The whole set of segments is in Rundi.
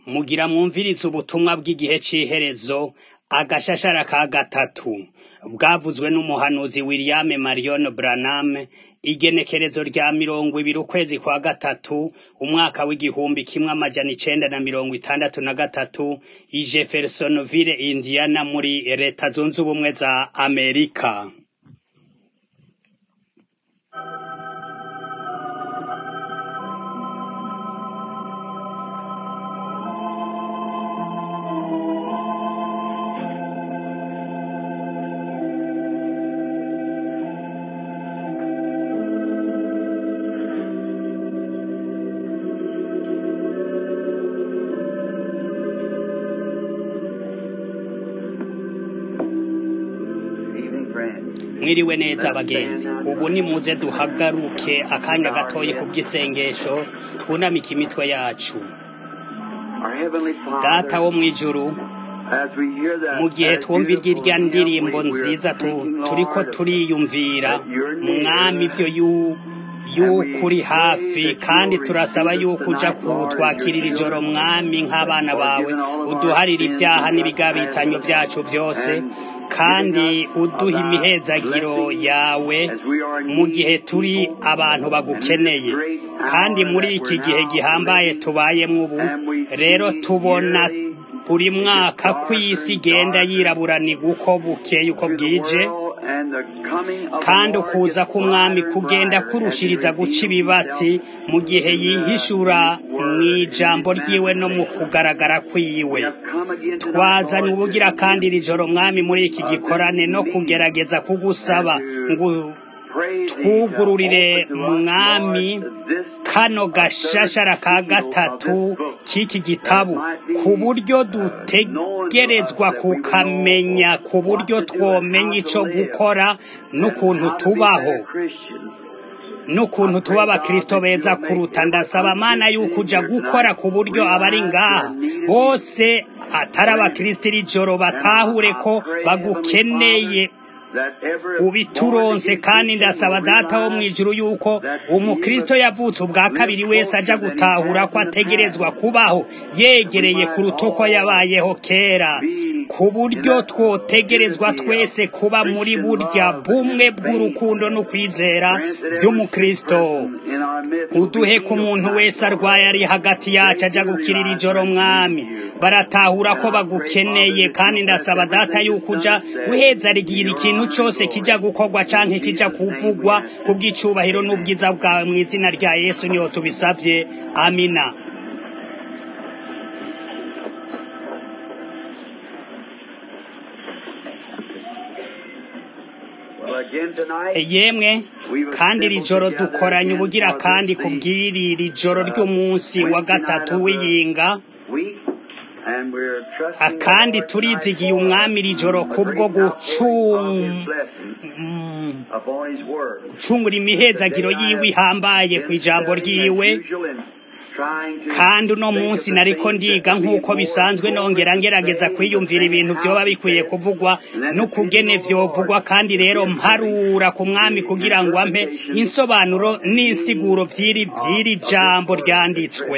mugira mwumvirize ubutumwa bw'igihe c'iherezo agashashara ka gatatu bwavuzwe n'umuhanuzi William Marion Branham igenekerezo rya mirongo ibiri ukwezi kwa gatatu umwaka w'igihumbi kimwe amajana icenda na mirongo itandatu na gatatu i Jeffersonville Indiana muri leta zunze ubumwe za Amerika mwiriwe neza bagenzi ubu ni muze duhagaruke akanya gatoyi ku bw'isengesho twunamike imitwe yacu data wo mw'ijuru mu gihe twumva irya ndirimbo nziza turiko turiyumvira mwami ibyo yuko uri hafi kandi turasaba yuko uja kutwakirira ijoro mwami nk'abana bawe uduharira ibyaha n'ibigabitanyo vyacu vyose kandi uduha imihezagiro yawe mu gihe turi abantu bagukeneye kandi muri iki gihe gihambaye tubayemwo ubu rero tubona buri mwaka ko isi igenda yiraburanirwa uko bukeye uko bwije kandi ukuza k'umwami kugenda kurushiriza guca ibibatsi mu gihe yihishura mu ijambo ryiwe no mu kugaragara kwiwe twazanye ubugira kandi iri joro mwami muri iki gikorane no kugerageza kugusaba ngo twugururire mwami kano gashashara ka gatatu k'iki gitabu ku buryo dutegerezwa kukamenya ku buryo twomenya ico gukora n'ukuntu tubaho n'ukuntu tuba abakristo beza kuruta ndasaba mana yuko uja gukora ku buryo abari ngaha bose atari abakristo iri joro batahure ko bagukeneye ubituronse kandi ndasaba data wo mw'ijuru yuko umukristo yavutse ubwa kabiri wese aja gutahura ko ategerezwa kubaho yegereye kuruta uko yabayeho kera ku buryo twotegerezwa twese kuba muri burya bumwe bw'urukundo no kwizera vy'umukristo uduhe ku muntu wese arwaye ari hagati yacu aja gukirira ijoro mwami baratahura ko bagukeneye kandi ndasaba data yuko uja guheza rigira ikintu cose kija gukorwa canke kija kuvugwa kubw'icubahiro n'ubwiza bwawe mu izina rya yesu niyo tubisavye amina yemwe kandi iri joro dukoranye ubugira kandi kubw'iri iri joro ry'umunsi wa gatatu w'iyinga akandi turizigiye umwami iri joro kubwo gucungura imihezagiro yiwe ihambaye ku ijambo ryiwe kandi uno munsi nariko ndiga nk'uko bisanzwe nongera ngerageza kwiyumvira ibintu vyoba bikwiye kuvugwa n'ukugene vyovugwa kandi rero mparura ku mwami kugira ngo ampe insobanuro n'insiguro vy'iri vy'iri jambo ryanditswe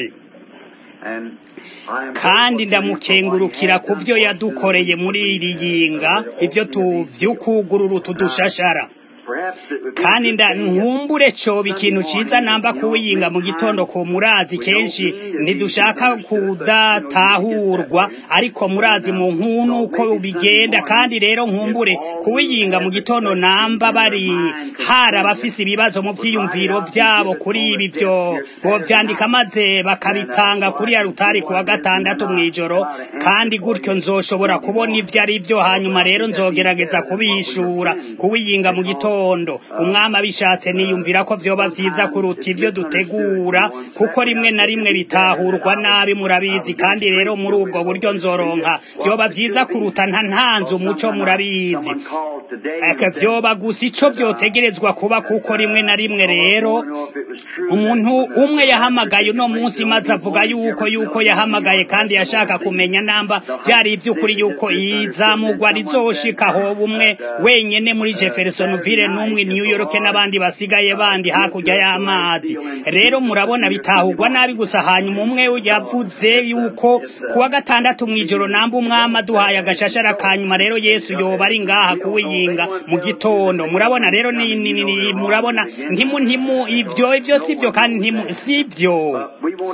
kandi ndamukengurukira ku vyo yadukoreye muri iri yinga ivyo tuvyukugurura utudushashara kandi nkumbure coba ikintu ciza namba kuwiyinga mu gitondo ku murazi kenshi ntidushaka kudatahurwa ariko murazi mu nkunu uko bigenda kandi rero nkumbure kuwiyinga mu gitondo namba bari hari abafise ibibazo mu vyiyumviro vyabo kuri ibi vyo bovyandika maze bakabitanga kuri ya rutari kuwa gatandatu mw'ijoro kandi gutyo nzoshobora kubona ivyo ari vyo hanyuma rero nzogerageza kubihishura kuwiyinga mu gitondo gitondo umwami abishatse niyumvira ko vyoba vyiza kuruta ivyo dutegura kuko rimwe na rimwe bitahurwa nabi murabizi kandi rero muri ubwo buryo nzoronka vyoba vyiza kuruta nta ntanze umuco murabizi vyoba gusa ico vyotegerezwa kuba kuko rimwe na rimwe rero umuntu umwe yahamagaye uno munsi maze avuga yuko yuko yahamagaye kandi yashaka kumenya namba vyari ivy'ukuri yuko izamugwa rizoshika ho bumwe wenyene muri Jeffersonville n'umwe New York n'abandi basigaye bandi hakurya y'amazi rero murabona bitahurwa nabi gusa hanyuma umwe yavuze yuko kuwa gatandatu mw'ijoro namba umwama duhaye agashashara kanyuma rero Yesu yoba ari ngaha kuwiyinga mu gitondo murabona rero ni, ni, ni murabona ntimu ntimu ivyo ivyo sivyo kandi ntimu sivyo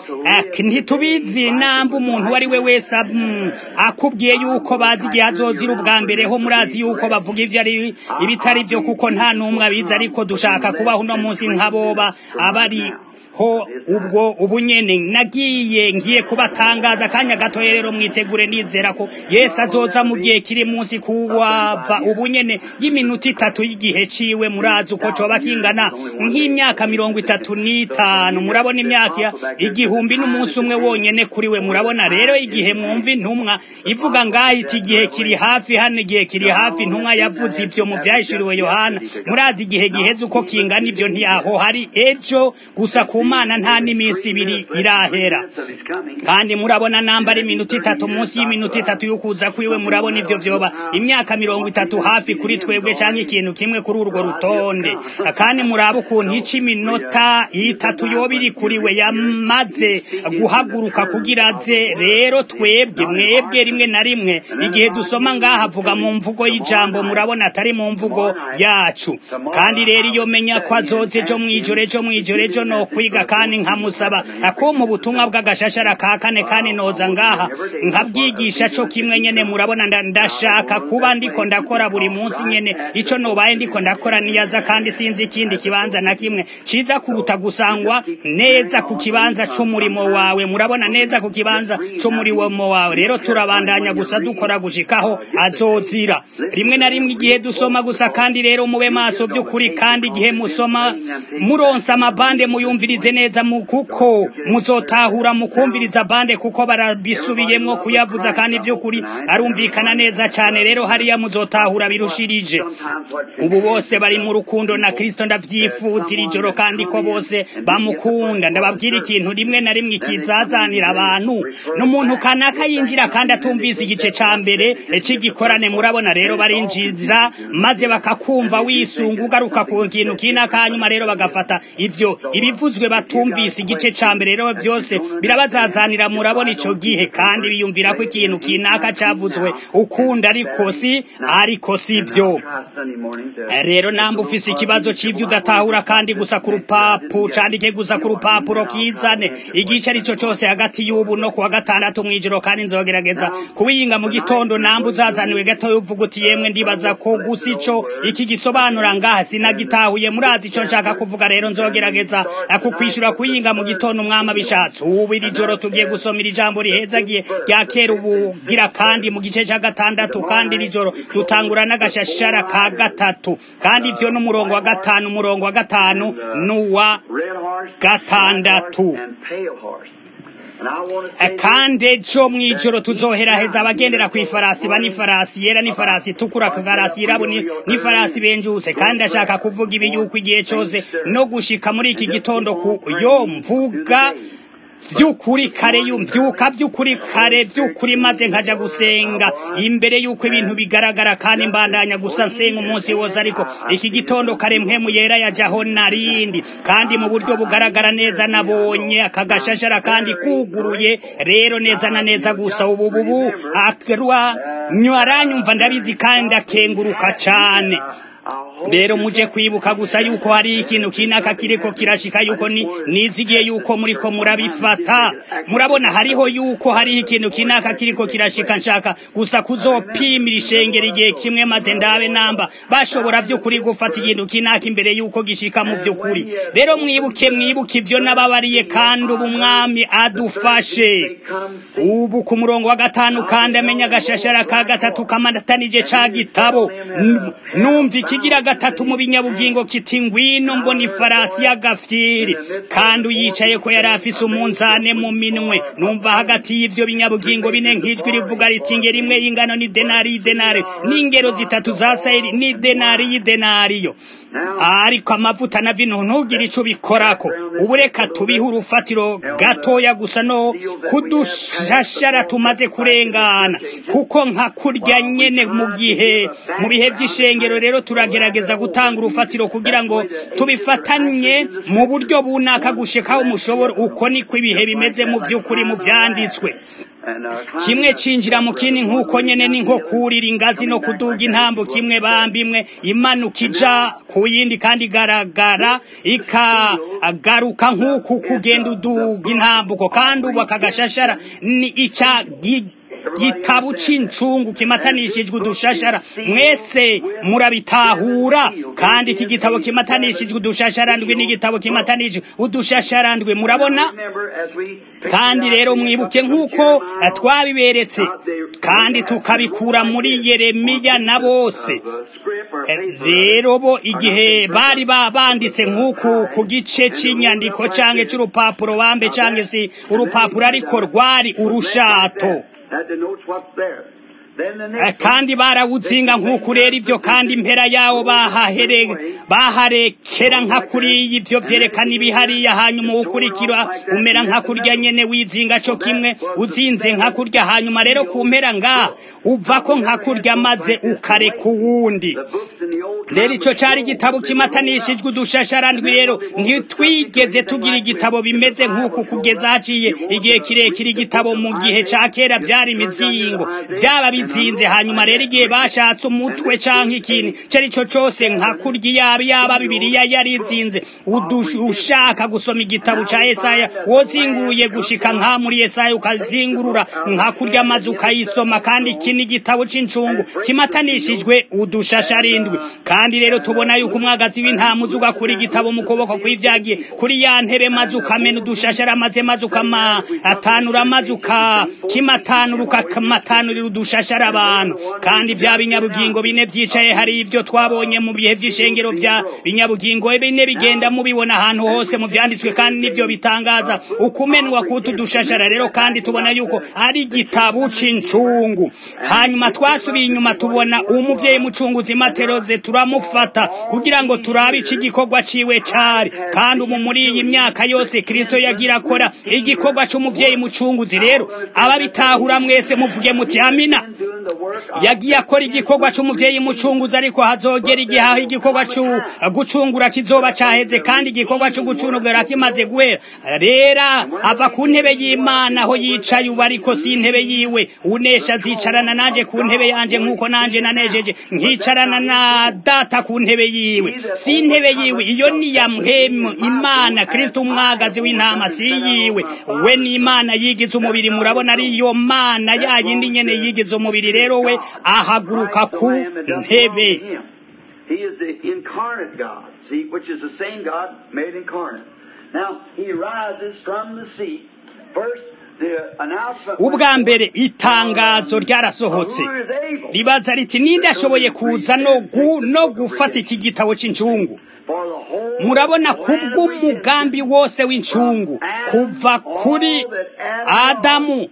ntitubizi namba umuntu wari we wese akubwiye yuko bazi igihe azozira ubwa mbere ho murazi yuko bavuga ivyo ari ibitari vyo kuko nta n'umwe abizi ariko dushaka kubaho uno munsi nk'aboba abari ho ubwo ubunyene nagiye ngiye kubatangaza kanya gatoya rero mwitegure nizera ko Yesu azoza mu gihe kiri munsi kuwava ubunyene y'iminota itatu y'igihe ciwe murazi uko coba kingana nk'imyaka mirongo itatu n'itanu murabona imyaka igihumbi n'umunsi umwe wonyene kuri we murabona rero igihe mwumva intumwa ivuga ngaho iti igihe kiri hafi hano igihe kiri hafi intumwa yavuze ivyo mu vyahishuriwe Yohana murazi igihe giheze uko kingana ivyo ntiyaho hari ejo gusa ku mana nta n'iminsi ibiri irahera kandi murabona namba ari iminota itatu munsi y'iminota itatu y'ukuza kwiwe murabona ivyo vyoba imyaka mirongo itatu hafi kuri twebwe canke ikintu kimwe kuri urwo rutonde kandi muraba ukuntu ica iminota itatu yoba iri kuri we yamaze guhaguruka kugira aze rero twebwe mwebwe rimwe na rimwe igihe dusoma ngaha avuga mu mvugo y'ijambo murabona atari mu mvugo yacu kandi rero iyo menya ko azoze ejo mw'ijoro ejo mw'ijoro ejo no kwiga kandi nkamusaba akumpa ubutumwa bw'agashashara ka kane kandi noza ngaha nkabwigisha co kimwe nyene murabona ndashaka kuba ndiko ndakora buri munsi nyene ico nobaye ndiko ndakora niyaza kandi sinzi ikindi kibanza na kimwe ciza kuruta gusangwa neza ku kibanza c'umurimo wawe murabona neza ku kibanza c'umurimo wawe rero turabandanya gusa dukora gushikaho azozira rimwe na rimwe igihe dusoma gusa kandi rero mube maso vy'ukuri kandi igihe musoma muronsa amabande muyumvirize neza mu kuko muzotahura mukumviriza bande kuko barabisubiyemwo kuyavuza kandi vy'ukuri arumvikana neza cane rero hariya muzotahura birushirije ubu bose bari mu rukundo na Kristo ndavyifuzira ijoro kandi ko bose bamukunda ndababwira ikintu rimwe na rimwe ikizazanira abantu n'umuntu kanaka yinjira kandi atumvise igice ca mbere c'igikorane murabona rero barinjira maze bakakumva wisunga ugaruka ku kintu kina kanyuma rero bagafata ivyo ibivuzwe batumvise igice ca mbere rero vyose birabazazanira murabona ico gihe kandi biyumvira ko ikintu kinaka cavuzwe ukunda ariko si ariko si vyo rero namba ufise ikibazo c'ivyo udatahura kandi gusa ku rupapu candike gusa ku rupapuro kizane igice arico cose hagati y'ubu no kuwa gatandatu mw'ijoro kandi nzogerageza kubiyinga mu gitondo namba uzazaniwe gatoya uvuga uti yemwe ndibaza ko gusa ico iki gisobanura ngaha sinagitahuye murazi ico nshaka kuvuga rero nzogerageza kukwishura kuyinga mu gitondo umwama bishatse ubu iri joro tugiye gusomera ijambo rihezagiye rya kera ubugira kandi mu gice ca gatandatu kandi iri joro dutangura n'agashashara ka gatatu kandi ivyo n'umurongo wa gatanu umurongo wa gatanu n'uwa gatandatu kandi ejo mw'ijoro tuzoheraheza abagendera ku ifarasi ba n'ifarasi yera n'ifarasi itukura ifarasi yirabo n'ifarasi benjuse kandi ashaka kuvuga ibi yuko igihe cose no gushika muri iki gitondo ku yo mvuga vy'ukuri kare yumvyuka vy'ukuri kare vy'ukuri maze nkaja gusenga imbere yuko ibintu bigaragara kandi mbandanya gusa nsenga umunsi wose ariko iki gitondo kare mpwemu yera yajaho narindi kandi mu buryo bugaragara neza nabonye akagashashara kandi kuguruye rero neza na neza gusa ubu bubu akarwa nywaranyumva ndabizi kandi akenguruka cane rero muje kwibuka gusa yuko hari ikintu kinaka kiriko kirashika yuko ni nizigiye yuko muriko murabifata murabona hariho yuko hari ikintu kinaka kiriko kirashika nshaka gusa kuzopimira ishengero igihe kimwe maze ndabe namba bashobora vy'ukuri gufata ikintu kinaka imbere yuko gishika mu vy'ukuri rero mwibuke mwibuke ivyo nababariye kandi ubu mwami adufashe ubu ku murongo wa gatanu kandi amenya agashashara ka gatatu kamatanije ca gitabo numva ikigira gatatu mu binyabugingo kiti ngwino mbona ifarasi y'agafyiri kandi uyicaye ko yari afise umunzane mu minwe numva hagati y'ivyo binyabugingo bine nk'ijwi rivuga riti ingero imwe y'ingano ni denari y'idenari n'ingero zitatu za sayiri ni denari y'idenariyo ariko amavuta na vino ntugire ico bikorako ubu reka tubihe urufatiro gatoya gusa no kudushashara tumaze kurengana kuko nka kurya nyene mu gihe mu bihe vy'ishengero rero turagerageza gutanga urufatiro kugira ngo tubifatanye mu buryo bunaka gushikaho mushobora uko niko ibihe bimeze mu vy'ukuri mu vyanditswe kimwe cinjira mu kindi nk'uko nyene ni nko kurira ingazi no kuduga intambo kimwe bamba imwe imanuka ija ku yindi kandi igaragara ikagaruka nk'uku kugenda uduga intambuko kandi ubu akagashashara ni ica gitabo c'incungu kimatanishijwe udushashara mwese murabitahura kandi iki gitabo kimatanishijwe udushasharandwi n'igitabo kimatanishijwe udushasharandwi murabona kandi rero mwibuke nk'uko twabiberetse kandi tukabikura muri yeremiya na bose rero bo igihe bari banditse nk'uku ku gice cy'inyandiko canke c'urupapuro bambe canke si urupapuro ariko rwari urushato kandi barawuzinga nk'uku rero ibyo kandi impera yawo baharekera nka kuriya ibyo vyerekana ibihariya hanyuma uwukurikira umera nka kurya nyene wizinga co kimwe uzinze nka kurya hanyuma rero ku mpera ngaha uvako nka kurya maze ukareka uwundi rero ico cari igitabo kimatanishijwe udushasharandwi rero ntitwigeze tugira igitabo bimeze nk'uku kugeza haciye igihe kirekire igitabo mu gihe ca kera vyari imizingo vyaba bizinze hanyuma rero igihe bashatse umutwe canke ikintu cari co cose nka kurya yaba yaba bibiriya yari izinze ushaka gusoma igitabo ca Yesaya wozinguye gushika nka muri Yesaya ukazingurura nka kurya maze ukayisoma kandi iki ni igitabo c'incungu kimatanishijwe udushasharindwi kandi rero tubona yuko umwagazi w'intama uza ugakura igitabo mu kuboko kw'ivyagiye kuri ya ntebe maze ukamena udushashara maze maze ukamatanura maze ukakimatanura ukamatanurira udushashara abantu kandi vya binyabugingo bine vyicaye hari ivyo twabonye mu bihe vy'ishengero vya binyabugingo bine bigenda mubibona ahantu hose mu vyanditswe kandi nivyo bitangaza ukumenwa kutu dushashara rero kandi tubona yuko ari igitabo c'incungu hanyuma twasubiye inyuma tubona umuvyeyi mucunguzi materoze turamufata kugira ngo turabe ico igikorwa ciwe cari kandi umu muri iyi myaka yose kristo yagira akora igikorwa c'umuvyeyi mucunguzi rero ababitahura mwese muvuge muti amina yagiye akora igikorwa c'umuvyeyi mucunguzi ariko hazogera igihe aho igikorwa co gucungura kizoba caheze kandi igikorwa co gucungura kimaze guhera rera ava ku ntebe y'imana aho yicaye ubu ariko si intebe yiwe unesha azicarana nanje ku ntebe yanje nk'uko nanje nanejeje nkicarana na data ku ntebe yiwe si intebe yiwe iyo ni ya mpemu imana kristo umwagazi w'intama si yiwe we ni imana yigize umubiri murabona ari iyo mana yayindi nyene yigize umubiri rero we ahaguruka ku ntebe He is the incarnate God, see, which is the same God made incarnate. Now, he rises from the seat. First, ubwa mbere itangazo ryarasohotse ribaza riti ninde ashoboye kuza no gufata iki gitabo cy'incungu murabona kubw'umugambi wose w'incungu kuva kuri adamu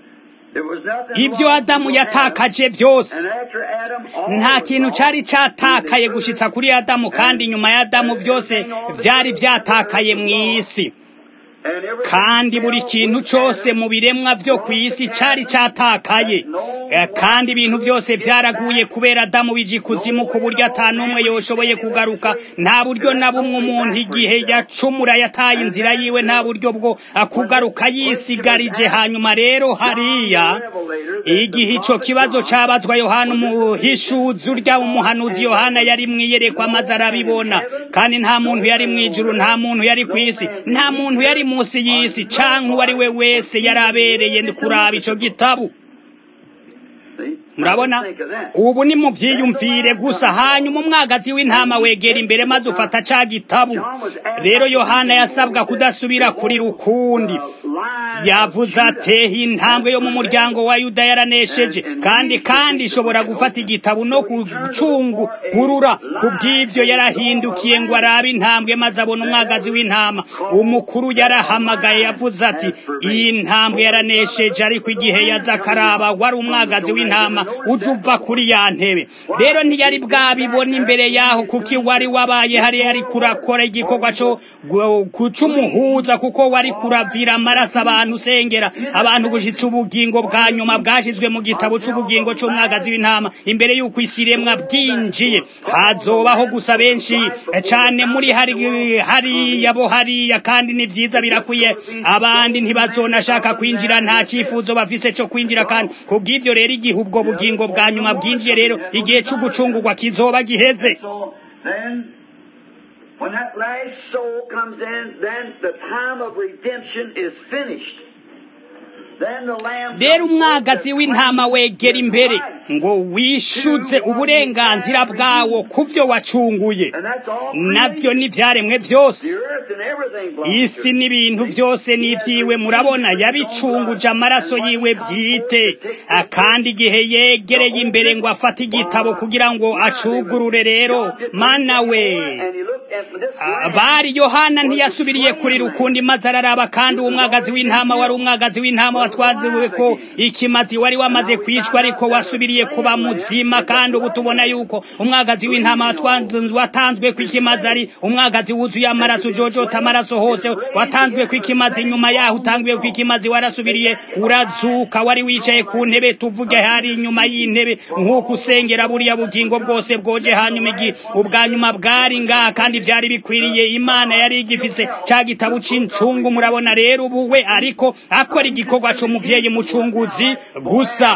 ibyo adamu yatakaje byose nta kintu cyari cyatakaye gushitsa kuri adamu kandi nyuma ya adamu byose byari byatakaye mu isi kandi buri kintu cyose mu biremwa byo ku isi cyari cyatakaye kandi ibintu byose byaraguye kubera adamu bije ikuzimu ku buryo atanumwe yoshoboye kugaruka nta buryo na bumwe umuntu igihe yacumura yataye inzira yiwe nta buryo bwo kugaruka yisigarije hanyuma rero hariya igihe icyo kibazo cyabazwa yohana umuhishuzi urya umuhanuzi yohana yari mwiyerekwa maze arabibona kandi nta muntu yari mu ijuru nta muntu yari ku isi nta muntu yari munsi y'isi canke uwo ari we wese yari abereye kuraba ico gitabo murabona ubu ni mu vyiyumvire gusa hanyuma umwagazi w'intama wegera imbere maze ufata ca gitabu rero yohana yasabwa kudasubira kuri rukundi yavuze ateha intambwe yo mu muryango wa yuda yaranesheje kandi kandi ishobora gufata igitabu no gucungurura ku bw'ivyo yarahindukiye ngo arabe intambwe maze abona umwagazi w'intama umukuru yarahamagaye yavuze ati iyi ntambwe yaranesheje ariko igihe yaza akaraba wari umwagazi w'intama uje uva kuri ya ntebe rero ntiyari bwabibona imbere yaho kuko wari wabaye hari yari kurakora igikorwa co c'umuhuza kuko wari kuravira amaraso abantu usengera abantu gushitsa ubugingo bwa nyuma bwashizwe mu gitabo c'ubugingo c'umwagazi w'intama imbere y'uko isi iremwa bwinjiye hazobaho gusa benshi cane muri hari hariya bo hariya kandi ni vyiza birakwiye abandi ntibazonashaka kwinjira nta cifuzo bafise co kwinjira kandi kubw'ivyo rero igihe ubwo bugingo bwa nyuma bwinjiye rero igihe c'ugucungurwa kizoba giheze When that last soul comes in, then the time of redemption is finished. rero umwagazi w'intama wegera imbere ngo wishyuze uburenganzira bwawo ku byo wacunguye nabyo n'ibyaremwe byose isi n'ibintu byose n'ibyiwe murabona yabicunguje amaraso yiwe bwite kandi igihe yegereye imbere ngo afate igitabo kugira ngo acugurure rero mana we bari yohana ntiyasubiriye kuri rukundi maze araraba kandi uwo mwagazi w'intama wari umwagazi w'intama watwaziwe ko ikimazi wari wamaze kwicwa ariko wasubiriye kuba muzima kandi ubu tubona yuko umwagazi w'intama watanzwe ku ikimazi ari umwagazi wuzuye amaraso ujojota amaraso hose watanzwe ku ikimazi nyuma yaho utangiwe ku ikimazi warasubiriye urazuka wari wicaye ku ntebe tuvuge hari inyuma y'intebe nk'uko usengera buriya bugingo bwose bwoje hanyuma igi ubwa nyuma bwari ngaha kandi vyari bikwiriye imana yari igifise ca gitabo c'incungu murabona rero ubuwe ariko akora igikorwa c'umuvyeyi mucunguzi gusa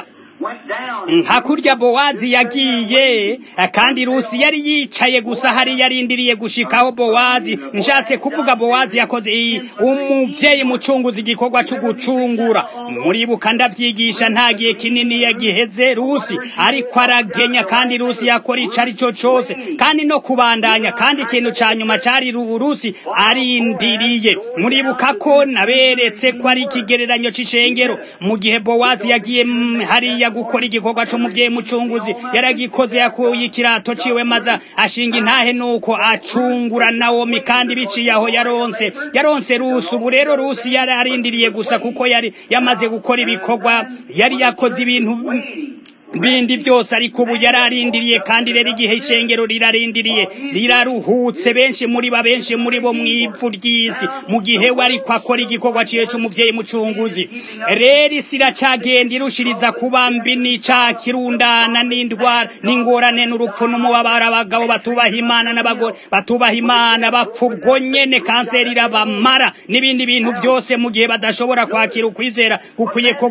nka kurya bowazi yagiye kandi rusi yari yicaye gusa hari yarindiriye gushikaho bowazi nshatse kuvuga bowazi yakoze iyi umuvyeyi mucunguzi igikorwa cyo gucungura muribuka ndavyigisha nta gihe kinini yagiheze rusi ariko aragenya kandi rusi yakora ico ari cyo cose kandi no kubandanya kandi ikintu ca nyuma cari rusi arindiriye muribuka ko naberetse ko ari ikigereranyo c'icengero mu gihe bowazi yagiye hariya gukora igikorwa c'umuvyeyi mucunguzi yaragikoze yakuye ikirato ciwe maze ashinga intahe nuko acungura nawomi kandi biciye aho yaronse yaronse rusi ubu rero rusi yari arindiriye gusa kuko yari yamaze gukora ibikorwa yari yakoze ibintu bindi byose ariko ubu yararindiriye kandi rero igihe ishengero rirarindiriye riraruhutse benshi muri ba benshi muri bo mw'ivu ry'isi mu gihe we ariko akora igikorwa ciwe c'umuvyeyi mucunguzi rero isi iracagenda irushiriza kuba mbi n'ica kirundana n'indwara n'ingorane n'urupfu n'umubabaro abagabo batubaha imana n'abagore batubaha imana bapfa ubwo nyene kanseri irabamara n'ibindi bintu byose mu gihe badashobora kwakira ukwizera gukwiye ko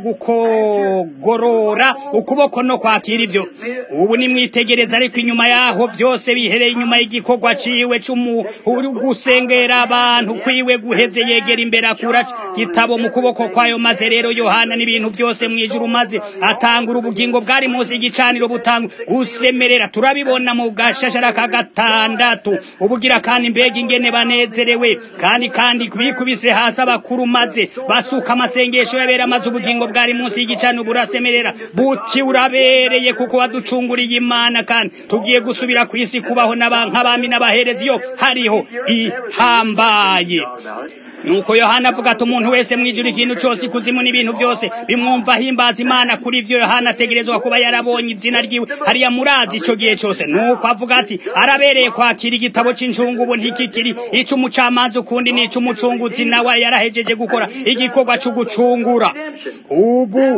gukogorora ukuboko no kwakira ivyo ubu nimwitegereza ariko inyuma yaho vyose bihereye inyuma y'igikorwa ciwe c'umuhuri gusengera abantu kwiwe guheze yegera imbere akura gitabo mu kuboko kwayo maze rero yohana n'ibintu vyose mwijuru maze atangura ubugingo bwari munsi y'igicaniro butanga gusemerera turabibona mu gashashara ka gatandatu ubugira kandi mbega ingene banezerewe kandi kandi bikubise hasi abakuru maze basuka amasengesho yabera maze ubugingo bwari munsi y'igicaniro burasemerera buti urabereye kuko waducunguriye imana kandi tugiye gusubira ku isi kubaho nk'abami n'abaherezi yo hariho ihambaye nuko yohana avuga ati umuntu wese mwijuru ikintu cyose ikuzimu n'ibintu byose bimwumva himbaza imana kuri ivyo yohana ategerezwa kuba yarabonye izina ryiwe hariya murazi ico gihe cyose nuko avuga ati arabereye kwakira igitabo c'inshungu ubu ntikikiri ic'umucamanza ukundi n'ic'umucunguzi nawe yarahejeje gukora igikorwa co gucungura ubu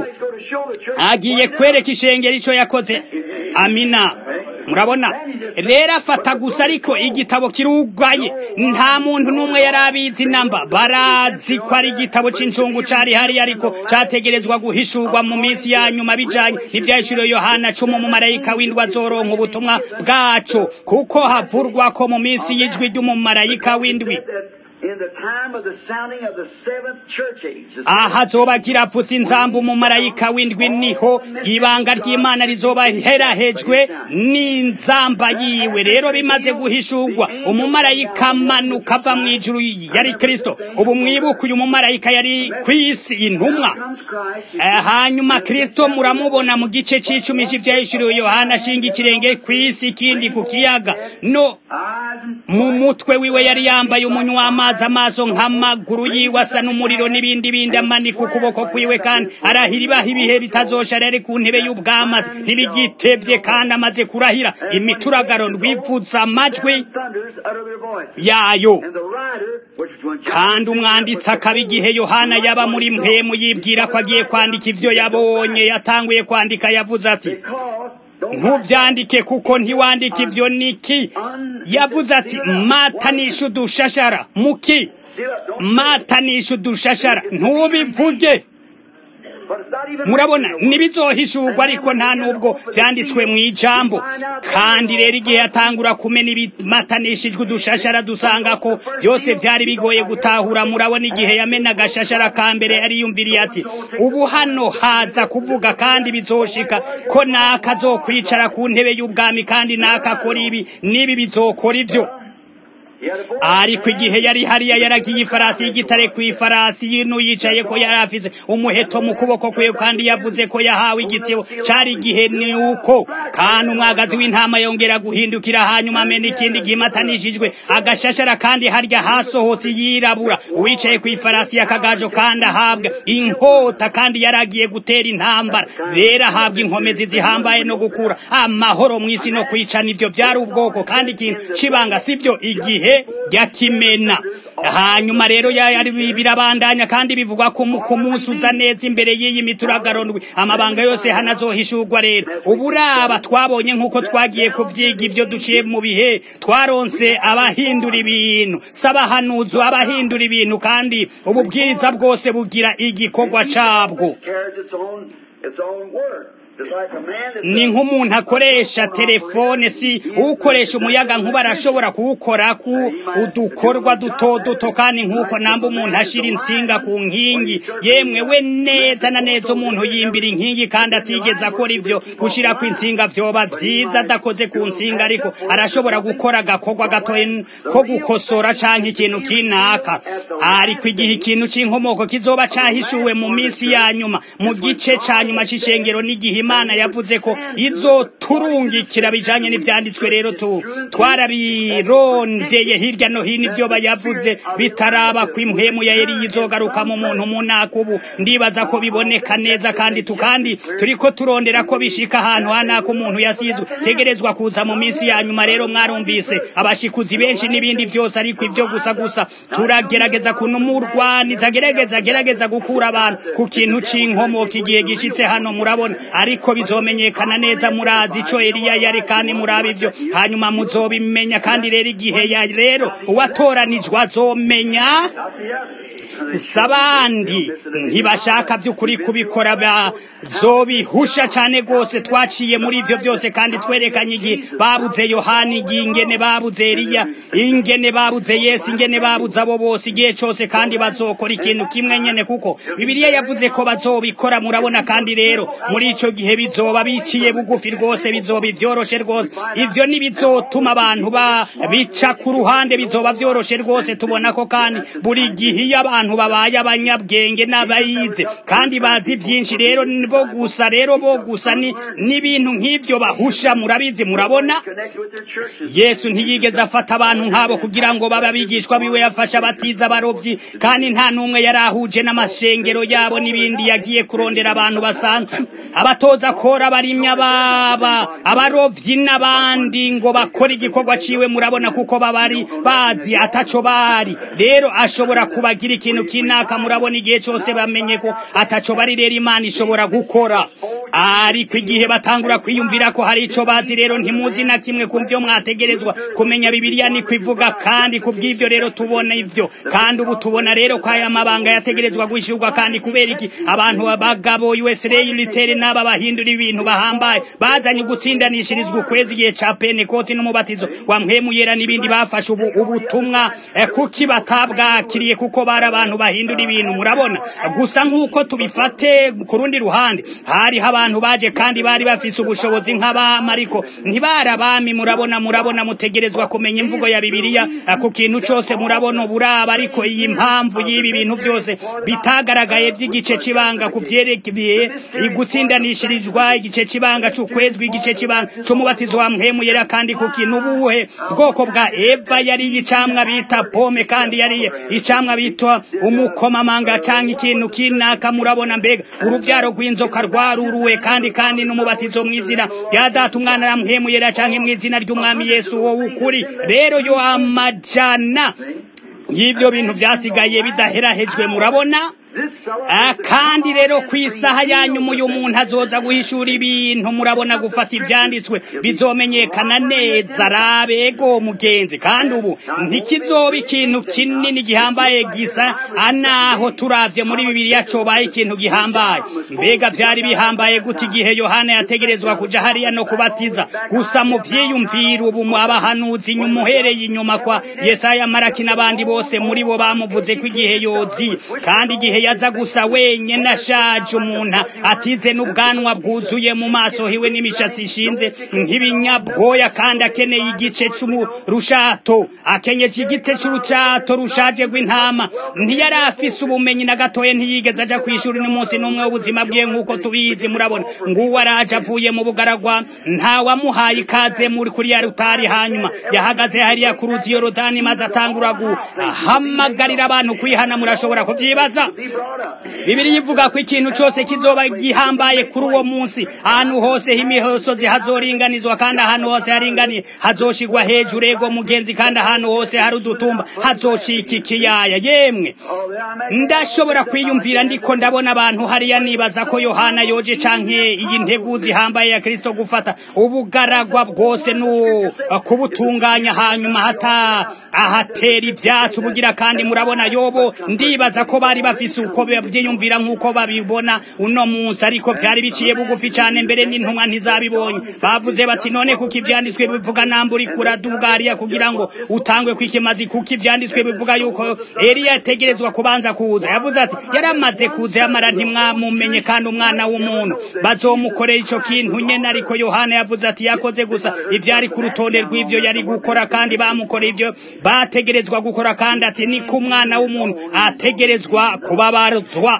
agiye kwereka ishengero ico yakoze amina murabona rero afata gusa ariko igitabo kirugaye nta muntu n'umwe yari abizi namba barazi ko ari igitabo c'inshungu cari hari ariko categerezwa guhishurwa mu minsi ya nyuma bijanye n'ivyahishuriwe yohana cumi umumarayika w'indwi azoronka ubutumwa bwaco kuko havurwa ko mu minsi y'ijwi ry'umumarayika w'indwi in the time of the sounding of the seventh church age. The aha azobagira apfutse inzambu umumarayika w'indwi niho ibanga ry'imana rizoba herahejwe n'inzamba yiwe rero bimaze guhishurwa umumarayika amanuka ava mu ijuru yari kristo ubu mwibuka uyu mumarayika yari ku isi intumwa comes Christ. Eh, hanyuma kristo muramubona mu gice c'icumi c'ivyahishuriwe yohana ashinga ikirenge ku isi ikindi ku kiyaga no Eyes and mu mutwe wiwe yari yambaye umunywa w'amazi amaso nk'amaguru yiwe asa n'umuriro n'ibindi bindi amanika ukuboko kwiwe kandi arahira ibaha ibihe bitazosha rero ku ntebe y'ubwamazi ntibigitebye kandi amaze kurahira imituragaro rwipfutsa amajwi thunders utter their voice. yayo And the rider, which is when John kandi umwanditsi akaba igihe yohana yaba muri mpemu yibwira ko agiye kwandika ivyo yabonye yatanguye kwandika yavuze ati Because don't ntuvyandike kuko ntiwandika ivyo niki yavuze ati matanisha udushashara muki seal up, don't matanisha udushashara ntubivuge but it's not even murabona written in the ntibizohishurwa ariko nta nubwo vyanditswe mu ijambo kandi rero igihe yatangura kumena ibimatanishijwe udushashara dusanga ko vyose vyari bigoye gutahura murabona igihe yamena agashashara ka mbere yariyumviriye ati ubu hano haza kuvuga kandi bizoshika ko naka azokwicara ku ntebe y'ubwami kandi naka akora ibi n'ibi bizokora ivyo He had a voice. ariko igihe yari hariya yaragiye ifarasi y'igitare ku ifarasi y'inu yicaye ko yari afise umuheto mu kuboko kwe kandi yavuze ko yahawe igitsebo cari igihe ni uko kandi umwagazi w'intama yongera guhindukira hanyuma amena ikindi gimatanishijwe agashashara kandi harya hasohotse yirabura uwicaye ku ifarasi y'akagajo kandi ahabwa inkota kandi yaragiye gutera intambara rero ahabwa inkomezi zihambaye no gukura amahoro mu isi no kwicana ivyo byari ubwoko kandi ikintu cibanga sivyo igihe yakimena hanyuma rero ya- yari birabandanya kandi bivugwa ko mu- ku munsi uza neza imbere y'iyi mituragaronwi amabanga yose hanazohishurwa rero uburaba twabonye nk'uko twagiye kuvyiga ivyo duciye mu bihe twaronse abahindura ibintu s'abahanuzi abahindura ibintu kandi ububwiriza bwose bugira igikorwa cabwo carries its own its own word. Just like a man that's ni nk'umuntu akoresha telefone si ukoresha umuyaga nkuba arashobora kuwukora ku udukorwa duto duto kandi nk'uko namba umuntu ashira insinga ku nkingi yemwe we neza na neza umuntu yimbira inkingi kandi atigeze akora ivyo gushira ku insinga vyoba vyiza adakoze ku nsinga ariko arashobora gukora agakorwa gatoye ko gukosora canke ikintu kinaka ariko igihe ikintu c'inkomoko kizoba cahishuwe mu minsi ya nyuma mu gice ca nyuma c'icengero n'igihe imana yavuze ko izoturungikira bijanye n'ivyanditswe rero tu twarabirondeye hirya no hino ivyo bayavuze bitaraba ko impwemu ya Eliya izogaruka mu muntu munaka ubu ndibaza ko biboneka neza kandi tukandi turiko turondera ko bishika ahantu hanaka umuntu yasizwe tegerezwa kuza mu minsi ya nyuma rero mwarumvise abashikuzi benshi n'ibindi vyose ariko ivyo gusa gusa turagerageza kunumurwaniza gerageza gerageza gukura abantu ku kintu c'inkomoka igihe gishitse hano murabona ariko bizomenyekana neza murazi ico Eliya yari kandi murabe ivyo hanyuma muzobimenya kandi rero igihe ya rero uwatoranijwe azomenya sabandi ntibashaka by'ukuri kubikora bazobihusha cyane rwose twaciye muri ivyo byose kandi twerekanye igihe babuze yohani igihe ingene babuze eliya ingene babuze yesu ingene babuze abo bose igihe cose kandi bazokora ikintu kimwe nyene kuko bibiliya yavuze ko bazobikora murabona kandi rero muri ico gihe bizoba biciye bugufi rwose bizoba ivyoroshe rwose ivyo ntibizotuma abantu ba bica ku ruhande bizoba vyoroshe rwose tubona ko kandi buri gihe iyo abantu babaye abanyabwenge n'abayize kandi bazi byinshi rero bo gusa rero bo gusa ni n'ibintu nk'ivyo bahusha murabizi murabona connected with their churches. yesu ntiyigeze afata abantu nk'abo kugira ngo babe abigishwa biwe yafasha abatiza abarobyi kandi nta n'umwe yari ahuje n'amashengero yabo n'ibindi yagiye kurondera abantu basanzwe abatoza kora abarimya baba abarovyi n'abandi ngo bakore igikorwa ciwe murabona kuko babari bazi ataco bari rero ashobora kubagira ikintu kinaka murabona igihe cose bamenye ko ataco bari rero imana ishobora gukora ariko igihe batangura kwiyumvira ko hari ico bazi rero ntimuzi na kimwe ku vyo mwategerezwa kumenya bibiliya niko ivuga kandi ku bw'ivyo rero tubona ivyo kandi ubu tubona rero ko aya mabanga yategerezwa gushirwa kandi kubera iki abantu abagabo USRA litere n'aba bahindura ibintu bahambaye bazanye gutsindanishirizwa ukwezi igihe ca Pentecote n'umubatizo wa mpwemu yera n'ibindi bafashe ubu ubutumwa eh, kuki batabwakiriye kuko bari abantu bahindura ibintu murabona gusa nk'uko tubifate ku rundi ruhande hariho abantu baje kandi bari bafise ubushobozi nk'abami ariko ntibari abami murabona murabona mutegerezwa kumenya imvugo ya bibiliya eh, ku kintu cose murabona uburaba ariko iyi mpamvu y'ibi bintu byose bitagaragaye vy'igice c'ibanga ku vyerekeye igutsindanishirizwa igice c'ibanga c'ukwezwi igice c'ibanga c'umubatizo wa mpwemu yera kandi ku kintu ubuhe bwoko bwa eva yari icamwa bita pome kandi yari icamwa bitwa umukomamanga canke ikintu kinaka murabona mbega uruvyaro rw'inzoka rwaruruwe kandi kandi n'umubatizo mw'izina rya data umwana na mpwemu yera canke mw'izina ry'umwami yesu wowe ukuri rero yo amajana y'ivyo bintu vyasigaye bidaherahejwe murabona Ah, kandi rero ku isaha yanyuma uyu muntu azoza guhishura ibintu murabona gufata ivyanditswe bizomenyekana neza rabego mugenzi kandi ubu ntikizoba ikintu kinini gihambaye gisa anaho turavye muri bibiliya cobaye ikintu gihambaye mbega vyari bihambaye gute igihe yohana yategerezwa kuja hariya no kubatiza gusa mu vyiyumvira ubu mu abahanuzi inyuma uhereye inyuma kwa yesaya maraki n'abandi bose muri bo bamuvuze ko igihe yozi kandi igihe yaza gusa wenyene ashaje umuntu atize n'ubwanwa bwuzuye mu maso hiwe n'imishatsi ishinze nk'ibinyabwoya kandi akeneye igice c'urushato akenyeje igite c'urucato rushaje rw'intama ntiyari afise ubumenyi na gatoya ntiyigeze aja kw'ishuri n'umunsi n'umwe w'ubuzima bwiwe nk'uko tubizi murabona nguwo araje avuye mu bugaragwa ntawamuhaye ikaze muri kuri ya rutari hanyuma yahagaze hariya ku ruzi yorodani maze atangura guhamagarira abantu kwihana murashobora kuvyibaza bibiri ivuga ko ikintu cyose kizoba gihambaye kuri uwo munsi ahantu hose h'imisozi hazoringanizwa kandi ahantu hose haringaniye hazoshigwa hejuru ego mugenzi kandi ahantu hose hari udutumba hazocika ikiyaya yemwe ndashobora kwiyumvira ndiko ndabona abantu hariya nibaza ko yohana yoje canke iyi nteguzi ihambaye ya kristo gufata ubugaragwa bwose no kubutunganya hanyuma hata ahatera ivyatsi ubugira kandi murabona yobo ndibaza ko bari bafise uko bavyiyumvira nk'uko babibona uno munsi ariko vyari biciye bugufi cane mbere n'intumwa ntizabibonye bavuze bati none kuko ivyanditswe bivuga namburi kuradugariya kugira ngo utangwe kw'ikimazi kuko ivyanditswe bivuga yuko Eliya yategerezwa kubanza kuza yavuze ati yaramaze kuza yamara ntimwamumenye kandi umwana w'umuntu bazomukorera ico kintu nyene ariko Yohana yavuze ati yakoze gusa ivyari ku rutonde rw'ivyo yari gukora kandi bamukoreye ivyo bategerezwa gukora kandi ati ni ku mwana w'umuntu ategerezwa kubabarizwa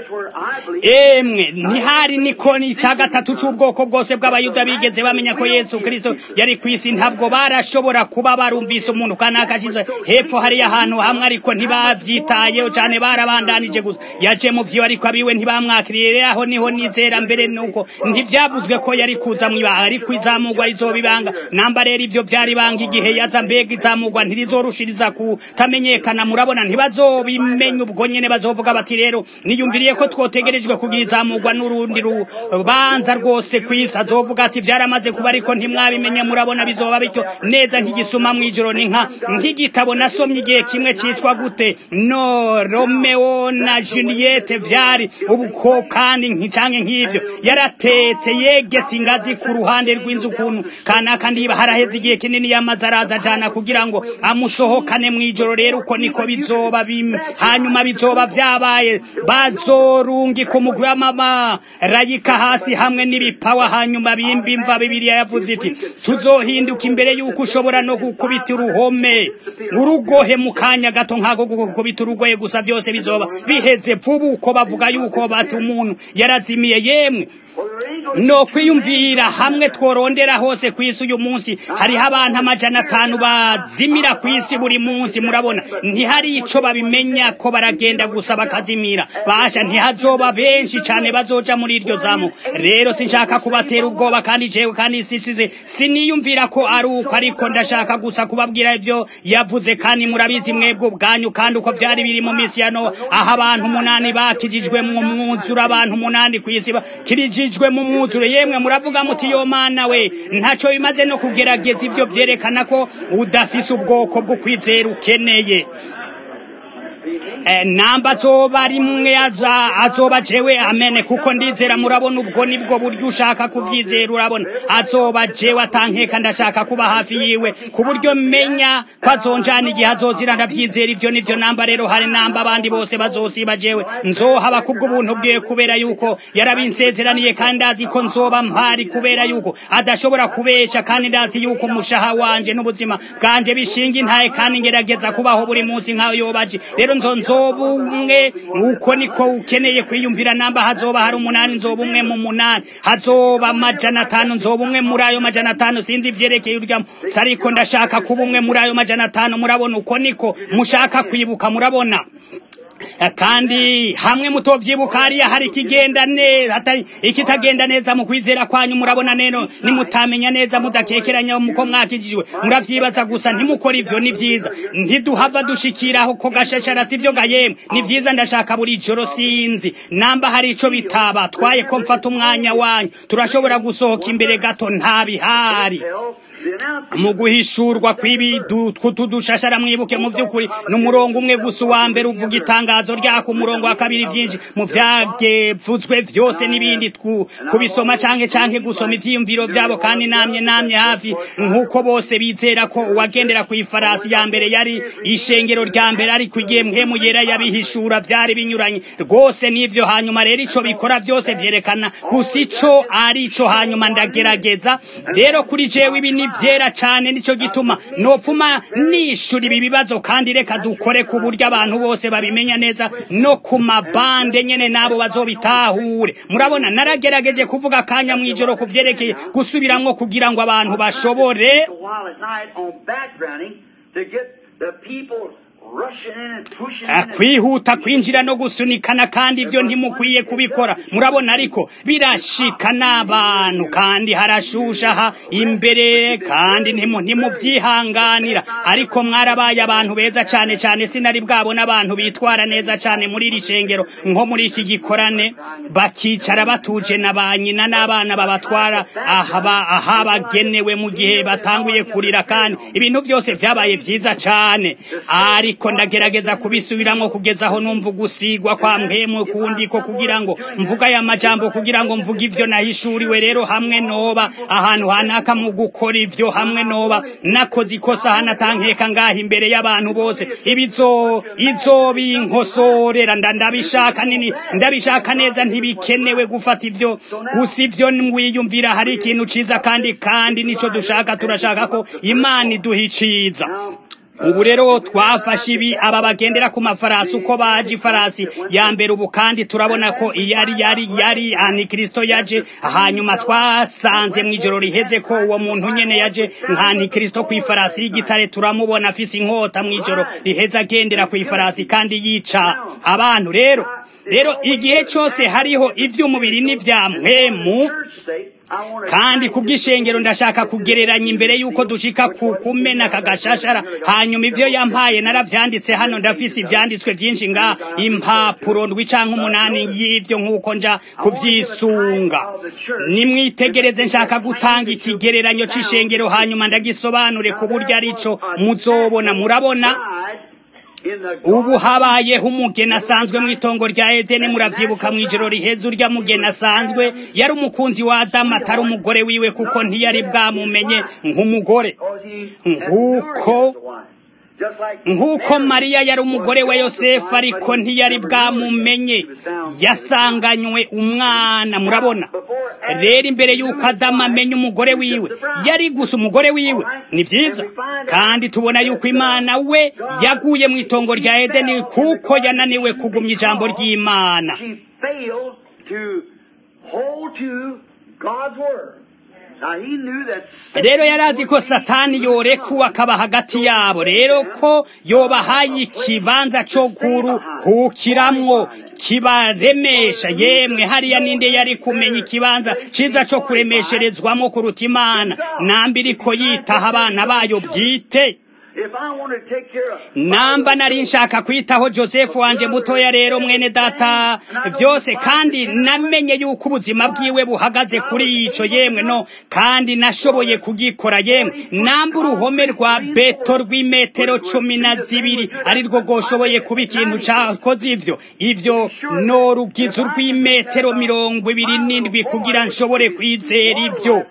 emwe ntihari nikoni ca gatatu c'ubwoko bwose bw'abayuda bigeze bamenya ko yesu kristo yari kw'isi ntabwo barashobora kuba barumvise umuntu kanaka acize hepfo hariya ahantu hamwe ariko ntibavyitayeho cane barabandanije gusa yaje mu vyo ariko abiwe ntibamwakiriye aho niho nizera mbere nuko ntivyavuzwe ko yari kuza mw'ibanga ariko izamugwa rizobibanga namba rero ivyo vyari banga igihe yaza mbega izamugwa ntirizorushiriza kutamenyekana murabona ntibazobimenya ubwo nyene bazovuga bati rero niyumviriye ko twotegerejwe kugira izamugwa n'urundi rubanza rwose kw'isi azovuga ati vyaramaze kuba ariko ntimwabimenye murabona bizoba bityo neza nk'igisuma mw'ijoro ni nka nk'igitabo nasomye igihe kimwe citwa gute no romeo na juliette vyari ubuko kandi nkicanke nk'ivyo yaratetse yegetse ingazi ku ruhande rw'inzu ukuntu kanaka ndiba haraheze igihe kinini yamaze araza ajana kugira ngo amusohokane mw'ijoro rero uko niko bizoba hanyuma bizoba vyabaye bazorungika umugwi w'amamarayika hasi hamwe n'ibipawa hanyuma bimba imva bibiliya yavuze iti tuzohinduka imbere y'uko ushobora no gukubita uruhome urugohe mu kanya gato nk'ako gukubita urugohe gusa byose bizoba biheze vuba uko bavuga yuko bati umuntu yarazimiye yemwe no kwiyumvira hamwe tworondera hose ku isi uyu munsi hariho abantu amajana atanu bazimira ku isi buri munsi murabona ntihari ico babimenya ko baragenda gusa bakazimira basha ntihazoba benshi cane bazoja muri iryo zamu rero sinshaka kubatera ubwoba kandi jewe kandi sisize siniyumvira ko ari uko ariko ndashaka gusa kubabwira ivyo yavuze kandi murabizi mwebwe ubwanyu kandi uko vyari biri mu misi ya Nowa aho abantu umunani bakijijwe mu mwuzura abantu umunani ku isi bakirijijwe mu umwuzuro yemwe muravuga muti yo mana we ntaco bimaze no kugerageza ivyo vyerekana ko udafise ubwoko bwo kwizera ukeneye namba azoba rimwe azoba jewe amene kuko ndizera murabona ubwo nibwo buryo ushaka kuvyizera urabona azoba jewe atankeka ndashaka kuba hafi yiwe ku buryo menya ko azonjana igihe azozira ndavyizera ivyo nivyo namba rero hari namba abandi bose bazosiba jewe nzohaba kubw'ubuntu bwiwe kubera yuko yarabinsezeraniye kandi ndazi ko nzoba mpari kubera yuko adashobora kubesha kandi ndazi yuko umushaha wanje n'ubuzima bwanje bishinga intaye kandi ngerageza kubaho buri munsi nk'ayo yobaje rero nzo nzoba umwe uko niko ukeneye kwiyumvira namba hazoba hari umunani nzoba umwe mu munani hazoba amajana atanu nzoba umwe muri ayo majana atanu sinzi ivyerekeye urya ariko ndashaka kuba umwe muri ayo majana atanu murabona uko niko mushaka kwibuka murabona kandi hamwe mutovyibuka hariya hari ikigenda neza hatari ikitagenda neza mu kwizera kwanyu murabona neno nimutamenya neza mudakekeranya muko mwakijijwe muravyibaza gusa ntimukora ivyo ni vyiza ntiduhava dushikiraho ko gashashara sivyo gayemwe ni vyiza ndashaka buri joro sinzi namba hari ico bitaba twaye ko mfata umwanya wanyu turashobora gusohoka imbere gato nta bihari mu guhishurwa kw'ibi dushashara mwibuke mu vy'ukuri n'umurongo umwe gusa uwa mbere uvuga itangazo ryako umurongo wa kabiri vyinshi mu vyagevuzwe vyose n'ibindi kubisoma canke canke gusoma ivyiyumviro vyabo kandi namye namye hafi nk'uko bose bizera ko uwagendera ku ifarasi ya mbere yari ishengero rya mbere ariko igihe mpemu yera yabihishura vyari binyuranye rwose n'ivyo hanyuma rero ico bikora vyose vyerekana gusa ico ari ico hanyuma ndagerageza rero kuri jewe ibi ni vyera cane nico gituma nopfuma nishura ibi bibazo kandi reka dukore ku buryo abantu bose babimenya neza no ku mabande nyene nabo bazobitahure murabona naragerageje kuvuga akanya mw'ijoro ku vyerekeye gusubiramwo kugira ngo abantu bashobore kwihuta kwinjira no gusunikana kandi ibyo ntimukwiye kubikora murabona ariko birashika n'abantu kandi harashushaha imbere kandi ntimuvyihanganira ariko mwarabaye abantu beza cane cane sinari bwabona abantu bitwara neza cane muri iri shengero nko muri iki gikorane bakicara batuje na ba nyina n'abana babatwara aha bagenewe mu gihe batanguye kurira kandi ibintu vyose vyabaye vyiza cane ariko ndagerageza kubisubiramwo kugeza aho numva gusigwa kwa mpemu kundi ko kugira ngo mvuga aya majambo kugira ngo mvuga ivyo nahishuriwe rero hamwe noba ahantu hanaka mu gukora ivyo hamwe noba nakoze ikosa hanatankeka ngaha imbere y'abantu bose ibizo izo binkosorera ndabishaka nini ndabishaka neza ntibikenewe gufata ivyo gusa ivyo mwiyumvira hari ikintu ciza kandi kandi nico dushaka turashaka ko imana iduha iciza ubu rero twafashe ibi aba bagendera ku mafarasi uko baje ifarasi ya mbere ubu kandi turabona ko yari yari yari antikristo yaje hanyuma twasanze mu ijoro riheze ko uwo muntu nyene yaje nka antikristo ku ifarasi y'igitare turamubona afise inkota mu ijoro riheze agendera ku ifarasi kandi yica abantu rero rero igihe cyose hariho ivy'umubiri n'ivya mpwemu kandi kubw'ishengero ndashaka kugereranya imbere yuko dushika ku kumena kagashashara hanyuma ivyo yampaye naravyanditse hano ndafise ivyanditswe vyinshi nga impapuro ndwi canke umunani y'ivyo nk'uko nja kuvyisunga nimwitegereze nshaka gutanga ikigereranyo c'ishengero hanyuma ndagisobanure ku buryo arico muzobona murabona ubu habayeho umugeni asanzwe mu itongo rya edeni muravyibuka mw'ijoro riheze urya mugeni asanzwe yari umukunzi wa adamu atari umugore wiwe kuko ntiyari bwamumenye nk'umugore nk'uko nk'uko mariya yari umugore wa yosefu ariko ntiyari bwamumenye yasanganywe umwana murabona rero imbere y'uko adamu amenya umugore wiwe yari gusa umugore wiwe ni byiza kandi tubona yuko imana we yaguye mu itongo rya edeni kuko yananiwe kugumya ijambo ry'imana rero yari azi ko satani yorekuwe akaba hagati yabo rero ko yobahaye ikibanza cyo kuruhukiramwo kibaremesha yemwe hariya ninde yari kumenya ikibanza ciza cyo kuremesherezwamo kuruta imana nambiri ko yitaha abana bayo bwite namba nari nshaka kwitaho joseph wanje mutoya rero mwene data byose kandi namenye yuko ubuzima bwiwe buhagaze kuri ico yemwe no kandi nashoboye kugikora yemwe namba uruhome rwa beto rw'imetero cumi na zibiri ari rwo rwoshoboye kuba ikintu cakoze ivyo ivyo no rugize urw'imetero mirongo ibiri n'indwi kugira nshobore kwizera ivyo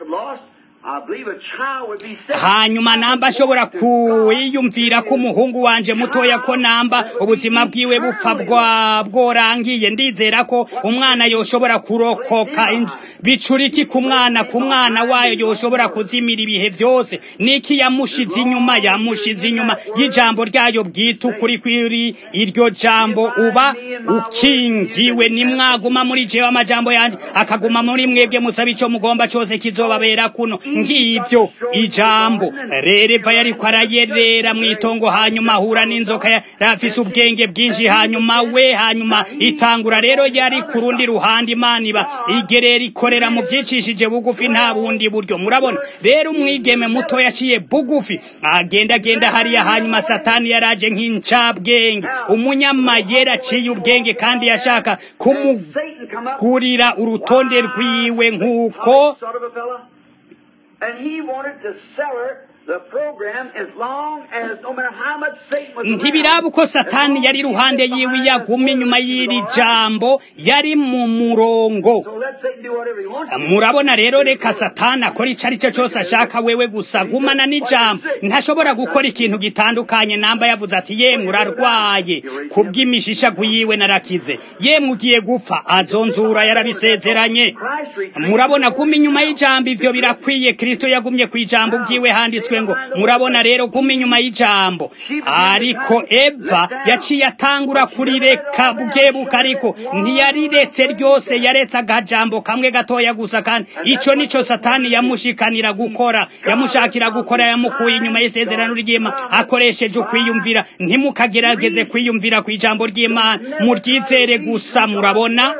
hanyuma namba ashobora kwiyumvira ko umuhungu wanje mutoya ko namba ubuzima bwiwe bupfa bworangiye ndizera ko umwana yoshobora kurokoka bicuriki ku mwana ku mwana wayo yoshobora kuzimira ibihe byose niki yamushize inyuma yamushize inyuma y'ijambo ryayo bwite ukuri kwiri iryo jambo uba ukingiwe nimwaguma muri jewe amajambo yanje akaguma muri mwebwe musaba ico mugomba cose kizobabera kuno ngibyo ijambo rereva yariko arayerera mw'itongo hanyuma ahura n'inzoka yarafise ubwenge bwinshi hanyuma we hanyuma itangura rero yari ku rundi ruhande imana iba igerera ikorera mu vyicishije bugufi nta bundi buryo murabona rero umwigeme muto yaciye bugufi agenda agenda hariya hanyuma satani yaraje nk'incabwenge umunyamayera aciye ubwenge kandi yashaka kumugurira urutonde rwiwe nk'uko and he wanted to sell her the program as long as no matter how much Satan was ntibiraba uko satani yari iruhande yiwe yaguma inyuma y'iri jambo yari mu murongo murabona rero reka satani akora icyo ari cyo cyose ashaka wewe gusa gumana n'ijambo ntashobora gukora ikintu gitandukanye namba yavuze ati yemwe urarwaye kubw'imishishagu yiwe narakize yemwe ugiye gupfa azonzura yarabisezeranye murabona guma inyuma y'ijambo ivyo birakwiye kristo yagumye ku ijambo ubwiwe handitswe ngo murabona rero guma inyuma y'ijambo ariko eva yaciye atangura kurireka bukebuka ariko ntiyariretse ryose yaretse agajambo kamwe gatoya gusa kandi ico nico satani yamushikanira gukora yamushakira gukora yamukuye inyuma y'isezerano ry'imana akoresheje ukwiyumvira ntimukagerageze kwiyumvira ku ijambo ry'imana muryizere gusa murabona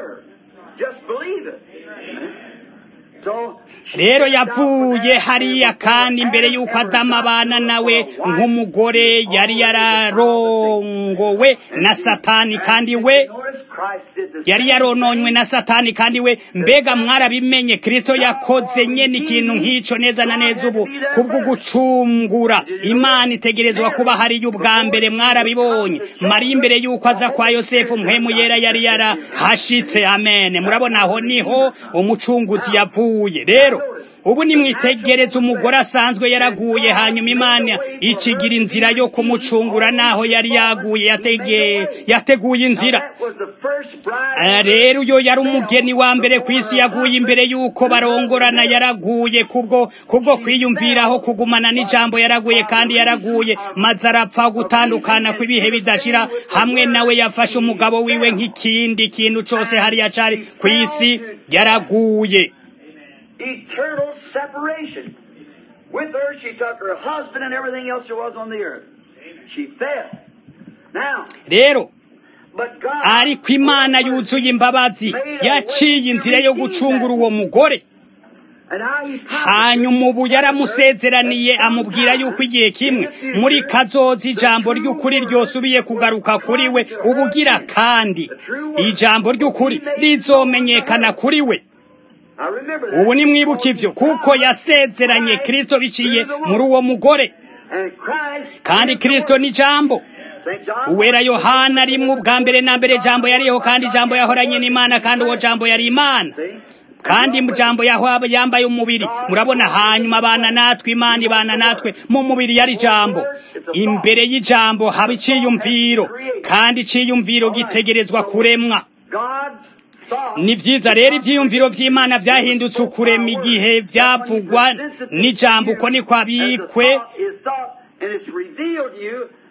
rero yavuye hariya kandi imbere y'uko adamu abana nawe nk'umugore yari yararongowe na satani kandi we yari yarononywe na satani kandi we mbega mwarabimenye kristo yakoze nyene ikintu nk'ico neza na neza ubu kubwo gucungura imana itegerezwa kuba hariyo ubwa mbere mwarabibonye mariya imbere y'uko aza kwa yosefu mpwemu yera yari yarahashitse amen murabona aho niho umucunguzi yavuye rero ubu nimwitegereze umugore asanzwe yaraguye hanyuma imana icigira inzira yo kumucungura naho yari yaguye yateguye inzira rero uyo yari umugeni wa mbere ku isi yaguye imbere y'uko barongorana yaraguye kubwo kubwo kwiyumviraho kugumana n'ijambo yaraguye kandi yaraguye maze arapfa gutandukana kw'ibihe bidashira hamwe nawe yafashe umugabo wiwe nk'ikindi kintu cose hariya cari ku isi yaraguye eternal separation. With her, she took her husband and everything else there was on the earth. She fell. Now, rero but God ariko imana yuzuye imbabazi yaciye inzira yo gucungura uwo mugore and how he hanyuma ubu yaramusezeraniye amubwira yuko igihe kimwe muri kazoza ijambo ry'ukuri ryosubiye kugaruka kuri we ubugira kandi ijambo ry'ukuri rizomenyekana kuri we I remember that. ubu nimwibuka ivyo kuko yasezeranye kristo biciye muri uwo mugore And Christ kandi kristo ni jambo St. John uwera yohana rimwe ubwa mbere na mbere jambo yariho kandi jambo yahoranye n'imana kandi uwo jambo yari imana see? kandi jambo yahwaba yambaye umubiri murabona hanyuma abana natwe imana ibana natwe mu mubiri yari jambo imbere y'ijambo haba iciyumviro kandi iciyumviro gitegerezwa kuremwa God's thought. ni vyiza rero ivyiyumviro vy'imana vyahindutse ukurema igihe vyavugwa n'ijambo uko niko As the abikwe thought is thought, and it's revealed to you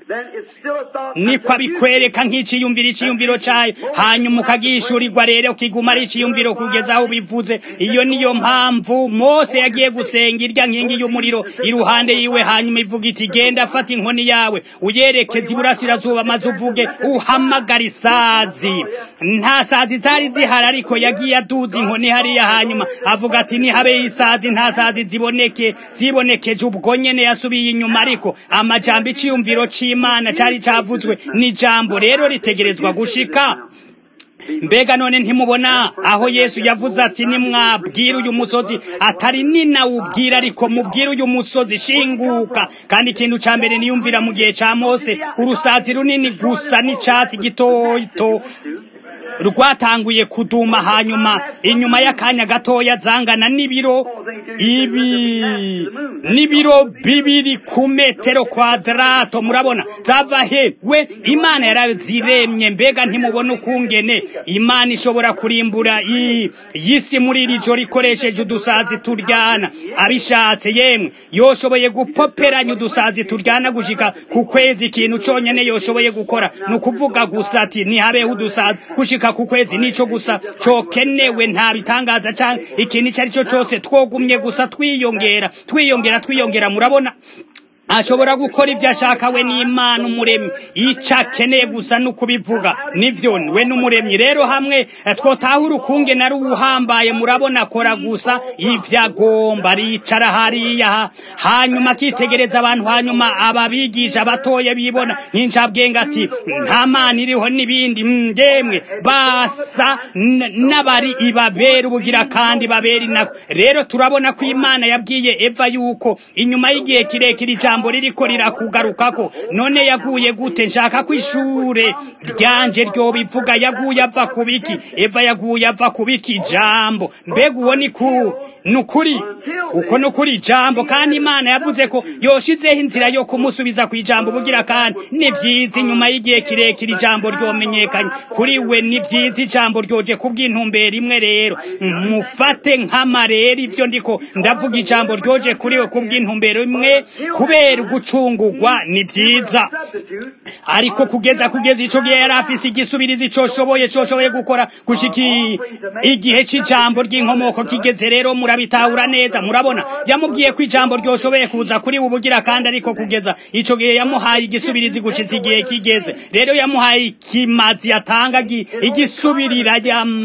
niko abikwereka nk'iciyumviro iciyumviro cayo hanyuma ukagishurirwa rero kiguma ari iciyumviro kugeza aho bivuze iyo niyo mpamvu mose yagiye gusenga irya nkingi y'umuriro iruhande yiwe hanyuma ivuga iti genda fata inkoni yawe uyerekeza iburasirazuba maze uvuge uhamagara isazi nta sazi zari zihari ariko yagiye aduza inkoni hariya hanyuma avuga ati nihabe isazi nta sazi ziboneke zibonekeje ubwo nyene yasubiye inyuma ariko amajambo iciyumviro c'imana cari cavuzwe n'ijambo rero ritegerezwa gushika mbega none ntimubona aho yesu yavuze ati nimwabwira uyu musozi atari ninawubwira ariko mubwira uyu musozi shinguka kandi ikintu ca mbere niyumvira mu gihe ca mose urusazi runini gusa n'icatsi gitoto rwatanguye kuduma hanyuma inyuma y'akanya gatoya zangana n'ibiro ibi n'ibiro bibiri ku metero kwadrato murabona zava he we imana yaraziremye mbega ntimubona ukungene imana ishobora kurimbura y'isi muri iri joro ikoresheje udusazi turyana abishatse yemwe yoshoboye gupoperanya udusazi turyana gushika ku kwezi ikintu conyene yoshoboye gukora ni ukuvuga gusa ati ntihabeho udusazi gushika ku kwezi nico gusa cokenewe nta bitangaza canke ikintu ico ari cyo cose twogumye gusa twiyongera twiyongera twiyongera murabona ashobora gukora ibyo ashaka we n'imana umuremyi icyo akeneye gusa ni ukubivuga nibyo we n'umuremyi rero hamwe twotahura ukunge nari uhambaye murabona akora gusa ibyo agomba aricara hariya hanyuma akitegereza abantu hanyuma ababigisha batoya bibona nk'incabwenge ati nta mana iriho n'ibindi ndemwe basa n'abari ibabera ubugira kandi babera inako rero turabona ko imana yabwiye eva yuko inyuma y'igihe kirekire ijambo ijambo ririko rirakugarukako none yaguye gute nshaka ko ishure ryanje ryo bivuga yaguye ava kubiki eva yaguye ava kubiki ijambo mbega uwo ni ku nukuri uko nukuri ijambo kandi imana yavuze ko yoshizeho inzira yo kumusubiza ku ijambo bugira kandi ni vyiza inyuma y'igihe kirekire ijambo ryomenyekanye kuri we ni vyiza ijambo ryoje kubw'intumbero imwe rero mufate nk'amarero ivyo ndiko ndavuga ijambo ryoje kuri we kubw'intumbero imwe kubera gucungurwa ni vyiza ariko kugeza kugeza ico gihe yari afise igisubirizi coshoboye coshoboye gukora gushika igihe c'ijambo ry'inkomoko kigeze rero murabitahura neza murabona yamubwiye ko ijambo ryoshoboye kuza kuri ubugira kandi ariko kugeza ico gihe yamuhaye igisubirizi gushitsa igihe kigeze rero yamuhaye ikimazi yatanga igisubirira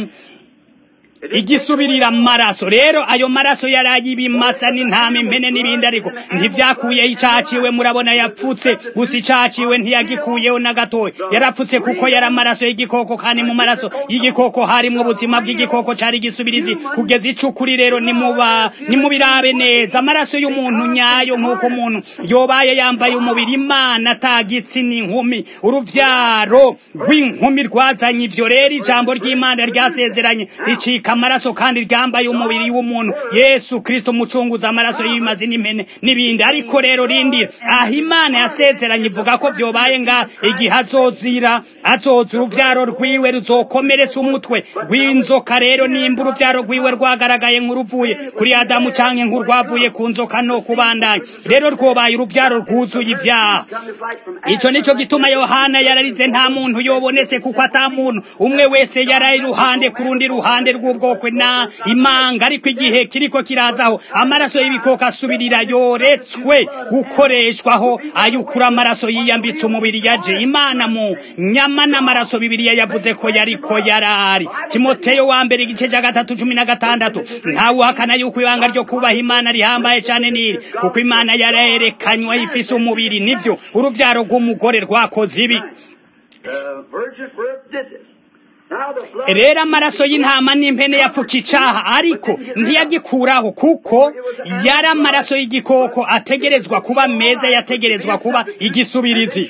igisubirira amaraso rero ayo maraso yari ay'ibimasa n'intama impene n'ibindi ariko ntivyakuyeho icaciwe murabona yapfutse gusa icaciwe ntiyagikuyeho na gatoya yarapfutse kuko yari amaraso y'igikoko kandi mu maraso y'igikoko harimwo ubuzima bw'igikoko cari igisubirizi kugeza icukuri rero nimuba nimubirabe neza amaraso y'umuntu nyayo nk'uko umuntu yobaye yambaye umubiri imana atagitsi n'inkumi uruvyaro rw'inkumi rwazanye ivyo rero ijambo ry'imana ryasezeranye ricika amaraso kandi ryambaye umubiri w'umuntu yesu kristo umucunguza amaraso y'ibimazi n'impene n'ibindi ariko rero rindira aho imana yasezeranye ivuga ko vyobaye nga igihe azozira azoza uruvyaro rwiwe ruzokomeretsa umutwe rw'inzoka rero nimba uruvyaro rwiwe rwagaragaye nk'uruvuye kuri adamu canke nk'urwavuye ku nzoka no kubandanya rero rwobaye uruvyaro rwuzuye ivyaha ico nico gituma yohana yararize nta muntu yobonetse kuko ata muntu umwe wese yari iruhande ku rundi ruhande rw'ubwo ubwoko na imanga ariko igihe kiriko kirazaho amaraso y'ibikoko asubirira yoretswe gukoreshwaho ayukura amaraso yiyambitse umubiri yaje imana mu nyama n'amaraso bibiliya yavuze ko yariko yarari timoteyo wa mbere igice cya gatatu cumi na gatandatu ntawe uhakana yuko ibanga ryo kubaha imana rihambaye cyane niri kuko imana yarerekanywe ifise umubiri nivyo uruvyaro rw'umugore rwakoze ibi rero amaraso y'intama n'impene yapfuka icaha ariko ntiyagikuraho kuko yari amaraso y'igikoko ategerezwa kuba meza yategerezwa kuba igisubirizi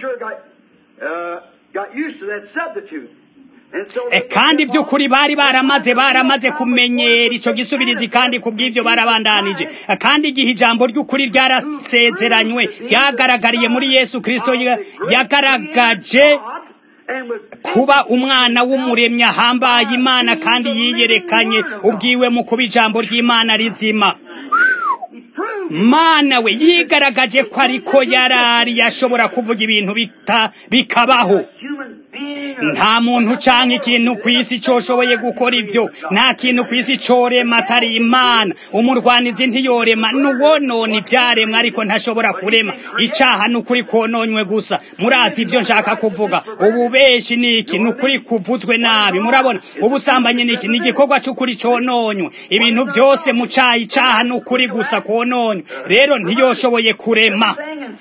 kandi by'ukuri bari baramaze baramaze kumenyera ico gisubirizi kandi kubw'ivyo barabandanije kandi igihe ijambo ry'ukuri ryarasezeranywe ryagaragariye muri yesu kristo yagaragaje kuba umwana w'umuremyi ahambaye imana kandi yiyerekanye ubwiwe mu kuba ijambo ry'imana rizima mana we yigaragaje ko ariko yarari yashobora kuvuga ibintu bita bikabaho nta muntu canke ikintu ku isi coshoboye gukora ivyo nta kintu ku isi corema atari imana umurwanizi ntiyorema nuwonona ivyaremwe ariko ntashobora kurema icaha nukuri kononywe gusa murazi ivyo nshaka kuvuga ububeshi niki nukuri kuvuzwe nabi murabona ubusambanyi niki ni igikorwa c'ukuri cononywe ibintu vyose mu caha icaha nukuri gusa kononywe rero ntiyoshoboye kurema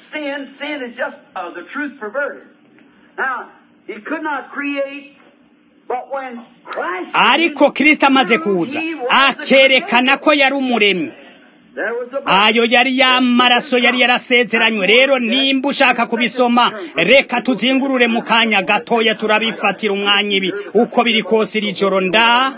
He could not create, but when Christ ariko kristo amaze kuza akerekana ko yari umuremyi there was a ayo yari y'amaraso yari yarasezeranywe rero nimba ushaka kubisoma reka tuzingurure mu kanya gatoya turabifatira umwanya ibi uko biri kose iri joro nda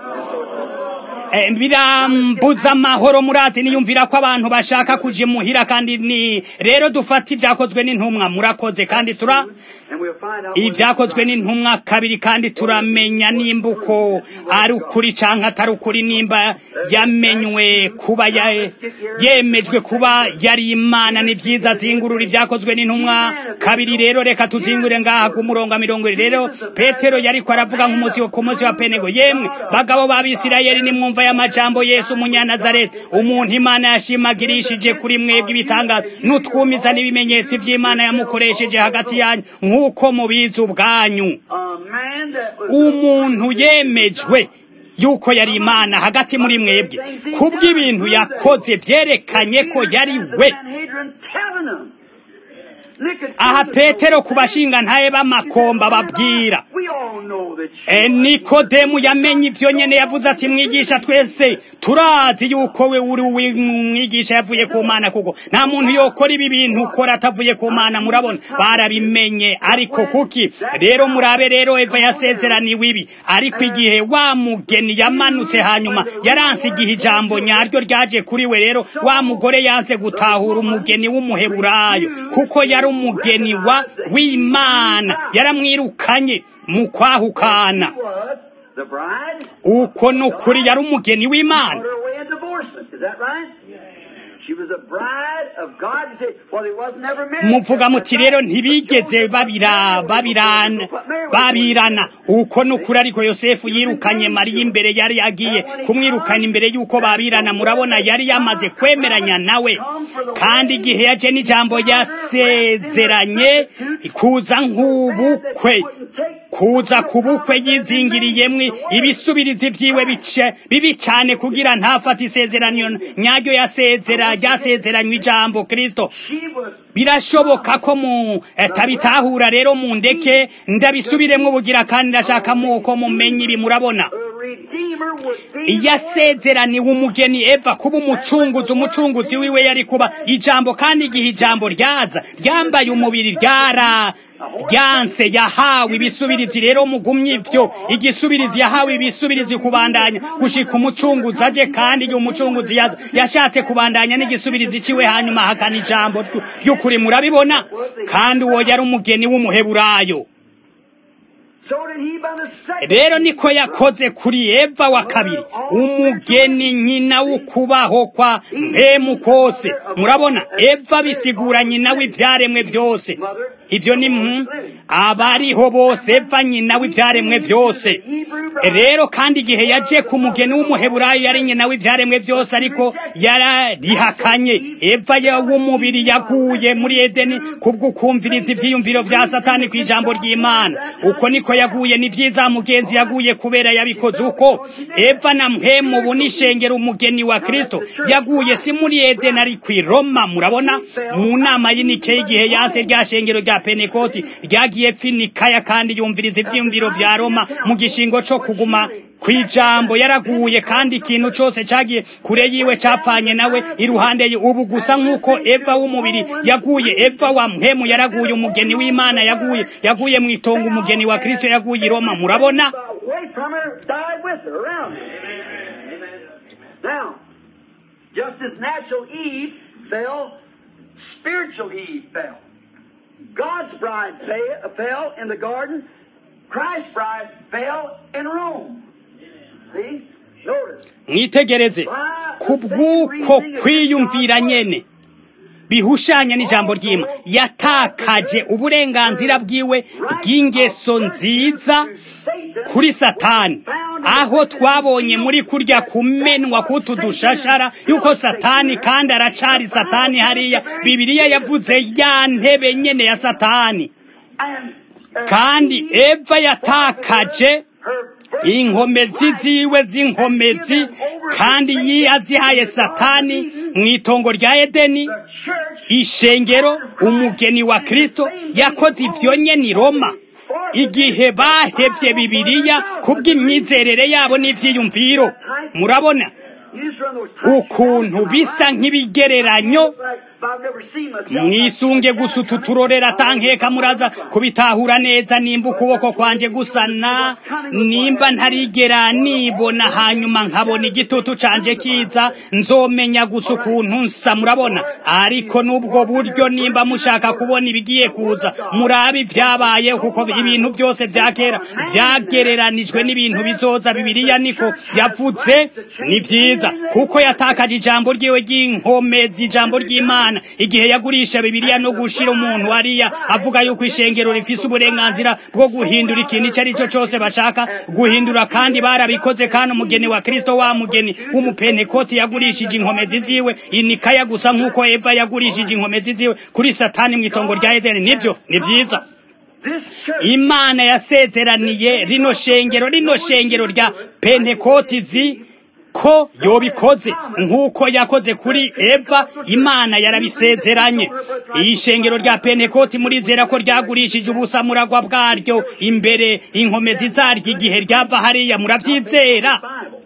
Eh, birambuza amahoro murazi niyumvira ko abantu bashaka kuja imuhira kandi ni rero dufata ibyakozwe n'intumwa murakoze kandi tura and we'll find out ibyakozwe n'intumwa kabiri kandi turamenya nimba uko ari ukuri canke atari ukuri nimba yamenywe kuba ya- yemejwe kuba yari imana ni vyiza zingurura ibyakozwe n'intumwa kabiri rero reka tuzingure ngaha ku murongo wa mirongo ibiri rero petero yariko aravuga nk'umunsi wo- ku munsi wa penego yemwe bagabo b'abisirayeli nimwumva y'amajambo yesu umunyanazareti umuntu imana yashimagirishije kuri mwebwe ibitangaza n'utwumiza n'ibimenyetso vy'imana yamukoresheje hagati yanyu nk'uko mubizi ubwanyu a man that was umuntu yemejwe yuko yari imana hagati muri mwebwe kubw'ibintu yakoze vyerekanye ko yari we Sanhedrin telling them. Nicodemus aha petero ku knows bashinga ntaye b'amakomba babwira We all know that you E, nikodemu yamenye ivyo nyene yavuze ati mwigisha twese turazi yuko we uri umwigisha yavuye ku mana kuko nta muntu yokora ibi bintu ukora atavuye ku mana murabona barabimenye ariko kuki rero murabe rero eva yasezeraniwe ibi ariko igihe wa mugeni yamanutse hanyuma yaranse igihe ijambo nyaryo ryaje kuri we rero wa mugore yanse gutahura umugeni w'umuheburayo kuko yari umugeni wa w'imana yaramwirukanye mu kwahukana was the bride uko ni ukuri yari umugeni w'imana on her way of divorcement. Is that right? She was a bride of God. You say, well, they was never married. muvuga muti rero ntibigeze babira babirana babirana uko ni ukuri ariko yosefu yirukanye mariya imbere yari agiye kumwirukana imbere y'uko babirana murabona yari yamaze kwemeranya nawe kandi igihe yaje n'ijambo yasezeranye kuza nk'ubukwe kuza ku bukwe yizingiriyemwo ibisubirizi vyiwe bice bibi cane kugira ntafate isezerano nyaryo yasezera ryasezeranywe ijambo kristo She was birashoboka ko mu eh, tabitahura rero mu ndeke ndabisubiremwo bugira kandi ndashaka muko mumenye ibi murabona a redeemer would be yasezeraniwe umugeni eva kuba umucunguzi umucunguzi wiwe yari kuba ijambo kandi igihe ijambo ryaza ryambaye umubiri ryara ryanse yahawe ibisubirizi rero mugumye ivyo igisubirizi yahawe ibisubirizi kubandanya gushika umucunguzi aje kandi igihe umucunguzi yaza yashatse kubandanya n'igisubirizi ciwe hanyuma ahakana ijambo ryu- ry'ukuri murabibona kandi uwo yari umugeni w'umuheburayo So did he by the second. rero niko yakoze kuri eva wa kabiri umugeni nyina w'ukubaho kwa mpemu kose murabona eva bisigura nyina w'ivyaremwe vyose ivyo ni mpu abariho bose eva nyina w'ivyaremwe vyose rero kandi igihe yaje ku mugeni w'umuheburayo yari nyina w'ivyaremwe vyose ariko yararihakanye eva ya- w'umubiri yaguye muri edeni kubwo kumviriza ivyiyumviro vya satani ku ijambo ry'imana uko niko yaguye ni vyiza mugenzi yaguye kubera yabikoze uko eva na mpemu ubu nishengera umugeni wa kristo yaguye si muri edeni ari kw'i roma murabona mu nama y'inike y'igihe yanse rya shengero rya penekoti ryagiye pfinikaya kandi yumviriza ivyiyumviro vya roma mu gishingo co kuguma kwijambo yaraguye kandi ikintu cose cagiye kure yiwe capfanye nawe iruhande ye ubu gusa nk'uko eva w'umubiri yaguye eva wa mpemu yaraguye umugeni w'imana yaguye yaguye mu itongo umugeni wa kristo yaguye i roma murabona Away from her, died with her, around her. Now, just as natural Eve fell, spiritual Eve fell. God's bride fa- fell in the garden. Christ's bride fell in Rome. See? Notice. mwitegereze kubw'uko kwiyumvira nyene bihushanya n'ijambo ry'ima yatakaje uburenganzira bwiwe bw'ingeso nziza kuri satani aho twabonye muri kurya kumenwa kutu dushashara yuko satani kandi aracari satani hariya bibiliya yavuze ya ntebe nyene ya satani kandi eva yatakaje inkomezi ziwe z'inkomezi kandi yazihaye satani mu itongo rya edeni ishengero umugeni wa kristo yakoze ivyo nyene i roma igihe bahevye bibiliya kubw'imyizerere yabo n'ivyiyumviro murabona ukuntu bisa nk'ibigereranyo mwisunge gusa utu turorera tankeka muraza kubitahura neza nimba ukuboko kwanje gusana nimba ntarigera nibona hanyuma nkabona igitutu canje kiza nzomenya gusa ukuntu nsa murabona ariko n'ubwo buryo nimba mushaka kubona ibigiye kuza murabe ibyabaye kuko ibintu byose vya kera vyagereranijwe n'ibintu bizoza bibiliya niko yavuze ni vyiza kuko yatakaje ijambo ryiwe ry'inkomezi ijambo ry'imana igihe yagurisha bibiliya no gushira umuntu hariya avuga yuko ishengero rifise uburenganzira bwo guhindura ikintu icyo ari cyo cyose bashaka guhindura kandi barabikoze kandi umugeni wa kristo wa mugeni w'umupentekoti yagurishije inkomezi ziwe inikaya gusa nk'uko eva yagurishije inkomezi ziwe kuri satani mu itongo rya edeni nibyo ni vyiza imana yasezeraniye rino shengero rino shengero rya pentekoti zi ko yobikoze nk'uko yakoze kuri eva imana yarabisezeranye iyi shengero rya pentekoti murizera ko ryagurishije ubusamuragwa bwaryo imbere inkomezi zaryo igihe ryava hariya muravyizera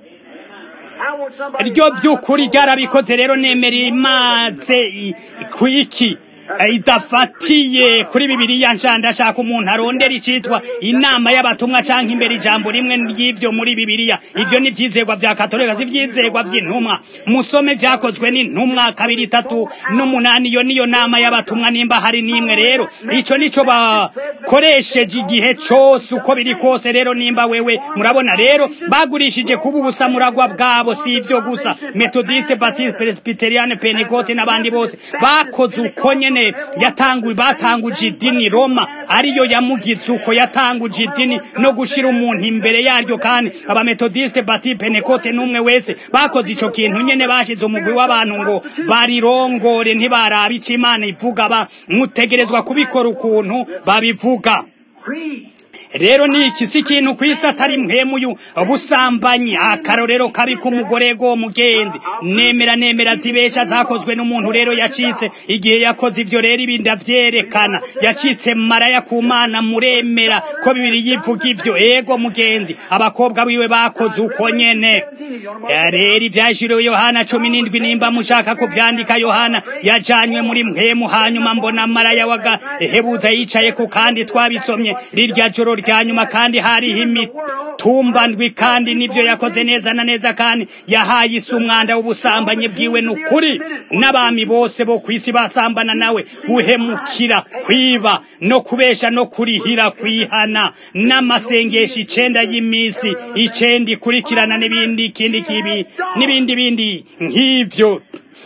ryo by'ukuri ryarabikoze rero nemera imaze kwiki idafatiye kuri bibiliya nshya ndashaka umuntu arondera icitwa inama y'abatumwa canke imbere ijambo rimwe ry'ivyo muri bibiliya ivyo ni ivyizerwa vya katolika si ivyizerwa vy'intumwa musome vyakozwe n'intumwa kabiri itatu n'umunani iyo niyo nama y'abatumwa nimba hari n'imwe rero ico nico bakoresheje igihe cose uko biri kose rero nimba wewe murabona rero bagurishije kuba ubusamuragwa bwabo si ivyo gusa metodiste batiste presbyteriane pentecote n'abandi bose bakoze uko nyene yatanguye batanguje idini Roma ariyo yamugize uko yatanguje idini no gushira umuntu imbere yaryo kandi abametodiste bati Pentecote n'umwe wese bakoze ico kintu nyene bashize umugwi w'abantu ngo barirongore ntibarabe ico Imana ivuga ba mutegerezwa kubikora ukuntu babivuga rero ni iki si ikintu ku isi atari mwemuyu busambanyi akarorero kabi k'umugore go mugenzi nemera nemera zibesha zakozwe n'umuntu rero yacitse igihe yakoze ivyo rero ibindi avyerekana yacitse maraya ku mana muremera ko bibiri yivuga ivyo ego mugenzi abakobwa biwe bakoze uko nyene rero ivyashiriwe yohana cumi n'indwi nimba mushaka kuvyandika yohana yajanywe muri mwemu hanyuma mbona maraya wagahebuza yicaye ku kandi twabisomye rirya joro rya nyuma kandi hariho imitumba ndwi kandi nivyo yakoze neza na neza kandi yahaye isi umwanda w'ubusambanyi bwiwe n'ukuri n'abami bose bo kw'isi basambana nawe guhemukira kwiba no kubesha no kurihira kwihana n'amasengesho icenda y'imisi icenda ikurikirana n'ibindi ikindi kibi n'ibindi bindi nk'ivyo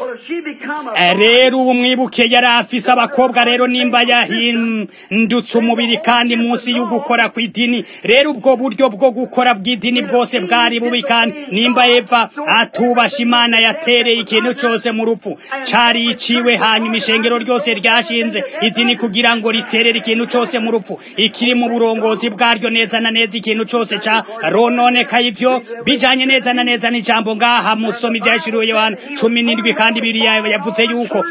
rero ubu mwibuke yari afise abakobwa rero nimba yahindutse umubiri kandi munsi y'ugukora kw'idini rero ubwo buryo bwo gukora bw'idini bwose bwari bubi kandi nimba eva atubasha imana yatereye ikintu cyose mu rupfu cari iciwe hanyuma ishengero ryose ryashinze idini kugira ngo riterere ikintu cyose mu rupfu ikiri mu burongozi bwaryo neza na neza ikintu cyose ca rononekaye ivyo bijanye neza na neza n'ijambo ngaha musoma ivyashiriwe yohana cumi n'indwi kandi biriya yavuze yuko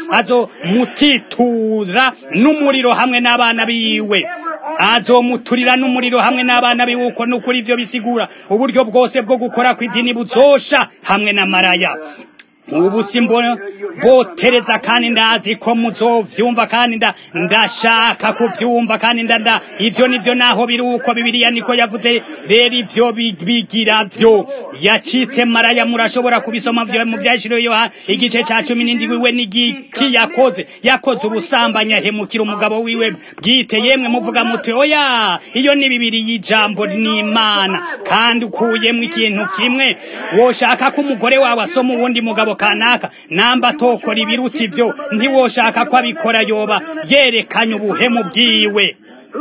azomutitura n'umuriro hamwe n'abana biwe azomuturira n'umuriro hamwe n'abana biwe uko n'ukuri ivyo bisigura uburyo bwose bwo gukora kw'idini buzosha hamwe na maraya ubu simbona botereza kandi ndazi ko muzovyumva kandi nda ndashaka kuvyumva kandi nda ivyo nivyo naho biri uko bibiliya niko yavuze rero ivyo bigira vyo yacitse maraya murashobora kubisoma vyo mu vyashiriwe yohana igice ca cumi n'indwi we n'igiki yakoze yakoze ubusambanyi ahemukira umugabo wiwe bwite yemwe muvuga muti oya iyo ni bibiri y'ijambo n'imana kandi ukuyemwo ikintu kimwe woshaka ko umugore wawe asoma uwundi mugabo mugabo kanaka namba atokora ibiruta ivyo ntiwoshaka ko abikora yoba yerekanye ubuhemu bwiwe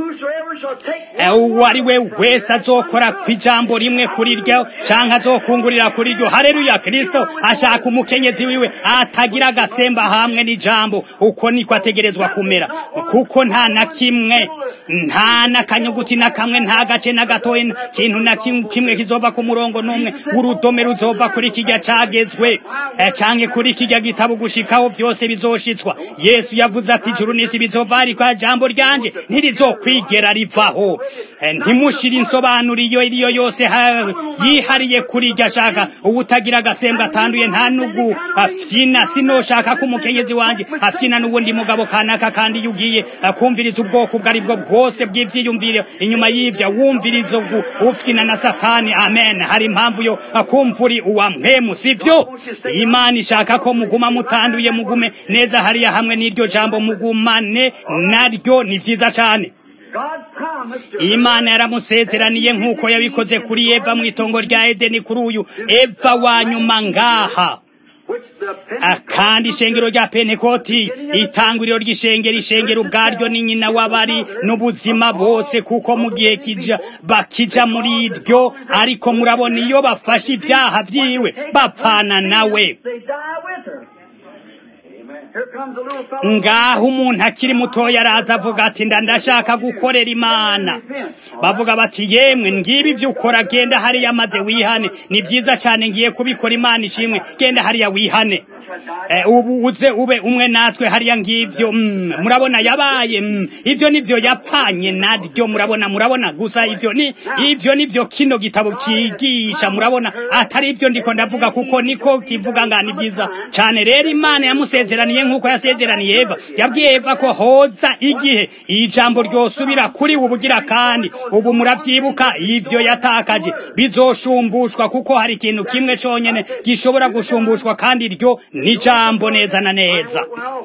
uwo ari we wese azokora ku ijambo rimwe kuri ryo canke azokungurira kuri ryo hareruya kristo ashaka umukenyezi wiwe atagira agasemba hamwe n'ijambo uko niko ategerezwa kumera kuko nta na kimwe nta n'akanyuguti na kamwe nta gace na gatoya kintu na kimwe kizova ku murongo n'umwe urudome ruzova kuri kijya cagezwe canke kuri kijya gitabo gushikaho vyose bizoshitswa yesu yavuze ati ijuru n'isi bizova ariko jambo ryanje ntirizokwigera rivaho ntimushire insobanuro iyo iriyo yose yihariye kuri iryo ashaka ubutagira agasembo atanduye nta nugu afyina sinoshaka ko umukenyezi wanje afyina n'ubundi mugabo kanaka kandi iyo ugiye kumviriza ubwoko ubwo ari bwo bwose bw'ivyiyumvire inyuma y'ivyo wumviriza ufyina na satani amen hari impamvu yo kumvuri uwa mpemu sivyo imana ishaka ko muguma mutanduye mugume neza hariya hamwe n'iryo jambo mugumane naryo ni vyiza cane imana yaramusezeraniye nk'uko yabikoze kuri eva mu itongo rya edeni kuri uyu eva wa nyuma ngaha kandi ishengero rya pentekoti itanguriro ry'ishengero ishengero ubwaryo ni nyina w'abari n'ubuzima bose kuko mu gihe kija bakija muri iryo ariko murabona iyo bafashe ibyaha byiwe bapfana nawe ngaho umuntu akiri mutoya araza avuga ati nda ndashaka gukorera imana bavuga bati yemwe ngibi ibyo ukora genda hariya maze wihane ni byiza cyane ngiye kubikora imana ishimwe genda hariya wihane ubu uze ube umwe natwe hariya ngivyo murabona yabaye ivyo nivyo yapfanye naryo murabona murabona gusa ivyo ni ivyo nivyo kino gitabo cigisha murabona atari ivyo ndiko ndavuga kuko niko kivuga ngani vyiza cane rero imana yamusezeraniye nk'uko yasezeraniye eva yabwiye eva ko hoza igihe ijambo ryosubira kuri ubugira kandi ubu muravyibuka ivyo yatakaje bizoshumbushwa kuko hari ikintu kimwe conyene gishobora gushumbushwa kandi ryo ni jambo neza na neza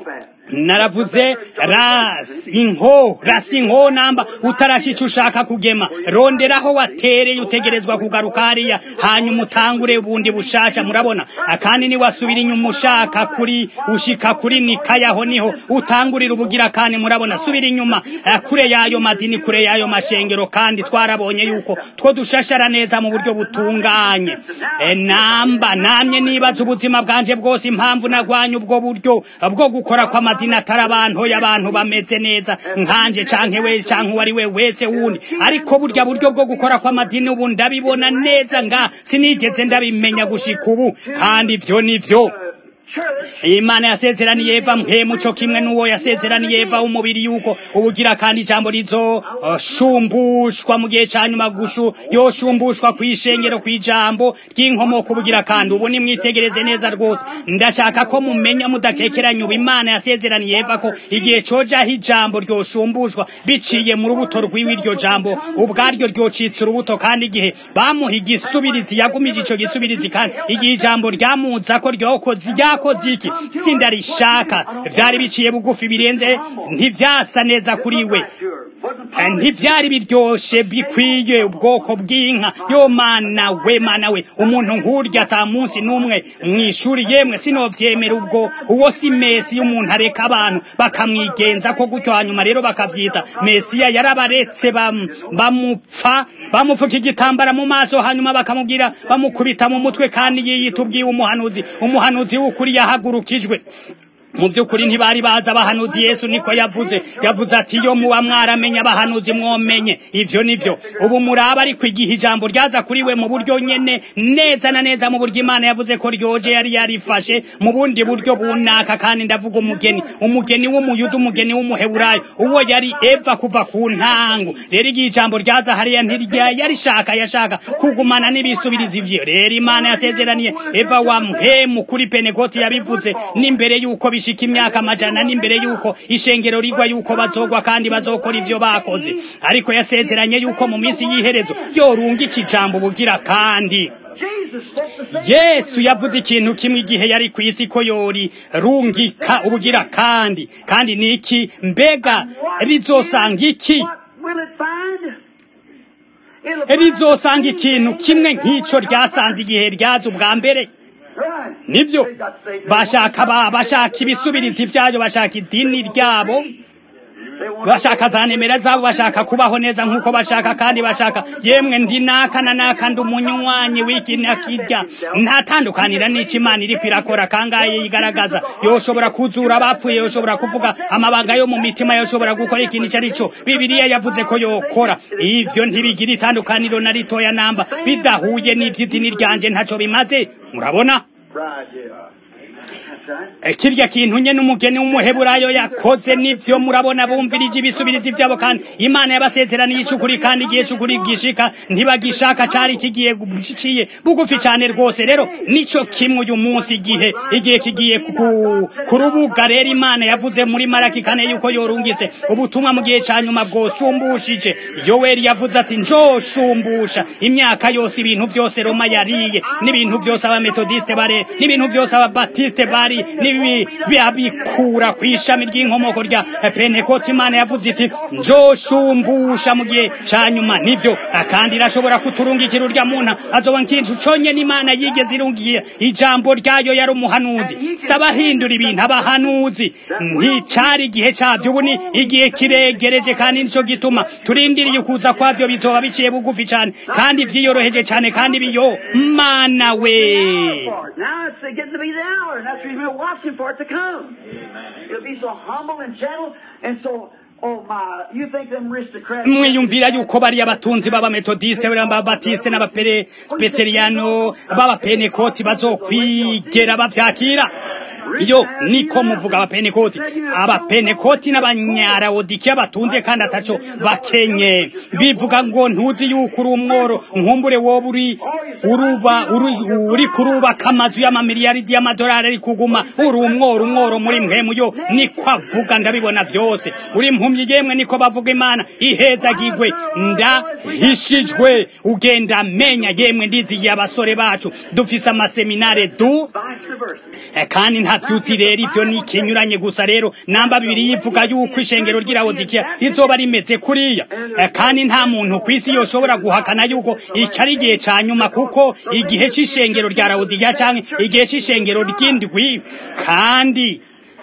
naravuze ras inko rasi inko namba utarashica ushaka kugema ronderaho watereye utegerezwa kugaruka hariya hanyuma utangure bundi bushasha murabona kandi ni wasubira inyuma ushaka kuri ushika kuri nikayaho niho utangurira ubugira kandi murabona subira inyuma kure yayo madini kure yayo mashengero kandi twarabonye yuko two dushashara neza mu buryo butunganye e, namba namye nibaza ubuzima bwanje bwose impamvu nagwanye ubwo buryo bwo gukora kwa madini atari abantu y'abantu bameze neza nkanje canke we canke uwari we wese wundi ariko burya buryo bwo gukora kw'amadini ubu ndabibona neza nga sinigeze ndabimenya gushika ubu kandi ivyo nivyo imana yasezeraniye eva mpemu co kimwe n'uwo yasezeraniye eva umubiri yuko ubugira kandi ijambo rizo uh, shumbushwa mu gihe ca nyuma gushu yoshumbushwa kw'ishengero kw'ijambo ry'inkomoko ubugira kandi ubu nimwitegereze neza rwose ndashaka ko mumenya mudakekeranya ubu imana yasezeraniye eva ko igihe cojaho ijambo ryoshumbushwa biciye mu rubuto rw'iwe iryo jambo ubwaryo ryocitse urubuto kandi igihe bamuha igisubirizi yagumije ico gisubirizi kandi igihe ijambo ryamuza ko ryokoze ryako iki sindarishaka vyari biciye bugufi birenze ntivyasa neza kuri we ntivyari biryoshe bikwiye ubwoko bw'inka yo mana we mana we umuntu nk'urya ata munsi n'umwe mw'ishuri yemwe sinovyemera ubwo uwo si mesi y'umuntu areka abantu bakamwigenza ko gutyo hanyuma rero bakavyita mesiya yarabaretse bamupfa bamufuka igitambara mu maso hanyuma bakamubwira bamukubita mu mutwe kandi yiyita ubwiwe umuhanuzi umuhanuzi w'ukuri yahagurukijwe mu by'ukuri ntibari baza abahanuzi yesu niko yavuze yavuze ati iyo muba mwaramenya abahanuzi mwomenye ivyo nivyo ubu muraba ariko igihe ijambo ryaza kuri we mu buryo nyene neza na neza mu buryo imana yavuze ko ryoje yari yarifashe mu bundi buryo bunaka kandi ndavuga umugeni umugeni w'umuyuda umugeni w'umuheburayo uwo yari eva kuva ku ntango rero igihe ijambo ryaza hariya ntirya yarishaka yashaka kugumana n'ibisubirizi ivyo rero imana yasezeraniye eva wa mpemu kuri penekoti yabivuze n'imbere y'uko bishika imyaka amajana n'imbere y'uko ishengero rigwa y'uko bazogwa kandi bazokora ivyo bakoze ariko yasezeranye y'uko mu minsi y'iherezo yorunga iki jambo bugira kandi yesu yavuze ikintu kimwe igihe yari ku isi ko yori rungika ubugira kandi kandi ni iki mbega rizosanga iki rizosanga ikintu kimwe nk'ico ryasanze igihe ryaza ubwa mbere nibyo bashaka ba bashaka ibisubirizi byayo bashaka idini ryabo bashaka za nemera zabo bashaka kubaho neza nk'uko bashaka kandi bashaka yemwe ndi naka na naka ndi umunywanyi w'iki na kirya ntatandukanira n'icyo imana iri kwirakora kangaye yigaragaza yoshobora kuzura abapfuye yoshobora kuvuga amabanga yo mu mitima yoshobora gukora ikintu icyo ari cyo bibiliya yavuze ko yokora ivyo ntibigira itandukaniro na ritoya namba bidahuye n'ivy'idini ryanje ntaco bimaze murabona kirya kintu nye n'umugeni w'umuheburayo yakoze nivyo murabona bumvirije ibisubirizi vyabo kandi imana yabasezeraniye icukuri kandi igihe cukuri gishika ntibagishaka cari kigiye giciye bugufi cane rwose rero nico kimwe uyu munsi igihe igihe kigiye ku rubuga rero imana yavuze muri maraki kane yuko yorungitse ubutumwa mu gihe ca nyuma bwosumbushije yoweri yavuze ati njoshumbusha imyaka yose ibintu vyose roma yariye n'ibintu vyose abametodiste bare n'ibintu vyose ababatiste bari nibi bikura ku ishami ry'inkomoko rya pentekote imana yavuze iti njoshumbusha mu gihe ca nyuma nivyo kandi irashobora kuturungikira urya muntu azoba nkintu conye n'imana yigeze irungiye ijambo ryayo yari umuhanuzi sabahindura ibintu abahanuzi nticari igihe cavyo ubu ni igihe kiregereje kandi nico gituma turindiriye ukuza kwavyo bizoba biciye bugufi cane kandi vyiyoroheje cane kandi biyo mana we Now it's getting to be the hour, and that's the reason we're watching for it to come. It'll be so humble and gentle, and so, oh my, you think them aristocrats... mwiyumvira yuko bari abatunzi b'abametodiste b'ababatiste n'abapeteriyano b'abapenekoti bazokwigera bavyakira iyo niko muvuga abapenekoti abapenekoti n'abanyarawodikiya batunze kandi ataco bakenye bivuga ngo ntuzi yuko uri umworo nkumbure wowe uri uruba uri kurubaka amazu y'amamiliyaridi y'amadolari ari kuguma uri umworo umworo muri mwemu yo niko avuga ndabibona vyose uri impumyi yemwe niko bavuga imana ihezagirwe ndahishijwe ugenda menya yemwe ndizigiye abasore bacu dufise amaseminare du kandi nta vyuzi rero ivyo ni ikinyuranye gusa rero namba bibiri yivuga yuko ishengero ry'irawodikiya rizoba rimeze kuriya kandi nta muntu kw'isi yoshobora guhakana yuko iki ari igihe ca nyuma kuko igihe c'ishengero rya rawodikiya canke igihe c'ishengero ry'indwi kandi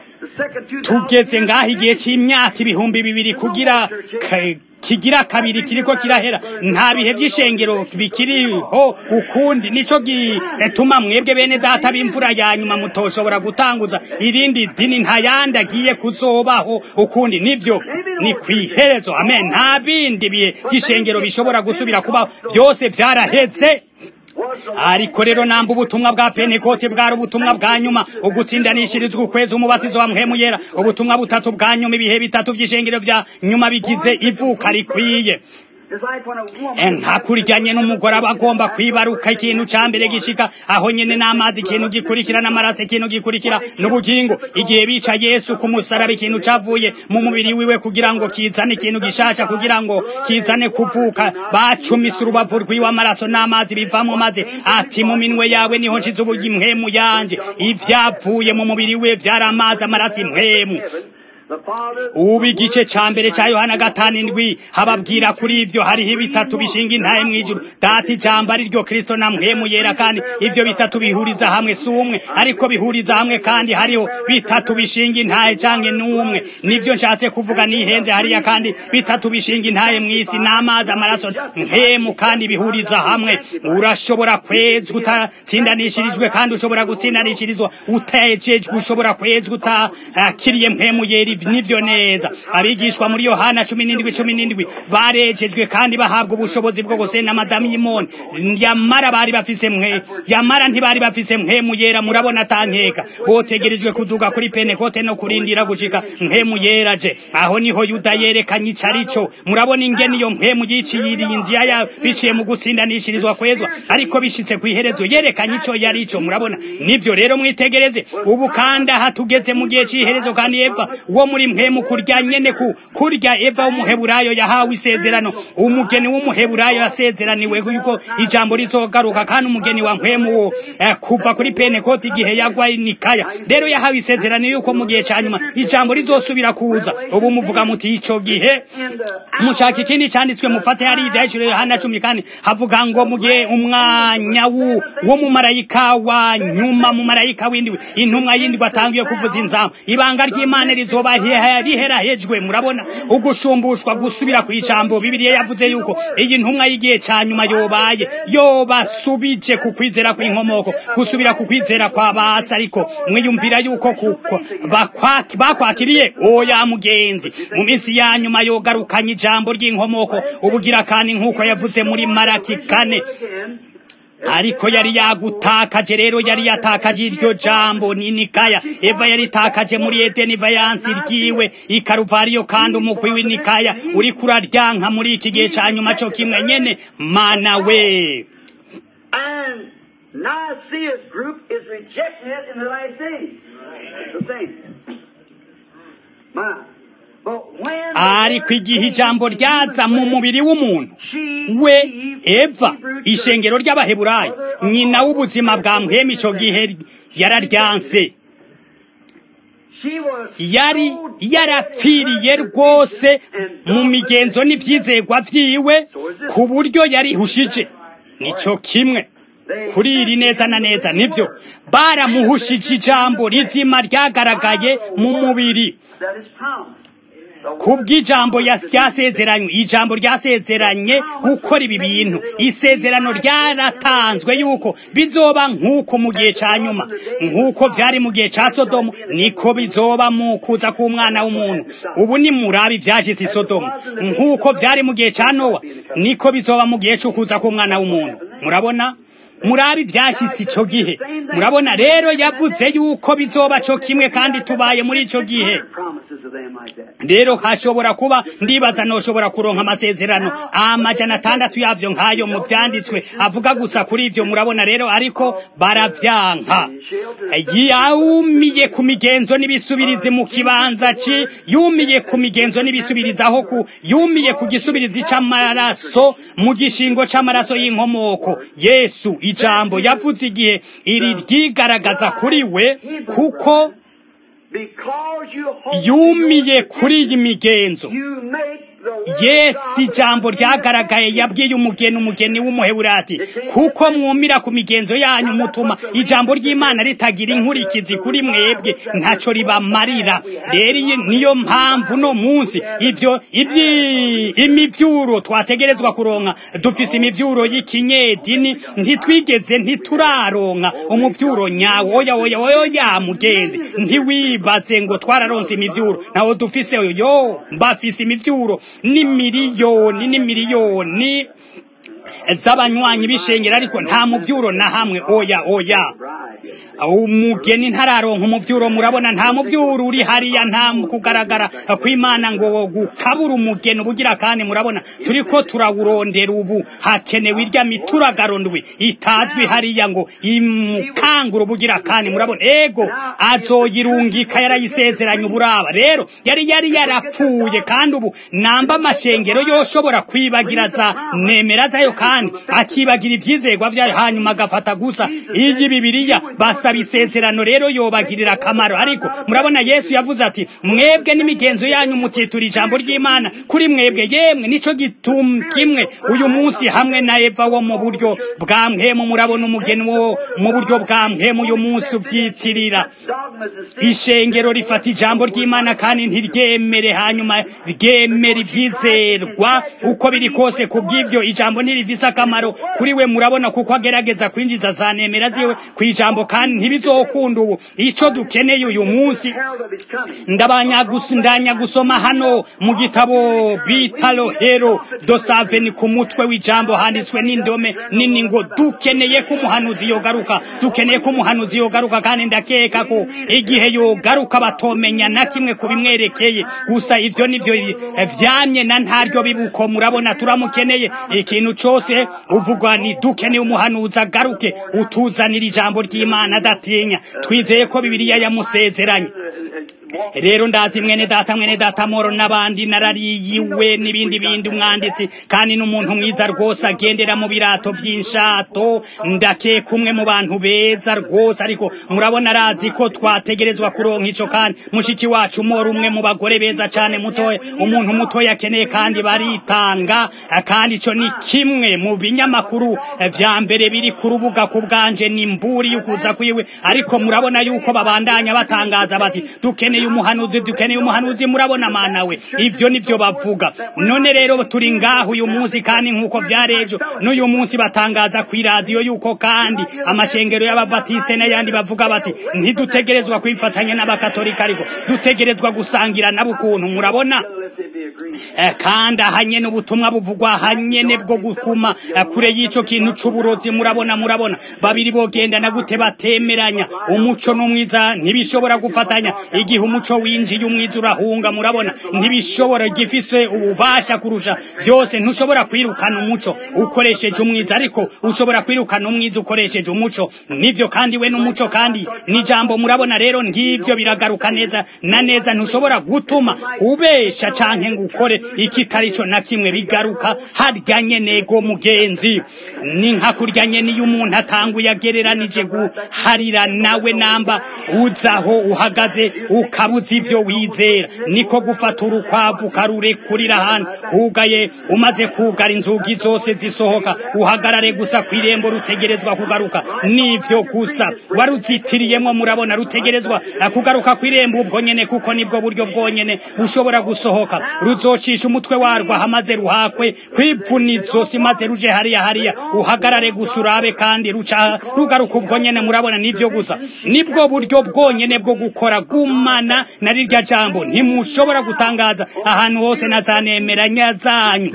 tugeze ngaho igihe c'imyaka ibihumbi bibiri kugira kigira kabiri kiriko kirahera nta bihe vy'ishengero bikiriho ukundi nico gituma mwebwe bene data b'imvura ya nyuma mutoshobora gutanguza irindi dini nta yandi agiye kuzobaho ukundi nivyo ni kwiherezo amen nta bindi bihe vy'ishengero bishobora gusubira kubaho vyose vyaraheze ariko rero namba ubutumwa bwa pentekote bwari ubutumwa bwa nyuma ugutsindanishirizwa ukwezi umubatizo wa mpwemu yera ubutumwa butatu bwa nyuma ibihe bitatu vy'ishengero vya nyuma bigize ivuka rikwiye nkakuryanye n'umugore aba agomba kwibaruka ikintu ca mbere gishika aho nyene n'amazi ikintu gikurikira n'amaraso ikintu gikurikira n'ubugingo igihe bica yesu ku musaraba ikintu cavuye mu mubiri wiwe kugira ngo kizane ikintu gishasha kugira ngo kizane kuvuka bacumise urubavu rwiwe amaraso n'amazi bivamo maze ati mu minwe yawe niho nshize ubugi impwemu yanje ivyavuye mu mubiri we vyari amazi amaraso impwemu ubu igice ca mbere ca yohana gatanu indwi hababwira kuri ivyo hariho ibitatu bishinga intahe mw'ijuru data ijambo ari ryo kristo na mpwemu yera kandi ivyo bitatu bihuriza hamwe si umwe ariko bihuriza hamwe kandi hariho bitatu bishinga intahe canke n'umwe nivyo nshatse kuvuga nihenze hariya kandi bitatu bishinga intahe mw'isi n'amazi amaraso mpemu kandi bihuriza hamwe urashobora kwezwa utatsindanishirijwe kandi ushobora gutsindanishirizwa utejejwe ushobora kwezwa utakiriye mpemu yera nivyo neza abigishwa muri yohana cumi n'indwi cumi n'indwi barejejwe kandi bahabwa ubushobozi bwo gusenda amadamiyimoni yamara bari bafise mwe yamara ntibari bafise mpemu yera murabona atankeka botegerejwe kuduga kuri penekote no kurindira gushika mpemu yera je aho niho yuda yerekanye ico arico murabona ingene iyo mpemu yiciye irinzi yaya biciye mu gutsindanishirizwa kwezwa ariko bishitse kw'iherezo yerekanye ico yarico murabona nivyo rero mwitegereze ubu kandi aha tugeze mu gihe c'iherezo kandi eva wo wo muri mpemu kurya nyene ku kurya eva w'umuheburayo yahawe isezerano umugeni w'umuheburayo yasezeraniwe yuko ijambo rizogaruka kandi umugeni wa mpemu wo eh, kuva kuri penekoti igihe yagwa nikaya rero yahawe isezerano yuko mu gihe ca nyuma ijambo rizosubira kuza ubu muvuga muti ico gihe mushaka ikindi canditswe mufate hari ivyahishuriwe yohana cumi kandi havuga ngo mu gihe umwanya wo mu marayika wa nyuma mu marayika w'indwi intumwa y'indwi atangiye kuvuza inzamu ibanga ry'imana rizoba riherahejwe murabona ugushumbushwa gusubira ku ijambo bibiliya yavuze yuko iyi ntumwa y'igihe ca nyuma yobaye yobasubije ku kwizera kw'inkomoko gusubira ku kwizera kwa basi ariko mwiyumvira yuko kuko bakwakiriye oya mugenzi mu minsi ya nyuma yogarukanye ijambo ry'inkomoko ubugira kandi nk'uko yavuze muri maraki kane ariko yari yagutakaje rero yari yatakaje iryo jambo ninikaya eva yari takaje muri edeni vayansi ryiwe ikaruvariyo kandi umugwi w'inikaya uriko uraryanka muri iki gihe ca nyuma co kimwe nyene mana we And Nicaea's group is rejecting it in the last days. The same. My. ariko igihe ijambo ryaza mu mubiri w'umuntu we eva ishengero ry'abaheburayo nyina w'ubuzima bwa mpemu icyo gihe yararyanse yari yarapfiriye rwose mu migenzo n'ibyizegwa byiwe ku buryo yarihushije nicyo kimwe kuri iri neza na neza nibyo baramuhushije ijambo rizima ryagaragaye mu mubiri kubw'ijambo ryasezeranywe ijambo ryasezeranye gukora ibi bintu isezerano ryaratanzwe yuko bizoba nk'uko mu gihe cya nyuma nk'uko byari mu gihe cya sodomu niko bizoba mu kuza k'umwana w'umuntu ubu ni murabi byashize i sodomu nk'uko byari mu gihe cya nowa niko bizoba mu gihe cyo kuza k'umwana w'umuntu murabona murabi byashyitse icyo gihe murabona rero yavuze yuko bizoba cyo kimwe kandi tubaye muri icyo gihe rero hashobora kuba ndibaza noshobora kuronka amasezerano amajana atandatu yavyo nk'ayo mu byanditswe avuga gusa kuri ivyo murabona rero ariko baravyanka yumiye ku migenzo n'ibisubirizi mu kibanza ci yumiye ku migenzo n'ibisubirizi aho ku yumiye ku gisubirizi c'amaraso mu gishingo c'amaraso y'inkomoko yesu ijambo yavuze igihe iri ryigaragaza kuri we kuko yumiye kuri iyi migenzo yesu ijambo ryagaragaye yabwiye umugeni umugeni w'umuheburati kuko mwumira ku migenzo yanyu mutuma ijambo ry'imana ritagira inkurikizi kuri mwebwe ntacyo ribamarira rero niyo mpamvu no munsi ibyo imivyuro twategerezwa kuronka dufise imivyuro y'ikinyedini ntitwigeze ntituraronka umuvyuro nyawo oya oya oya mugenzi ntiwibaze ngo twararonse imivyuro nawo dufise yo mbafise imivyuro ni miliyoni ni miliyoni z'abanywanyi b'ishengero ariko nta muvyuro na hamwe oya oya umugeni ntararonka umuvyuro murabona nta muvyuro uri hariya nta kugaragara kw'imana ngo gukabura umugeni ubugira kandi murabona turiko turawurondera ubu hakenewe irya mituragaro ndwi itazwi hariya ngo imukangura ubugira kandi murabona ego azoyirungika yarayisezeranye uburaba rero yari yari yarapfuye kandi ubu namba amashengero yoshobora kwibagira za nemera zayo kandi akibagira ivyizegwa vyayo hanyuma agafata gusa iyi bibiriya basaba isezerano rero yobagirira akamaro ariko murabona yesu yavuze ati mwebwe n'imigenzo yanyu mutitura ijambo ry'imana kuri mwebwe yemwe nico gitum kimwe uyu munsi hamwe na eva wo mu buryo bwa mpemu murabona umugeni wo mu buryo bwa mpemu uyu munsi ubyitirira ishengero rifata ijambo ry'imana kandi ntiryemere hanyuma ryemera ivyizerwa uko biri kose kubw'ivyo ijambo ntirivise akamaro kuri we murabona kuko agerageza kwinjiza za nemera ziwe ku ijambo kandi ntibizokunda ubu ico dukeneye uyu munsi ndabanya gusoma hano mu gitabo bita rohero dosaveni ku mutwe w'ijambo handitswe n'indome nini ngo dukeneye ko umuhanuzi yogaruka dukeneye ko umuhanuzi yogaruka kandi ndakeka ko igihe yogaruka batomenya na kimwe ku bimwerekeye gusa ivyo nivyo vyamye na ntaryo bibuko murabona turamukeneye ikintu cose uvugwa ni dukeneye umuhanuzi agaruke utuzanira ijambo ry'imana adatinya twizeye ko bibiliya yamusezeranye rero ndazi mwene data mwene data moro n'abandi narariyiwe n'ibindi bindi umwanditsi kandi n'umuntu mwiza rwose agendera mu birato by'inshato ndakeka umwe mu bantu beza rwose ariko murabona arazi ko twategerezwa kuronka ico kandi mushiki wacu moro umwe mu bagore beza cane mutoya umuntu mutoya akeneye kandi baritanga kandi ico ni kimwe mu binyamakuru vya mbere biri ku rubuga ku bwanje ni mburi y'ukuza kwiwe ariko murabona yuko babandanya batangaza bati dukeneye umuhanuzi dukeneye umuhanuzi murabona mana we ivyo nivyo bavuga none rero turi ngaho uyu munsi kandi nk'uko vyarejo n'uyu munsi batangaza ku iradiyo yuko kandi amashengero y'ababatiste n'ayandi bavuga bati ntidutegerezwa kwifatanya n'abakatolika ariko dutegerezwa gusangira nabo ukuntu murabona kandi ahanyene ubutumwa buvugwa ahanyene bwo gukuma kure y'ico kintu c'uburozi murabona murabona babiri bogendana gute batemeranya umuco n'umwiza ntibishobora gufatanya igihe umuco winjiye umwiza urahunga murabona ntibishobora gifise ububasha kurusha vyose ntushobora kwirukana umuco ukoresheje umwiza ariko ushobora kwirukana umwiza ukoresheje umuco nivyo kandi we n'umuco kandi n'ijambo murabona rero ngivyo biragaruka neza na neza ntushobora gutuma ubesha canke ngo ukore ikitarico na kimwe bigaruka harya nyenego mugenzi ni nka kurya nyene iyo umuntu atanguye agereranije guharira nawe namba uzaho uhagaze ukabuza ivyo wizera niko gufata urukwavu ukarurekurira ahantu hugaye umaze kugara inzugi zose zisohoka uhagarare gusa kw'irembo rutegerezwa kugaruka nivyo gusa waruzitiriyemwo murabona rutegerezwa kugaruka kw'irembo ubwo nyene kuko nibwo buryo bwonyene bushobora gusohoka ruzocisha umutwe warwo hamaze ruhakwe kwivuna izosi maze ruje hariya hariya uhagarare gusa urabe kandi ruca rugaruka ubwo nyene murabona nivyo gusa nibwo buryo bwonyene bwo gukora gumana na rirya jambo ntimushobora gutangaza ahantu hose na za nemeranya zanyu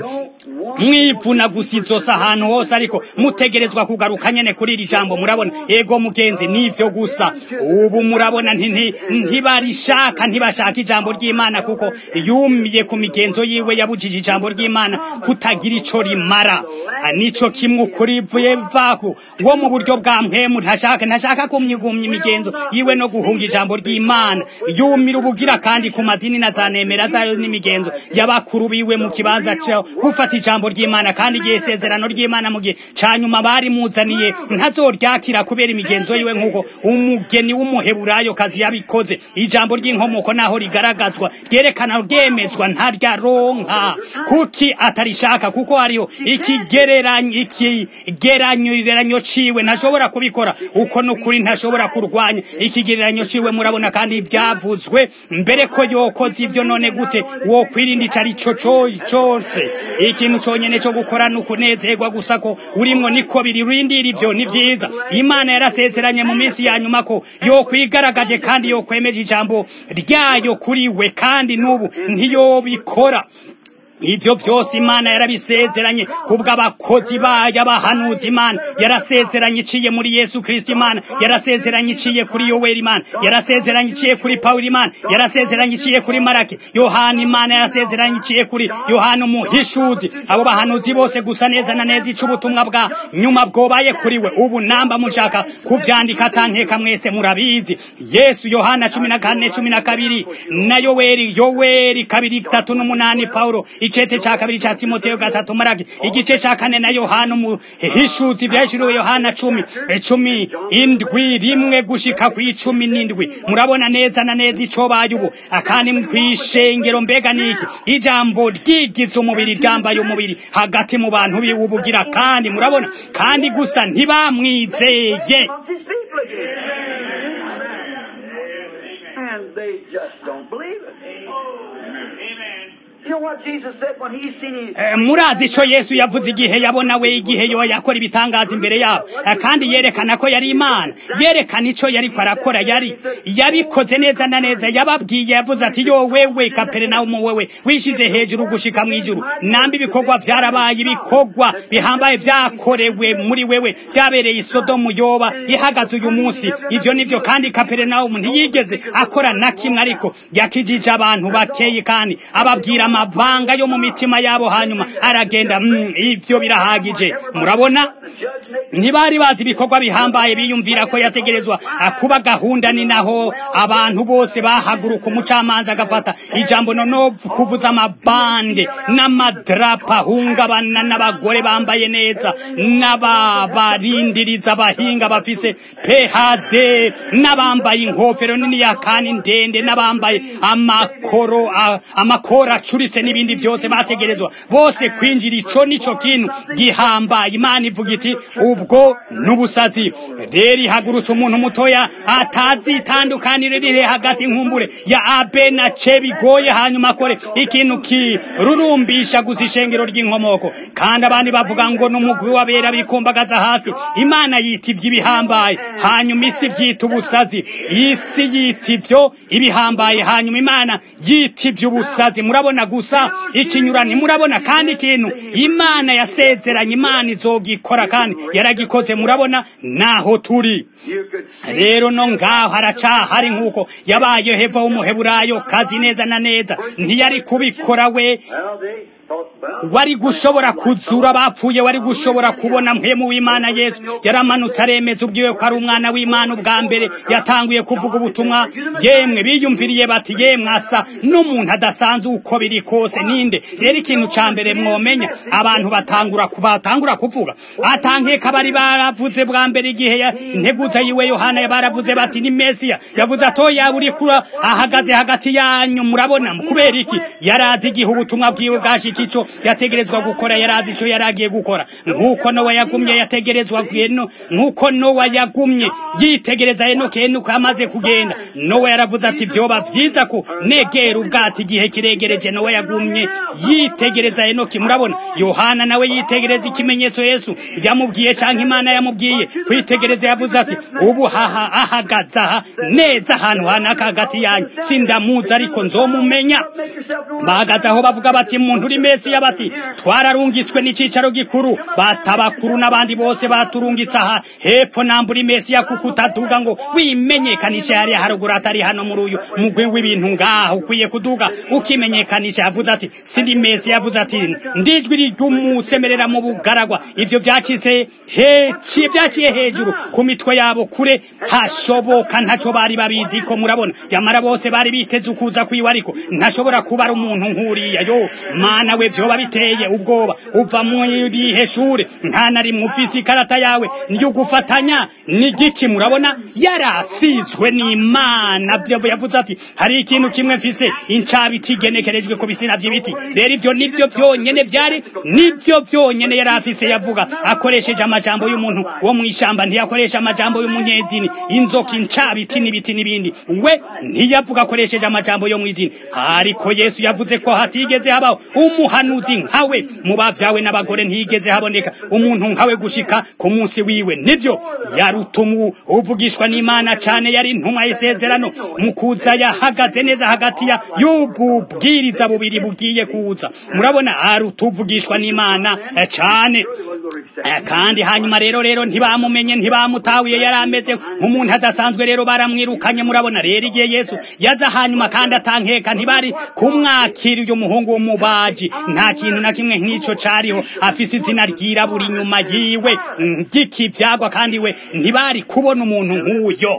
mwivuna gusa izosi ahantu hose ariko mutegerezwa kugaruka nyene kuri iri jambo murabona ego mugenzi nivyo gusa ubu murabona ntibarishaka ntibashaka ijambo ry'imana kuko yumiye ku migenzo yiwe yabujije ijambo ry'imana kutagira ico rimara nico kimwe ukuri vuye vaku wo mu buryo bwa mpemu ntashaka ntashaka kumyigumya imigenzo yiwe no guhunga ijambo ry'imana yumira ubugira kandi ku madini na zanemera zayo n'imigenzo y'abakuru biwe mu kibanza cyo gufata ijambo ry'imana kandi igihe isezerano ry'imana mu gihe ca nyuma bari muzaniye ntazoryakira kubera imigenzo yiwe nk'uko umugeni w'umuheburayo kazi yabikoze ijambo ry'inkomoko naho rigaragazwa ryerekana ryemezwa ntaryaronka kuki atarishaka kuko hariho ikigereranyo ikigeranyo ciwe ntashobora kubikora uko nukuri ntashobora kurwanya ikigereranyo ciwe murabona kandi ivyavuzwe mbere ko yokoze ivyo none gute wokwirinda ico ari co cose ikintu conyene co gukora nukunezerwa gusa ko urimwo niko biririndira ivyo ni vyiza imana yarasezeranye mu minsi ya nyuma ko yokwigaragaje kandi yokwemeje ijambo ryayo kuri we kandi n'ubu ntiyobikora ivyo vyose imana yarabisezeranye kubw'abakozi bayo abahanuzi imana yarasezeranye iciye muri yesu kristo imana yarasezeranye iciye kuri yoweri imana yarasezeranye iciye kuri pawulo imana yarasezeranye iciye kuri maraki yohana imana yarasezeranye iciye kuri yohana umuhishuzi abo bahanuzi bose gusa neza na neza ica ubutumwa bwa nyuma bwobaye kuri we ubu namba mushaka kuvyandika atankeka mwese murabizi yesu yohana cumi na kane cumi na kabiri na yoweri yoweri kabiri tatu n'umunani pawulo icete ca kabiri ca timoteyo gatatu maraki igice ca kane na yohana umuhishuzi vyahishuriwe yohana cumi cumi indwi rimwe gushika kw'icumi n'indwi murabona neza na neza ico baye ubu akandi kw'ishengero mbega niki ijambo ryigize umubiri ryambaye umubiri hagati mu bantu biwe ubugira kandi murabona kandi gusa ntibamwizeye And they just don't believe it. You know what Jesus said when he seen his Eh, murazi ico yesu yavuze igihe yabona we igihe yo yakora ibitangaza imbere yabo Eh, kandi yerekana ko yari imana yerekana ico yariko arakora yari yabikoze neza na neza yababwiye yavuze ati yo wewe kaperinawumu wewe wishize hejuru gushika mw'ijuru nambi ibikorwa vyarabaye ibikorwa bihambaye vyakorewe muri wewe vyabereye isodomu yoba ihagaze uyu munsi ivyo nivyo kandi kaperinawumu ntiyigeze akora na kimwe ariko yakijije abantu bakeye kandi ababwira amabanga yo mu mitima yabo hanyuma aragenda mm, ivyo birahagije murabona ntibari bazi ibikorwa bihambaye biyumvira ko yategerezwa kuba gahunda ni naho abantu bose bahaguruka umucamanza agafata ijambo nono kuvuza amabande n'amadrapa ahungabana n'abagore bambaye neza n'ababarindiriza abahinga bafise phd n'abambaye inkofero nini ya kani ndende n'abambaye amakoro amakoro acuritse n'ibindi byose bategerezwa bose kwinjira ico nico kintu gihambaye imana ivuga iti ubwo n'ubusazi rero ihagurutse umuntu mutoya atazi itandukaniro riri hagati nkumbure ya abe na ce bigoye hanyuma akore ikintu kirurumbisha gusa ishengero ry'inkomoko kandi abandi bavuga ngo n'umugwi w'abera bikumbagaza hasi imana yita iby'ibihambaye hanyuma isi byita ubusazi isi yita ibyo ibihambaye hanyuma imana yita iby'ubusazi murabona gusa ikinyurane murabona kandi ikintu imana yasezeranye imana izogikora kandi yaragikoze murabona naho turi rero no ngaho haracahari nk'uko yabaye heva w'umuheburayo kazi neza na neza ntiyari kubikora we wari gushobora kuzura bapfuye wari gushobora kubona mpemu w'imana yesu yaramanutse aremeza ubwiwe ko ari umwana w'imana ubwa mbere yatanguye kuvuga ubutumwa yemwe biyumviriye bati yemwe asa n'umuntu adasanzwe uko biri kose ninde rero ikintu ca mbere mwomenya abantu batangura batangura kuvuga atankeka bari baravuze bwa mbere igihe integuza yiwe yohana baravuze bati ni mesiya yavuze atoya uri kura ahagaze hagati yanyu murabona kubera iki yarazi igihe ubutumwa bwiwe bwashika ico yategerezwa gukora yarazi ico yaragiye gukora nk'uko nowa yagumye yategerezwa gweno nk'uko nowa yagumye yitegereza henoke henuko amaze kugenda nowa yaravuze ati vyoba vyiza ko negera ubwato igihe kiregereje nowa yagumye yitegereza henoki murabona yohana nawe yitegereza ikimenyetso yesu yamubwiye canke imana yamubwiye kwitegereza yavuze ati ubu haha ahagaze aha neza ahantu hanaka hagati yanyu sindamuzi ariko nzomumenya bahagaze aho bavuga bati muntu uri mesiya bati twararungitswe n'icicaro gikuru batabakuru n'abandi bose baturungitse aha hepfo nambura mesiya kuko utaduga ngo wimenyekanishe hariya haruguru atari hano muri uyu mugwi w'ibintu ngaho ukwiye kuduga ukimenyekanisha yavuze ati sindi mesiya yavuze ati ndijwi ry'umusemerera mu bugaragwa ivyo vyacitse heci vyaciye hejuru ku mitwe yabo kure hashoboka ntaco bari babizi ko murabona yamara bose bari biteze ukuza kwiwe ariko ntashobora kuba ari umuntu nk'uriya yo mana we vyoba biteye ubwoba uva muri shure nta na rimwe ufise ikarata yawe niyo gufatanya ni giki murabona yarasizwe n'imana vyo yavuze ati hari ikintu kimwe mfise incabiti igenekerejwe ku bitsina vy'ibiti rero ivyo nivyo vyonyene vyari nivyo vyonyene yari afise yavuga akoresheje amajambo y'umuntu wo mw'ishamba ntiyakoresha amajambo y'umunyedini inzoka incabiti n'ibiti n'ibindi we ntiyavuga akoresheje amajambo yo mw'idini ariko yesu yavuze ko hatigeze habaho umuhanuzi nkawe mu bavyawe n'abagore ntiyigeze haboneka umuntu nkawe gushika ku munsi wiwe nivyo yarutumu uvugishwa n'imana cane yari intumwa y'isezerano mu kuza yahagaze neza hagati ya y'ububwiriza bubiri bugiye kuza murabona arutuvugishwa n'imana cane kandi hanyuma rero rero ntibamumenye ntibamutawiye yari ameze nk'umuntu adasanzwe rero baramwirukanye murabona rero igihe yesu yaza hanyuma kandi atankeka ntibari kumwakira uyu muhungu w'umubaji nta kintu na kimwe nk'ico cariho afise izina ryirabura inyuma yiwe ng'ikivyagwa kandi we ntibari kubona umuntu nk'uyo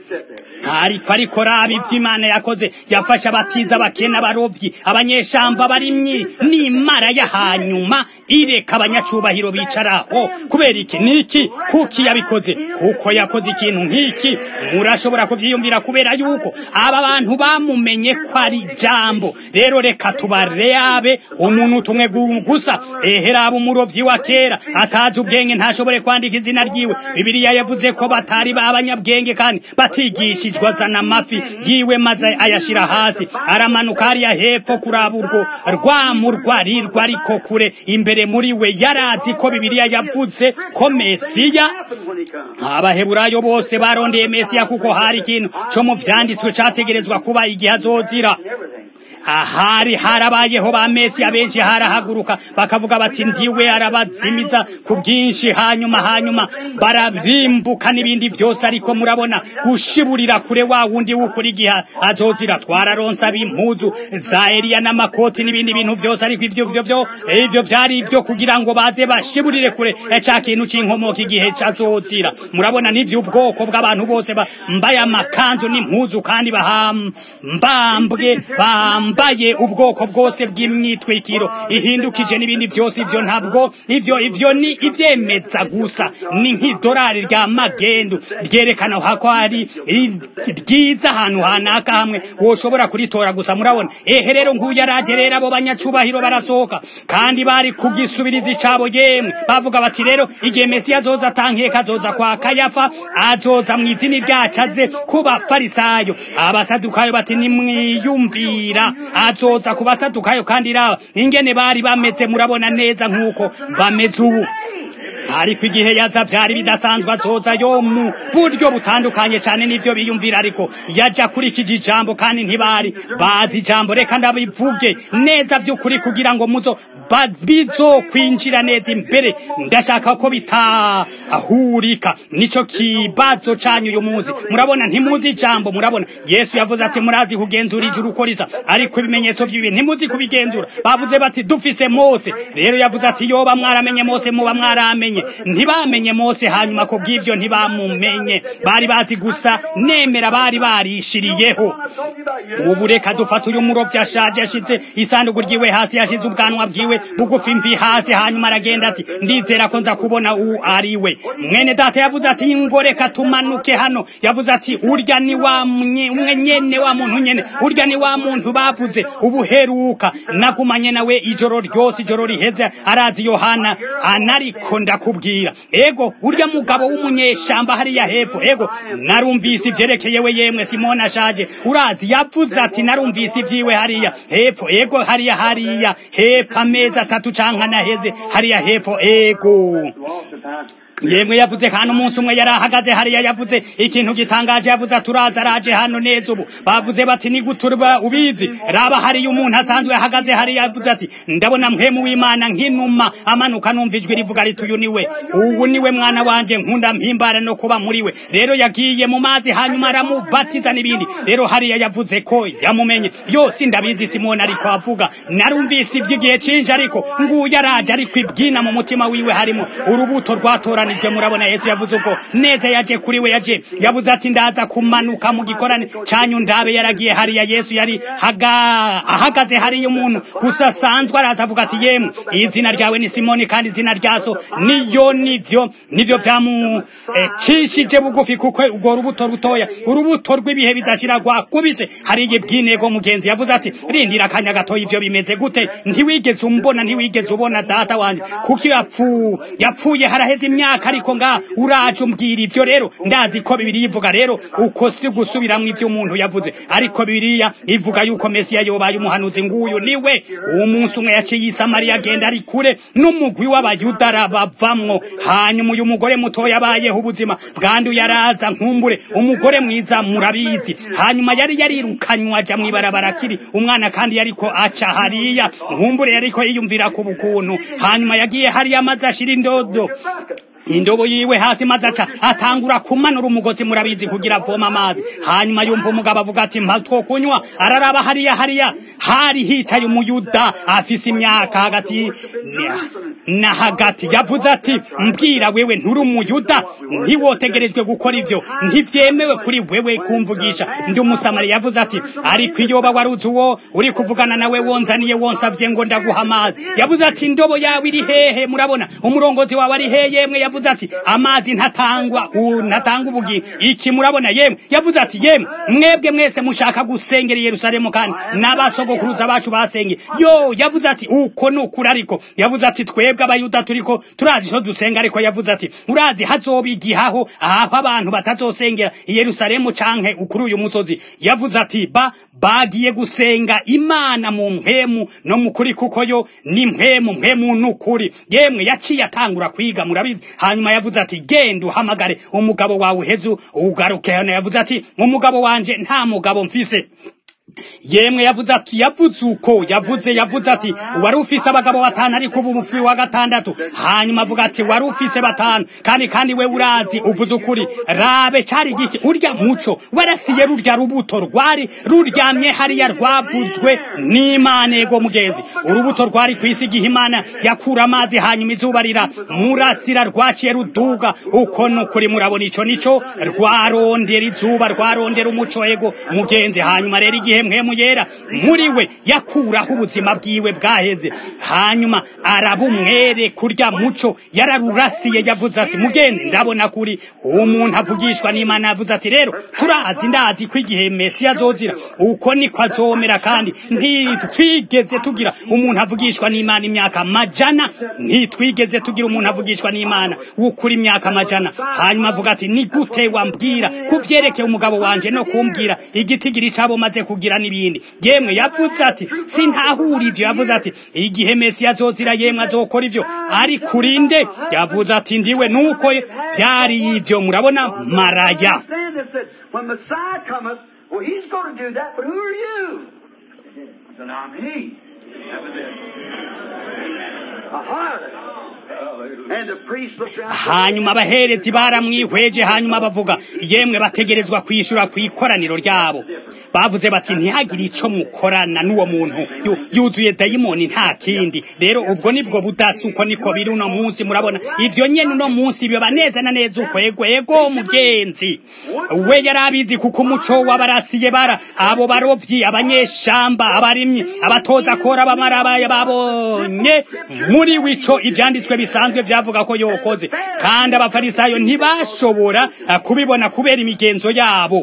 ariko ariko raba ivy'imana yakoze yafashe abatiza abakene abarovyi abanyeshamba barimyi n'imara ya hanyuma ireka abanyacubahiro bicaraho kubera iki niki kuki yabikoze kuko yakoze ikintu nk'iki murashobora kuvyiyumvira kubera yuko aba bantu bamumenye ko ari jambo rero reka tubareabe umuntu tumwe gusa eheraba umurovyi wa kera atazi ubwenge ntashobore kwandika izina ryiwe bibiliya yavuze ko batari b'abanyabwenge kandi batigishijwe azana amafi yiwe maze ayashira hasi aramanuka hariya hepfo kuraba urwo rwamurwa rirwa ariko kure imbere muri we yarazi ko bibiliya yavuze ko mesiya abaheburayo bose barondeye mesiya kuko hari ikintu co mu vyanditswe categerezwa kuba igihe azozira ahari harabayeho ba mesiya benshi harahaguruka bakavuga bati ndiwe arabazimiza ku bwinshi hanyuma hanyuma bararimbuka n'ibindi byose ariko murabona gushiburira kure wa wundi w'ukuri igihe azozira twararonsa b'impuzu za Eliya n'amakoti n'ibindi bintu byose ariko ivyo vyo vyo ivyo vyari ivyo kugira ngo baze bashiburire kure ca kintu c'inkomoka igihe cazozira murabona n'ivyo ubwoko bw'abantu bose bambaye amakanzu n'impuzu kandi bahambambwe bambaye ubwoko bwose bw'imyitwikiro ihindukije n'ibindi byose ivyo ntabwo ivyo ivyo ni ivyemeza gusa ni nk'idolari rya magendu ryerekana hako hari ryiza ahantu hanaka hamwe woshobora kuritora gusa murabona ehe rero nguyu araje rero abo banyacubahiro barasohoka kandi bari kugisubiriza icabo yemwe bavuga bati rero igihe mesiya azoza atankeka azoza kwa kayafa azoza mu idini ryacu aze ku bafarisayo abasadukayo bati nimwiyumvira azoza ku basadukayo kandi raba ingene bari bameze murabona neza nk'uko bameze ubu ariko igihe yaza vyari bidasanzwe azoza yo mu buryo butandukanye cyane n'ivyo biyumvira ariko yaja kurikije ijambo kandi ntibari bazi ijambo reka ndabivuge neza vy'ukuri kugira ngo muzo bizokwinjira neza imbere ndashaka ko bitahurika nico kibazo canyu uyu munsi murabona ntimuzi ijambo murabona yesu yavuze ati murazi kugenzura ijuru uko risa ariko ibimenyetso vy'ibi ntimuzi kubigenzura bavuze bati dufise mose rero yavuze ati yoba mwaramenye mose muba mwaramenye ntibamenye mose hanyuma ko bw'ivyo ntibamumenye bari bazi gusa nemera bari barishiriyeho ubu reka dufata uyu murovyi ashaje yashize isanduku ryiwe hasi yashize ubwanwa bwiwe bugufi mvi hasi hanyuma aragenda ati ndizera ko nza kubona uwo ari we mwene data yavuze ati ngo reka tumanuke hano yavuze ati urya ni wa umwe nyene wa muntu nyene urya ni wa muntu bavuze ubuheruka nagumanye nawe ijoro ryose ijoro riheze arazi yohana anariko ndakubwira ego urya mugabo w'umunyeshamba hariya hepfo ego narumvise ivyerekeye we yemwe simona ashaje urazi yavuze ati narumvise ivyiwe hariya hepfo ego hariya hariya hepfo amezi atatu canke anaheze hariya hepfo ego yemwe yavuze kandi umunsi umwe yari ahagaze hariya yavuze ikintu gitangaje yavuze aturaza araje hano neza ubu bavuze bati ni guturba ubizi raba hariya umuntu asanzwe ahagaze hariya yavuze ati ndabona mpemu w'imana nk'inuma amanuka numva ijwi rivuga riti uyu niwe ubu niwe mwana wanje nkunda mpimbara no kuba muri we rero yagiye mu mazi hanyuma aramubatiza n'ibindi rero hariya yavuze ko yamumenye yose ndabizi simoni ariko avuga narumvise ivy'igihe cinje ariko nguyu araje ariko ibwina mu mutima wiwe harimo urubuto rwatorana yakoranijwe murabona yesu yavuze ubwo neza yaje kuri we yaje yavuze ati ndaza kumanuka mu gikorane canyu ndabe yaragiye hariya yesu yari haga ahagaze hariya umuntu gusa asanzwe araza avuga ati yemwe izina ryawe ni simoni kandi izina ryaso niyo nivyo nivyo vyamucishije eh, bugufi kuko urwo rubuto rutoya urubuto rw'ibihe bidashira rwakubise hariya ibwinego mugenzi yavuze ati rindira akanya gatoya ivyo bimeze gute ntiwigeze umbona ntiwigeze ubona data wanje kuko yapfu yapfuye haraheze imyaka ariko nga uraje umbwira ivyo rero ndazi ko bibiri ivuga rero uko si gusubiramwo ivyo umuntu yavuze ariko bibiriya ivuga yuko mesiya yobaye umuhanuzi nguyu niwe umunsi umwe yaciye isamariya agenda ari kure n'umugwi w'abayuda arabavamwo hanyuma uyu mugore mutoya abayeho ubuzima bwandu yaraza nkumbure umugore mwiza murabizi hanyuma yari yarirukanywa aja mw'ibarabara akiri umwana kandi yariko aca hariya nkumbure yariko yiyumvira ku bukuntu hanyuma yagiye hariya amaze ashira indodo indobo yiwe hasi maze aca atangura kumanura umugozi murabizi kugira avoma amazi hanyuma yumva umugabo avuga ati mpa two kunywa araraba hariya hariya hari hicaye umuyuda afise imyaka hagati na hagati yavuze ati mbwira wewe nturi umuyuda ntiwotegerejwe gukora ivyo ntivyemewe kuri wewe kumvugisha ndi umusamari yavuze ati ariko iyoba waruzi uwo uri kuvugana nawe wonzaniye wonsavye ngo ndaguha amazi yavuze ati indobo yawe iri hehe murabona umurongozi wawe ari he yemwe yavuze ati amazi ntatangwa ntatanga ubugingo iki murabona yemwe yavuze ati yemwe mwebwe mwese mushaka gusengera Yerusalemu kandi n'abasogokuruza bacu basenge yo yavuze ati uko nukuri ariko yavuze ati twebwe abayuda turiko turazi so dusenga ariko yavuze ati urazi hazoba igihaho aho abantu batazosengera i Yerusalemu canke ukuri uyu musozi yavuze ati ba bagiye gusenga imana mu mpemu no mu kuri kuko yo ni mpemu mpemu n'ukuri yemwe yaciye atangura kwiga murabizi hanyuma yavuze ati genda uhamagare umugabo wawe uhezu ugaruke hano yavuze ati umugabo wanje nta mugabo mfise yemwe yavuze ati yavuze uko yavuze yavuze ati wari ufise abagabo batanu ariko ubu mufi wa gatandatu hanyuma avuga ati wari ufise batanu kandi kandi we urazi uvuze ukuri rabe cari giki urya muco warasiye rurya rubuto rwari ruryamye hariya rwavuzwe n'imana ego mugenzi urubuto rwari ku isi igihe imana yakura amazi hanyuma izuba rira murasira rwaciye ruduga uko nukuri murabona ico nico rwarondera izuba rwarondera umuco ego mugenzi hanyuma rero igihe mpemu yera muri we yakuraho ubuzima bwiwe bwaheze hanyuma arabumwere kurya muco yararurasiye yavuze ati mugende ndabona kuri umuntu avugishwa n'imana yavuze ati rero turazi ndazi ko igihe mesiya azozira uko niko azomera kandi ntitwigeze tugira umuntu avugishwa n'imana imyaka majana ntitwigeze tugira umuntu avugishwa n'imana w'ukuri imyaka majana hanyuma avuga ati ni gute wambwira kuvyerekeye umugabo wanje no kumbwira igitigiri cabo maze kugira n'ibindi yemwe yavuze ati sintahura ivyo yavuze ati igihe mesiya azozira yemwe azokora ivyo ari kurinde yavuze ati ndiwe nuko vyari ivyo murabona maraya Understand this, that when Messiah cometh, well, he's going to do that, but who are you? Then I'm he. That was it. A harlot. And the priest looked around. hanyuma abaherezi baramwihweje hanyuma bavuga yemwe bategerezwa kwishura ku ikoraniro ryabo bavuze bati ntihagire ico mukorana n'uwo muntu yu- yuzuye dayimoni nta kindi rero ubwo nibwo budasi uko niko biri uno munsi murabona ivyo nyene uno munsi biba neza na neza uko ego ego mugenzi we yari abizi kuko umuco w'abarasiye bara abo barovyi abanyeshamba abarimyi abatoza kora abamarabaye babonye muri wico ivyanditswe bisanzwe vyavuga ko yokoze kandi abafarisayo ntibashobora eh, kubibona kubera imigenzo yabo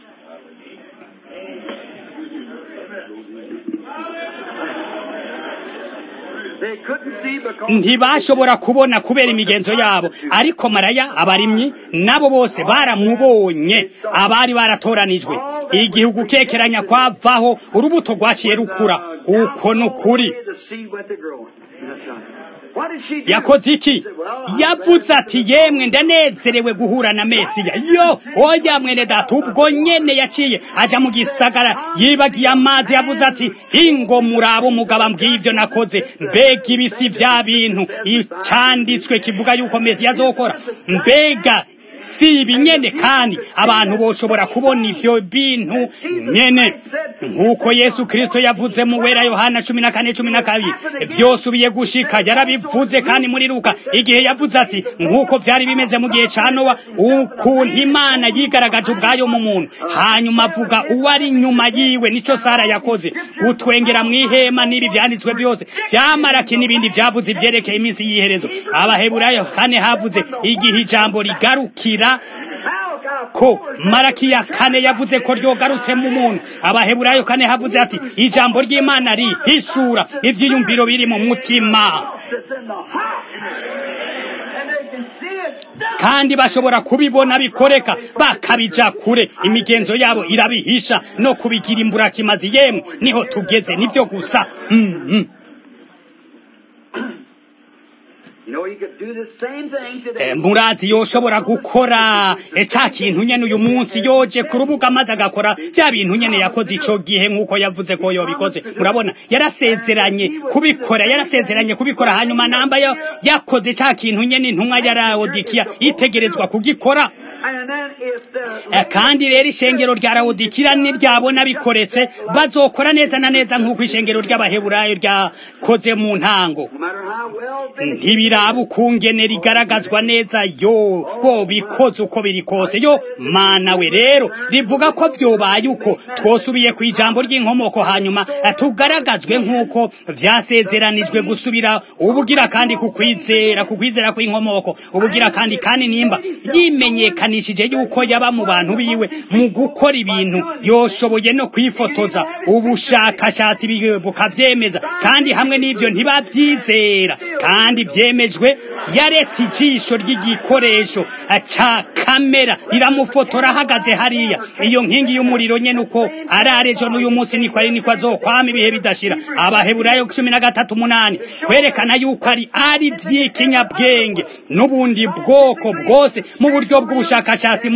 They couldn't see because ntibashobora kubona kubera imigenzo yabo ariko maraya abarimyi nabo bose baramubonye abari baratoranijwe igihugu kekeranya kwavaho urubuto rwaciye rukura uko nukuri the seed went to growing. That's right. What did she do? yakoze iki yavuze ati yemwe ndanezerewe guhura na mesiya yo oya mwene data ubwo nyene yaciye aja mu gisagara yibagiye amazi yavuze ati ingo murabo umugabo mbwiye ivyo nakoze mbega ibisi vya bintu icanditswe kivuga yuko mesiya azokora mbega si ibi nyene kandi abantu boshobora kubona ivyo bintu nyene nk'uko yesu kristo yavuze mu wera yohana cumi na kane cumi na kabiri vyosubiye gushika yarabivuze kandi muri luka igihe yavuze ati nk'uko vyari bimeze mu gihe ca nowa ukuntu imana yigaragaje ubwayo mu muntu hanyuma avuga uwo ari nyuma yiwe nico sara yakoze gutwengera mw'ihema n'ibi vyanditswe vyose vyamaraki n'ibindi vyavuze ivyerekeye iminsi y'iherezo abaheburayo kane havuze igihe ijambo rigarukira ko maraki ya kane yavuze ko ryogarutse mu muntu abaheburayo kane havuze ati ijambo ry'imana rihishura ivyiyumviro biri mu mutima It's in the heart. And they can see it. kandi bashobora kubibona bikoreka bakabija kure imigenzo yabo irabihisha no kubigira imburakimazi yemwe niho tugeze nivyo gusa mm, mm. You know, you could do the same thing today. Eh, murazi yoshobora gukora eh, ca kintu nyene uyu munsi yoje ku rubuga maze agakora vya bintu nyene yakoze ico gihe nk'uko yavuze ko yobikoze murabona yarasezeranye kubikora yarasezeranye kubikora hanyuma namba yo yakoze ca kintu nyene intumwa ya Laodikiya itegerezwa kugikora And then if the Eh, kandi rero ishengero rya Laodikiya niryabona bikoretse bazokora neza na neza nk'uko ishengero ry'abaheburayo ryakoze mu ntango no matter how well they ntibiraba ukungene rigaragazwa neza yo bo bikoze uko biri kose yo mana we rero rivuga ko vyobaye uko twosubiye ku ijambo ry'inkomoko hanyuma eh, tugaragazwe nk'uko vyasezeranijwe gusubira ubugira kandi kukwizera kukwizera kw'inkomoko ubugira kandi kandi nimba yimenyekanishije yuko yaba mu bantu biwe mu gukora ibintu yoshoboye no kwifotoza ubushakashatsi bi- bukavyemeza kandi hamwe n'ivyo ntibavyizera kandi vyemejwe yaretse ijisho ry'igikoresho eh, ca kamera riramufotora ahagaze hariya iyo nkingi y'umuriro nyene uko ari ejo n'uyu munsi niko ari niko azokwama ibihe bidashira abaheburayo cumi na gatatu umunani kwerekana yuko ari ari vy'ikinyabwenge n'ubundi bwoko bwose mu buryo bw'ubushakashatsi muri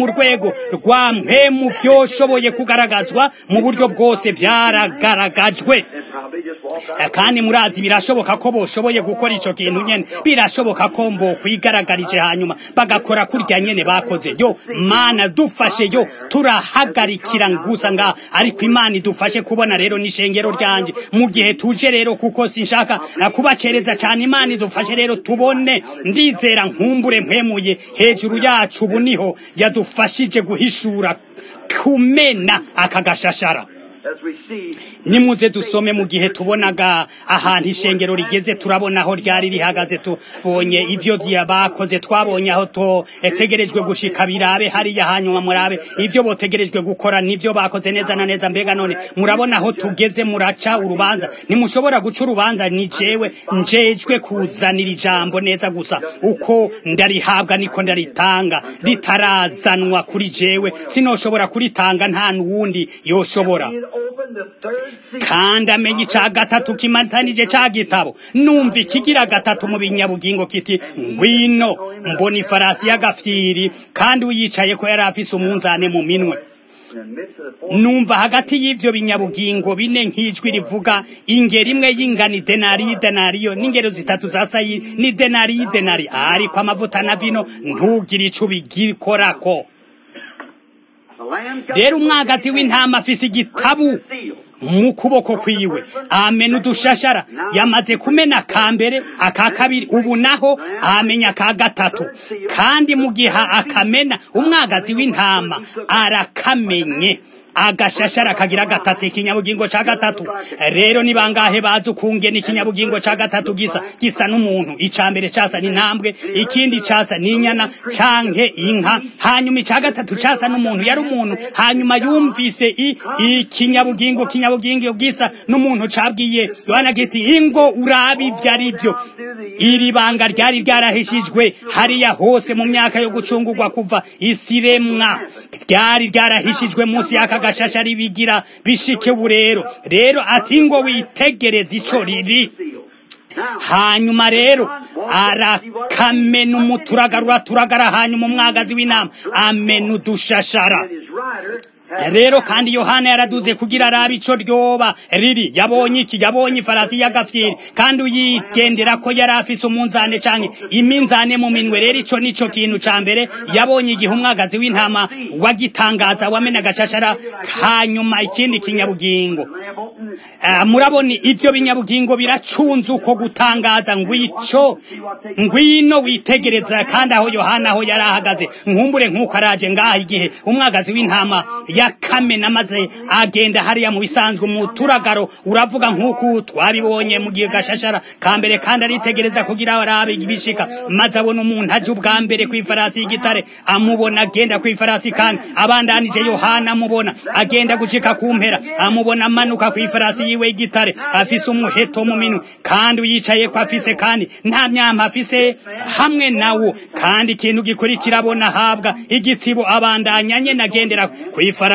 rwego rwa mpemu vyoshoboye kugaragazwa mu buryo bwose vyaragaragajwe kandi murazi birashoboka ko boshoboye gukora ico kintu nyene birashoboka ko mbo kwigaragarije hanyuma bagakora kurya nyene bakoze yo mana dufashe yo turahagarikira gusa nga ariko imana idufashe kubona rero n'ishengero ryanje mu gihe tuje rero kuko sinshaka kubacereza cyane imana idufashe rero tubone ndizera nkumbure mpemuye hejuru yacu ubu niho yadufashije guhishura kumena aka gashashara nimuze dusome mu gihe tubonaga ahantu ishengero rigeze turabona aho ryari rihagaze tubonye ivyo bakoze twabonye aho totegerejwe gushika birabe hariya hanyuma murabe ivyo botegerejwe gukora nivyo bakoze neza na neza mbega none murabona aho tugeze muraca urubanza ntimushobora guca urubanza ni jewe njejwe kuzanira ijambo neza gusa uko ndarihabwa niko ndaritanga ritarazanwa kuri jewe sinoshobora kuritanga nta n'uwundi yoshobora kandi amenye ica gatatu kimatanije ca gitabo numva ikigira gatatu mu binyabugingo kiti ngwino mbona ifarasi y'agafyiri kandi uyicaye ko yari afise umunzane mu minwe numva hagati y'ivyo binyabugingo bine nk'ijwi rivuga ingero imwe y'ingano idenari y'idenariyo n'ingero zitatu za sayiri n'idenari y'idenari ariko amavuta na vino ntugire ico ubigikorako rero umwagazi w'intama afise igitabu mu kuboko kwiwe amena udushashara yamaze kumena aka mbere aka kabiri ubu naho amenya aka gatatu kandi mu gihe akamena umwagazi w'intama arakamenye agashashara kagira gatatu ikinyabugingo ca gatatu rero ni bangahe bazi ukungena ikinyabugingo ca gatatu gisa gisa n'umuntu ica mbere casa n'intambwe ikindi casa n'inyana canke inka hanyuma ica gatatu casa n'umuntu yari umuntu hanyuma yumvise ikinyabugingo kinyabugingo gisa n'umuntu cabwiye yohana giti ingo urabi ivyo ari vyo iri banga ryari ryarahishijwe hariya hose mu myaka yo gucungurwa kuva isiremwa ryari ryarahishijwe munsi y'aka gashashari bigira bishike burero rero ati ngo witegereze ico riri hanyuma rero arakamena umuturagarura turagara hanyuma umwagazi w'inama amena udushashara rero kandi yohana yaraduze kugira arabe ico ryoba riri yabonye iki yabonye ifarasi y'agafyiri kandi uyigendera ko yari afise umunzane canke iminzane mu minwe rero ico nico kintu ca mbere yabonye igihe umwagazi w'intama wagitangaza wamena agashashara hanyuma ikindi kinyabugingo uh, murabona ivyo binyabugingo biracunze uko gutangaza ngwico ngwino witegereza kandi aho yohana aho yari ahagaze nkumbure nk'uko araje ngaha igihe umwagazi w'intama yakamena maze agenda hariya mu bisanzwe mu turagaro uravuga nk'uko twabibonye mu gihe gashashara ka mbere kandi aritegereza kugira arabe ibishika maze abona umuntu aje ubwa mbere ku ifarasi y'igitare amubona agenda ku ifarasi kandi abandanije yohana amubona agenda gucika ku mpera amubona amanuka ku ifarasi yiwe y'igitare afise umuheto mu minwe kandi uyicaye ko afise kandi nta myama afise hamwe nawo kandi ikintu gikurikira abona ahabwa igitsibo abandanya nyene agendera ku ifarasi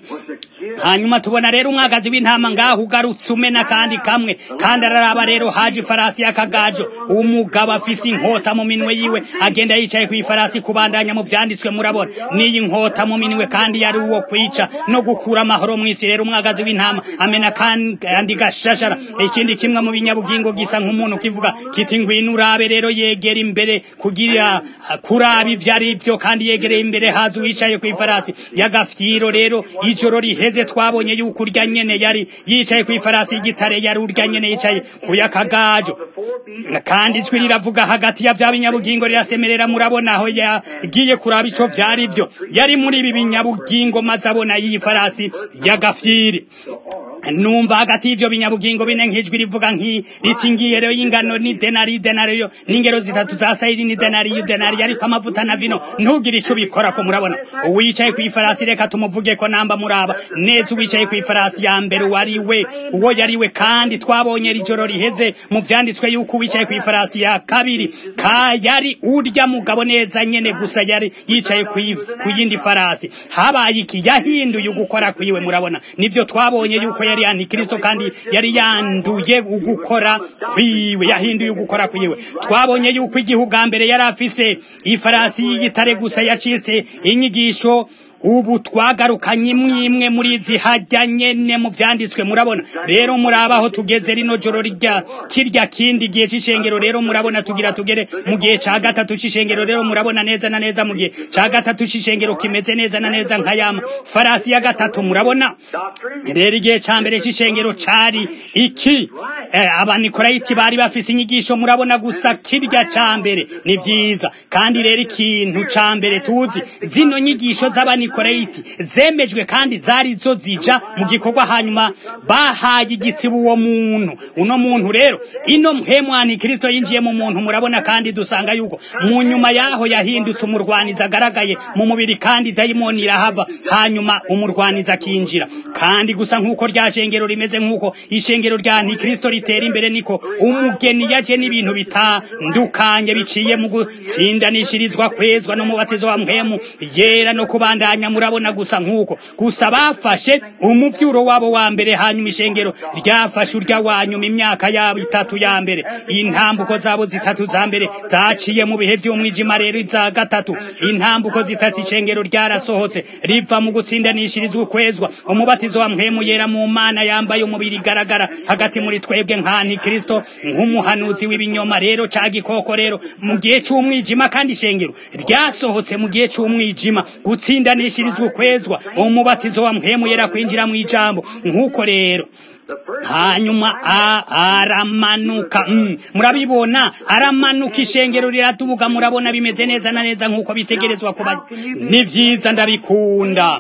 hanyuma tubona rero umwagazi w'intama ngaho ugarutse umena kandi kamwe kandi araraba rero haje ifarasi y'akagajo umugabo afise inkota mu minwe yiwe agenda yicaye ku ifarasi kubandanya mu vyanditswe murabona n'iyi nkota mu minwe kandi yari uwo kwica no gukura amahoro mw'isi rero umwagazi w'intama amena kandi gashashara ikindi kimwe mu binyabugingo gisa nk'umuntu kivuga kiti ngwino urabe rero yegera imbere kugira kuraba ivyo ari vyo kandi yegereye imbere haza uwicaye ku ifarasi y'agafyiro rero ijoro riheze twabonye yuko urya nyene yari yicaye ku ifarasi y'igitare yari urya nyene yicaye ku yakagajo kandi ijwi riravuga hagati ya vya binyabugingo rirasemerera murabona aho yagiye kuraba ico vyari vyo yari muri ibi binyabugingo maze abona iyi farasi y'agafyiri numva hagati y'ivyo binyabugingo bine nk'ijwi rivuga nki riti ngiye rero y'ingano ni denari denariyo n'ingero zitatu za sayiri ni denari y'udenari ariko amavuta na vino ntugire ico ubikora ko murabona uwicaye ku ifarasi reka tumuvuge ko namba muraba neza uwicaye ku ifarasi ya mbere wari we uwo yari we kandi twabonye rijoro riheze mu vyanditswe yuko uwicaye ku ifarasi ya kabiri ka yari urya mugabo neza nyene gusa yari yicaye ku yindi farasi habaye iki yahinduye ugukora kwiwe murabona nivyo twabonye yuko yari yari antikristo kandi yari yanduye ugukora kwiwe yahinduye ugukora kwiwe twabonye yuko igihe ubwa mbere yari afise ifarasi y'igitare gusa yacitse inyigisho ubu twagarukanye imwe imwe muri izi hajya nyene mu vyanditswe murabona rero murabaho tugeze rino joro rya kirya kindi gihe c'ishengero rero murabona tugira tugere mu gihe ca gatatu c'ishengero rero murabona neza na neza mu gihe ca gatatu c'ishengero kimeze neza na neza nka yama farasi ya gatatu murabona rero igihe ca mbere c'ishengero cari iki eh, abanikolayiti bari bafise inyigisho murabona gusa kirya ca mbere ni vyiza kandi rero ikintu ca mbere tuzi zino nyigisho z'abanikolayiti zemejwe kandi zari zo zija mu gikorwa hanyuma bahaye igitsibu uwo muntu uno muntu rero ino mpemwani kristo yinjiye mu muntu murabona kandi dusanga yuko mu nyuma yaho yahindutse umurwanizi agaragaye mu mubiri kandi dayimoni irahava hanyuma umurwanizi akinjira kandi gusa nk'uko rya shengero rimeze nk'uko ishengero rya ntikristo ritera imbere niko umugeni yaje n'ibintu bitandukanye biciye mu gutsindanishirizwa kwezwa n'umubatizo wa mpemu yera no kubandanya murabona gusa nk'uko gusa bafashe umuvyuro wabo wa mbere hanyuma ishengero ryafashe urya wa nyuma imyaka yabo itatu ya mbere intambuko zabo zitatu za mbere zaciye mu bihe vy'umwijima rero iza gatatu intambuko zitatu ishengero ryarasohotse riva mu gutsindanishirizwa ukwezwa umubatizo wa mpemu yera mu mana yambaye umubiri igaragara hagati muri twebwe nka ntikristo nk'umuhanuzi w'ibinyoma rero ca gikoko rero mu gihe c'umwijima kandi ishengero ryasohotse mu gihe c'umwijima gutsindanishirizwa ukwezwa umubatizo wa mpemu yera kwinjira mu ijambo nk'uko rero hanyuma aramanuka mm. murabibona aramanuka ishengero riratubuka murabona bimeze neza na neza nk'uko bitegerezwa kuba ni vyiza ndabikunda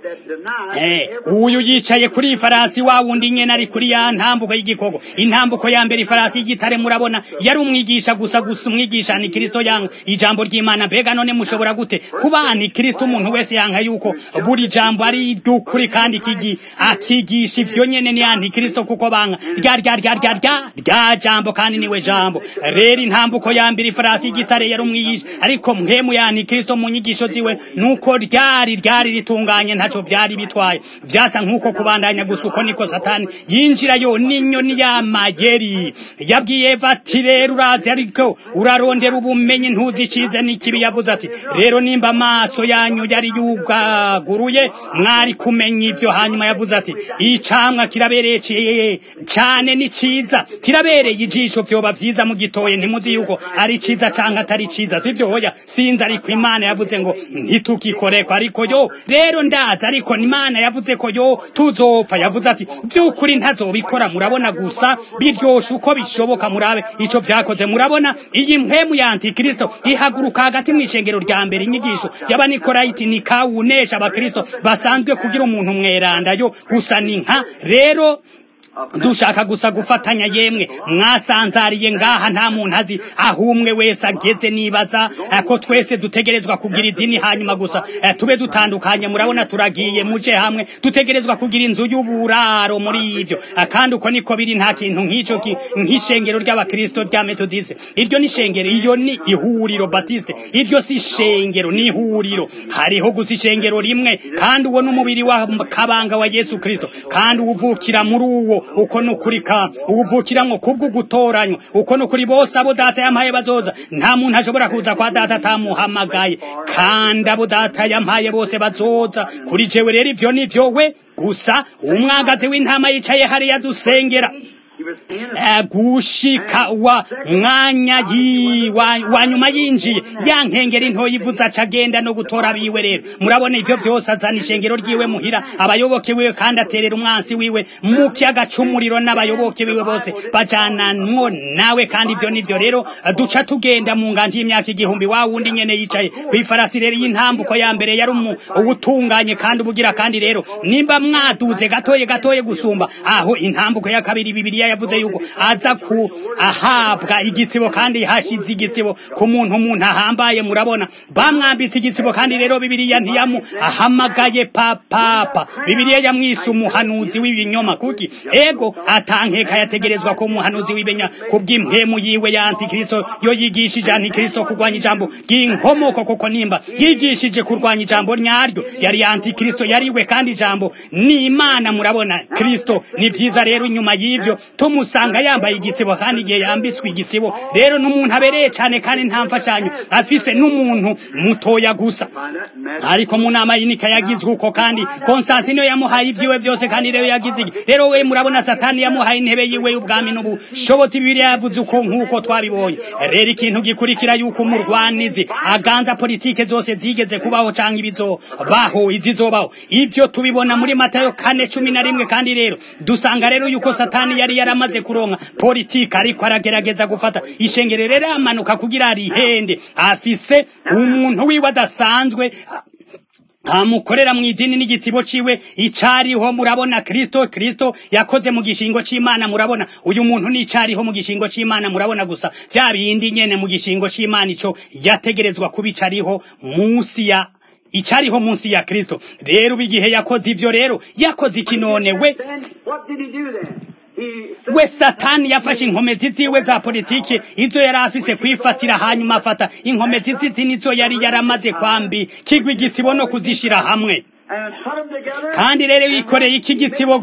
eh, uyu yicaye kuri ifarasi wa wundi nyene ari kuri ya ntambuko y'igikogo intambuko ya mbere ifarasi y'igitare murabona yari umwigisha gusa gusa umwigisha ni kristo yanga ijambo ry'imana mbega none mushobora gute kuba ni kristo umuntu wese yanka yuko buri jambo ari dukuri kandi kigi akigisha ivyo nyene ni anti kristo kuko banga rya rya rya rya rya rya jambo kandi niwe jambo rero intambuko ya mbere ifarasi y'igitare yari umwigisha ariko mpemu ya anti kristo mu nyigisho ziwe nuko ryari ryari ritunganye ntaco vyari bitwaye vyasa nk'uko kubandanya gusa uko niko satani yinjirayo n'inyoni y'amayeri yabwiye eva ati rero urazi ariko urarondera ubumenyi ntuzicize n'ikibi yavuze ati rero nimba amaso yanyu yari yugaguruye mwari kumenya ivyo hanyuma yavuze ati icamwa kirabereye cane ni ciza kirabereye ijisho vyoba vyiza mu gitoye ntimuzi yuko ari ciza canke atari ciza sivyo hoya sinzi ariko imana yavuze ngo ntitugikoreko ariko yo rero ndazi ariko imana yavuze ko yo tuzopfa yavuze ati vy'ukuri ntazobikora murabona gusa biryoshe uko bishoboka murabe ico vyakoze murabona iyi mpwemu ya antikristo ihaguruka hagati mw'ishengero rya mbere inyigisho y'abanikorayiti ni kawunesha abakristo basanzwe kugira umuntu mwerandayo gusa ni nka rero dushaka gusa gufatanya yemwe mwasanzariye ngaha nta muntu azi aho umwe wese ageze nibaza ko twese dutegerezwa kugira idini hanyuma gusa tube dutandukanye murabona turagiye muje hamwe dutegerezwa kugira inzu y'uburaro muri ivyo kandi uko niko biri nta kintu nk'ico nk'ishengero ry'abakristo rya metodiste iryo ni ishengero iyo ni ihuriro batiste iryo si ishengero ni ihuriro hariho gusa ishengero rimwe kandi uwo n'umubiri wa kabanga wa yesu kristo kandi uwuvukira muri uwo uko nukuri ka uvukiramwo kubwo gutoranywa uko nukuri bose abo data yampaye bazoza nta muntu ashobora kuza kwa data atamuhamagaye kandi abo data yampaye bose bazoza kuri jewe rero ivyo nivyo we gusa umwagazi w'intama yicaye hariya dusengera gushika wa mwanya yi wa, wa nyuma yinjiye ya nkengeri ntoya ivuze aca agenda no gutora biwe rero murabona ivyo vyose azana ishengero ryiwe muhira abayoboke wiwe kandi aterera umwansi wiwe mu kiyaga c'umuriro n'abayoboke biwe bose bajananwo nawe kandi ivyo nivyo rero duca tugenda mu nganje y'imyaka igihumbi wa wundi nyene yicaye kw'ifarasi rero y'intambuko ya mbere yari ubutunganye kandi ubugira kandi rero nimba mwaduze gatoye gatoye gusumba aho intambuko ya kabiri bibiri bibiliya yavuze yuko aza ku ahabwa igitsibo kandi hashize igitsibo ku muntu umuntu ahambaye murabona bamwambitse igitsibo kandi rero bibiliya ntiyamu ahamagaye papapa bibiliya yamwise umuhanuzi w'ibinyoma kuki ego atankeka yategerezwa ko umuhanuzi w'ibenya kubw'impemu yiwe ya antikristo yo yigishije antikristo kurwanya ijambo ry'inkomoko koko nimba yigishije kurwanya ijambo nyaryo yari antikristo yariwe kandi ijambo ni imana murabona kristo ni vyiza rero inyuma y'ivyo tumusanga yambaye igitsibo kandi igihe yambitswe igitsibo rero n'umuntu abereye cane kandi nta mfashanyo afise n'umuntu mutoya gusa ariko mu nama y'inika yagizwe uko kandi konstantino yamuhaye ivyiwe vyose kandi rero yagize iki rero we murabona satani yamuhaye intebe yiwe y'ubwami n'ubushobozi bibiliya yavuze uko nk'uko twabibonye rero ikintu gikurikira yuko umurwanizi aganza politike zose zigeze kubaho canke ibizobaho izizobaho ivyo tubibona muri matayo kane cumi na rimwe kandi rero dusanga rero yuko satani yari yaramaze kuronka politike ariko aragerageza gufata ishengero rero amanuka kugira arihende afise umuntu wiwe adasanzwe amukorera mu idini n'igitsibo ciwe icariho murabona kristo kristo yakoze mu gishingo c'imana murabona uyu muntu n'icariho mu gishingo c'imana murabona gusa vya bindi nyene mu gishingo c'imana ico yategerezwa kubicariho munsi ya icariho munsi ya kristo rero ubu igihe yakoze ivyo rero yakoze iki none we What did he do then? He we satani yafashe inkomezi ziwe za politiki izo yari afise kwifatira hanyuma afata inkomezi ziti nizo yari yaramaze kwambi kigwa igitsibo no kuzishira hamwe and put them together. kandi rero yikoreye iki gitsibo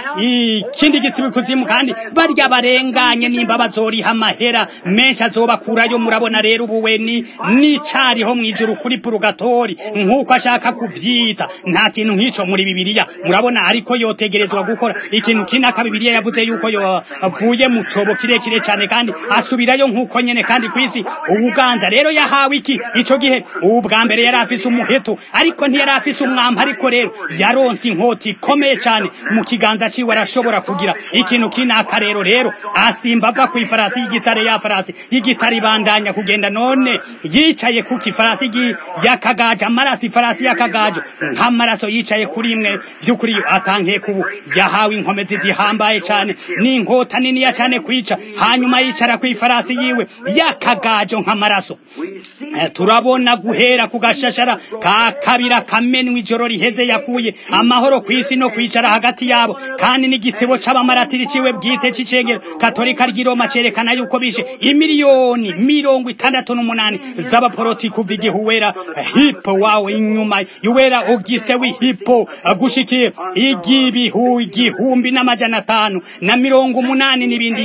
ikindi gitsibo kuzimu kandi barya barenganye nimba bazoriha amahera menshi azobakurayo murabona rero ubu we ni n'icariho mw'ijuru kuri purugatori nk'uko ashaka kuvyita nta kintu nk'ico muri bibiliya murabona ariko yotegerezwa gukora ikintu kinaka bibiliya yavuze yuko yavuye mu cobo kirekire cane kandi asubirayo nk'uko nyene kandi kw'isi ubuganza rero yahawe iki ico gihe ubu bwa mbere yari afise umuheto ariko ntiyari afise umwamba ariko rero yaronse inkota ikomeye cyane mu kiganza ciwe arashobora kugira ikintu kinaka rero rero asimba ava ku ifarasi y'igitare ya farasi y'igitare ibandanya kugenda none yicaye ku kifarasi gi- yakagaje amaraso ifarasi yakagaje nk'amaraso yicaye kuri imwe vy'ukuri atankiye kubu yahawe inkomezi zihambaye cyane n'inkota niniya cyane kwica hanyuma yicara ku ifarasi yiwe yakagajo nk'amaraso We see Eh, turabona guhera ku gashashara ka kabira kamenwa ijoro riheze yakuye amahoro ku isi no kwicara hagati yabo kandi n'igitsibo c'abamaratiri ciwe bwite c'icengero katolika ry'i roma cerekana yuko bishe imiliyoni mirongo itandatu n'umunani z'abaporoti kuva igihe uwera hipo wawe inyuma yuwera auguste w'ihipo eh, gushikiye igibihu igihumbi n'amajana atanu na mirongo umunani n'ibindi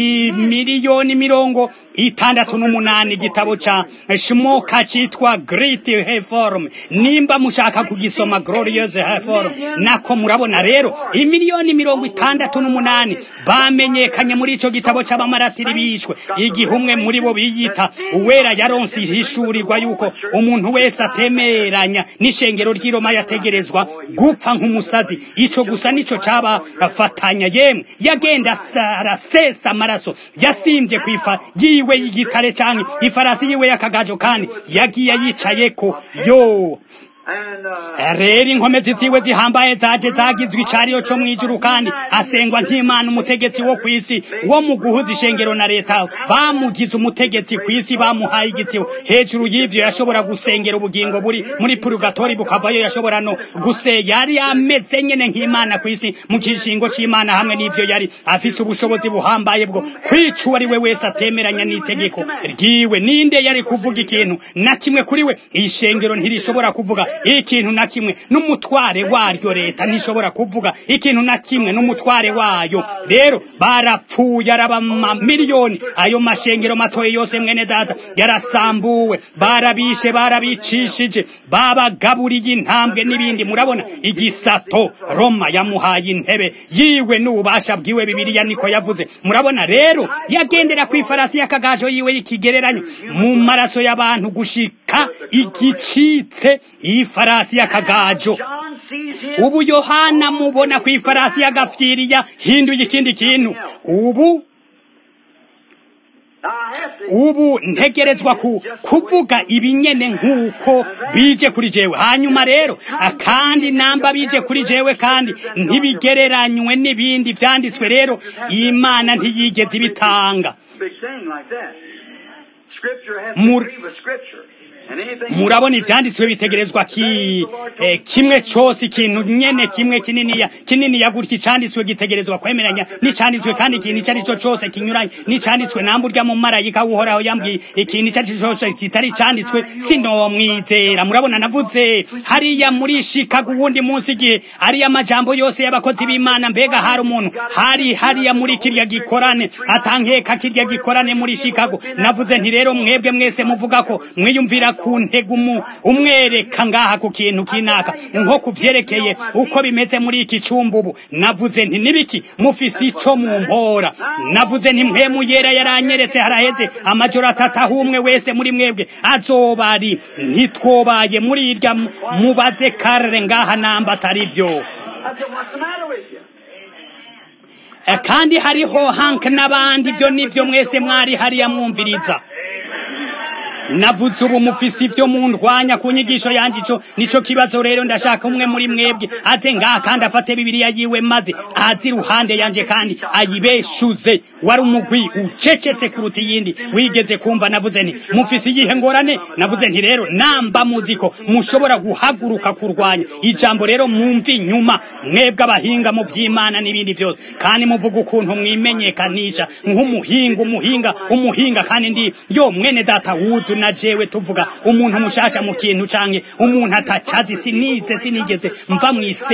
imiliyoni mirongo itandatu n'umunani igitabo ca shmoka citwa great reform nimba mushaka kugisoma glorious reform nako murabona rero imiliyoni mirongo itandatu n'umunani bamenyekanye muri ico gitabo c'abamaratiri bishwe igihe umwe muri bo biyita uwera yaronse ihishurirwa yuko umuntu wese atemeranya n'ishengero ry'i Roma yategerezwa gupfa nk'umusazi ico gusa nico cabafatanya yemwe yagenda asa- arasesa amaraso yasimvye kwifa yiwe y'igitare canke ifarasi yiwe y'akagajo kandi yagiye yicayeko yo and uh, rero inkomezi ziwe zihambaye zaje zagizwe icariyo co mw'ijuru kandi asengwa nk'imana umutegetsi wo kw'isi wo mu guhuza ishengero na leta bamugize umutegetsi kw'isi bamuhaye igitsibo hejuru y'ivyo yashobora gusengera ubugingo buri muri purgatori bukavayo yashobora no guse yari ameze nyene nk'imana kw'isi mu kishingo c'imana hamwe n'ivyo yari afise ubushobozi buhambaye bwo kwica uwo ari we wese atemeranya n'itegeko ryiwe ninde yari kuvuga ikintu na kimwe kuri we ishengero ntirishobora kuvuga ikintu na kimwe n'umutware waryo leta ntishobora kuvuga ikintu na kimwe n'umutware wayo rero barapfuye araba miliyoni ayo mashengero matoye yose mwene data yarasambuwe barabishe barabicishije babagaburiye intambwe n'ibindi murabona igisato roma yamuhaye intebe yiwe n'ububasha bwiwe bibiliya niko yavuze murabona rero yagendera ku ifarasi y'akagajo yiwe y'ikigereranyo mu maraso y'abantu gushika igicitse ifarasi y'akagajo John sees him. ubu yohana mubona ku ifarasi y'agafyiriya hinduye ikindi kintu ubu Now, ubu ntegerezwa kuvuga ibinyene nk'uko bije kuri jewe hanyuma rero kandi namba bije kuri jewe kandi ntibigereranywe n'ibindi byanditswe rero imana ntiyigeze ibitanga murabona ibyanditswe bitegerezwa ki kimwe cyose ikintu nyene kimwe kininiya kininiya gutya icanditswe gitegerezwa kwemeranya n'icanditswe kandi ikintu icyo ari cyo cyose kinyuranye n'icanditswe namba urya mu marayika uhoraho yambwiye ikintu icyo ari cyo cyose kitari icanditswe sinomwizera murabona navuze hariya muri shikago uwundi munsi igihe ariya majambo yose y'abakozi b'imana mbega hari umuntu hari hariya muri kirya gikorane atankeka kirya gikorane muri shikago navuze nti rero mwebwe mwese muvuga ko mwiyumvira ku ntego umwereka ngaha ku kintu kinaka nko kuvyerekeye uko bimeze muri iki cumba ubu navuze nti nibiki mufise ico mu mpora navuze nti mpemu yera yaranyeretse haraheze amajoro atatu aho umwe wese muri mwebwe azoba ari ntitwobaye muri irya mubaze karere ngaha namba atari vyo kandi hariho hank n'abandi byo nibyo mwese mwari hariya mwumviriza navuze ubu mufise ivyo mundwanya ku nyigisho yanje ico nico kibazo rero ndashaka umwe muri mwebwe aze ngaha kandi afate bibiliya yiwe maze azi iruhande yanje kandi ayibeshuze wari umugwi ucecetse kuruta iyindi wigeze kumva navuze nti mufise iyihe ngorane navuze nti rero namba muziko mushobora guhaguruka kurwanya ijambo rero mwumva inyuma mwebwe abahinga mu vy'imana n'ibindi vyose kandi muvuga ukuntu mwimenyekanisha nk'umuhinga umuhinga umuhinga kandi ndi yo mwene data wudu na jewe tuvuga umuntu mushasha mu kintu canke umuntu atacazi sinize sinigeze mva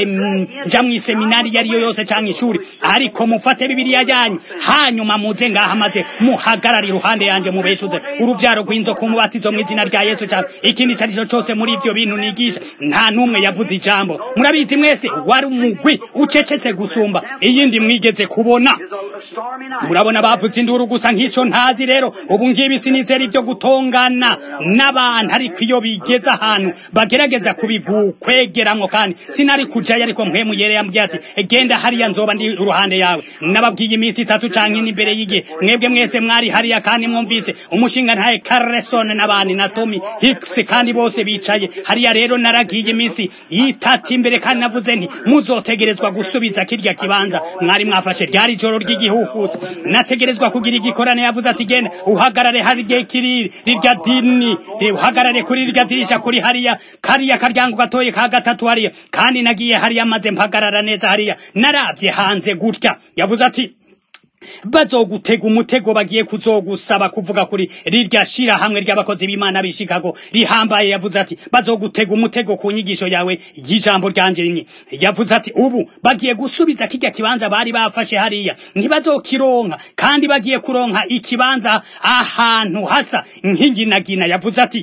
nja mw'iseminari yariyo yose canke ishuri ariko mufate bibiliya yanyu hanyuma muze ngaha maze muhagarara iruhande yanje mubeshuze uruvyaro rw'inzoka umubatizo mw'izina rya yesu canke ikindi ico arico cose muri ivyo bintu nigisha nta n'umwe yavuze ijambo murabizi mwese wari umugwi ucecetse gusumba iyindi mwigeze kubona murabona bavuze induru gusa nk'ico ntazi rero ubu ngibi sinizera ivyo gutongana n'abantu ariko iyo bigeze ahantu bagerageza kubigukwegeramwo kandi sinari kujayo ariko mpwemu yere yambwiye ati genda hariya nzoba ndi uruhande yawe nababwiye iminsi itatu canke n'imbere y'igihe mwebwe mwese mwari hariya kandi mwumvise umushinga ntaye Carlson n'abandi na Tommy Hicks kandi bose bicaye hariya rero naragiye iminsi itatu imbere kandi navuze nti muzotegerezwa gusubiza kirya kibanza mwari mwafashe ryari joro ry'igihuhuza nategerezwa kugira igikorane yavuze ati genda uhagarare hariya kiriri rirya dini uhagarare kuri rirya dirisha kuri hariya kariya karyango gatoye ka gatatu hariya kandi nagiye hariya maze mpagarara neza hariya naravye hanze gutya yavuze ati bazogutega umutego bagiye kuzogusaba kuvuga kuri rirya shira hamwe ry'abakozi b'Imana bishikago rihambaye yavuze ati bazogutega umutego ku nyigisho yawe y'ijambo ryanje rimwe yavuze ati ubu bagiye gusubiza kijya kibanza bari bafashe hariya ntibazokironka kandi bagiye kuronka ikibanza ahantu hasa nk'inginagina yavuze ati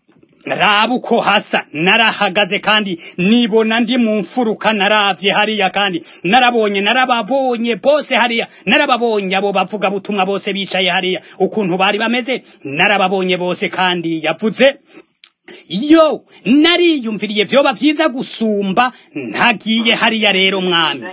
raba uko hasa narahagaze kandi nibona ndi mu mfuruka naravye hariya kandi narabonye narababonye bose hariya narababonye abo bavuga butumwa bose bicaye hariya ukuntu bari bameze narababonye bose kandi yavuze yo nariyumviriye vyoba vyiza gusumba ntagiye hariya rero mwami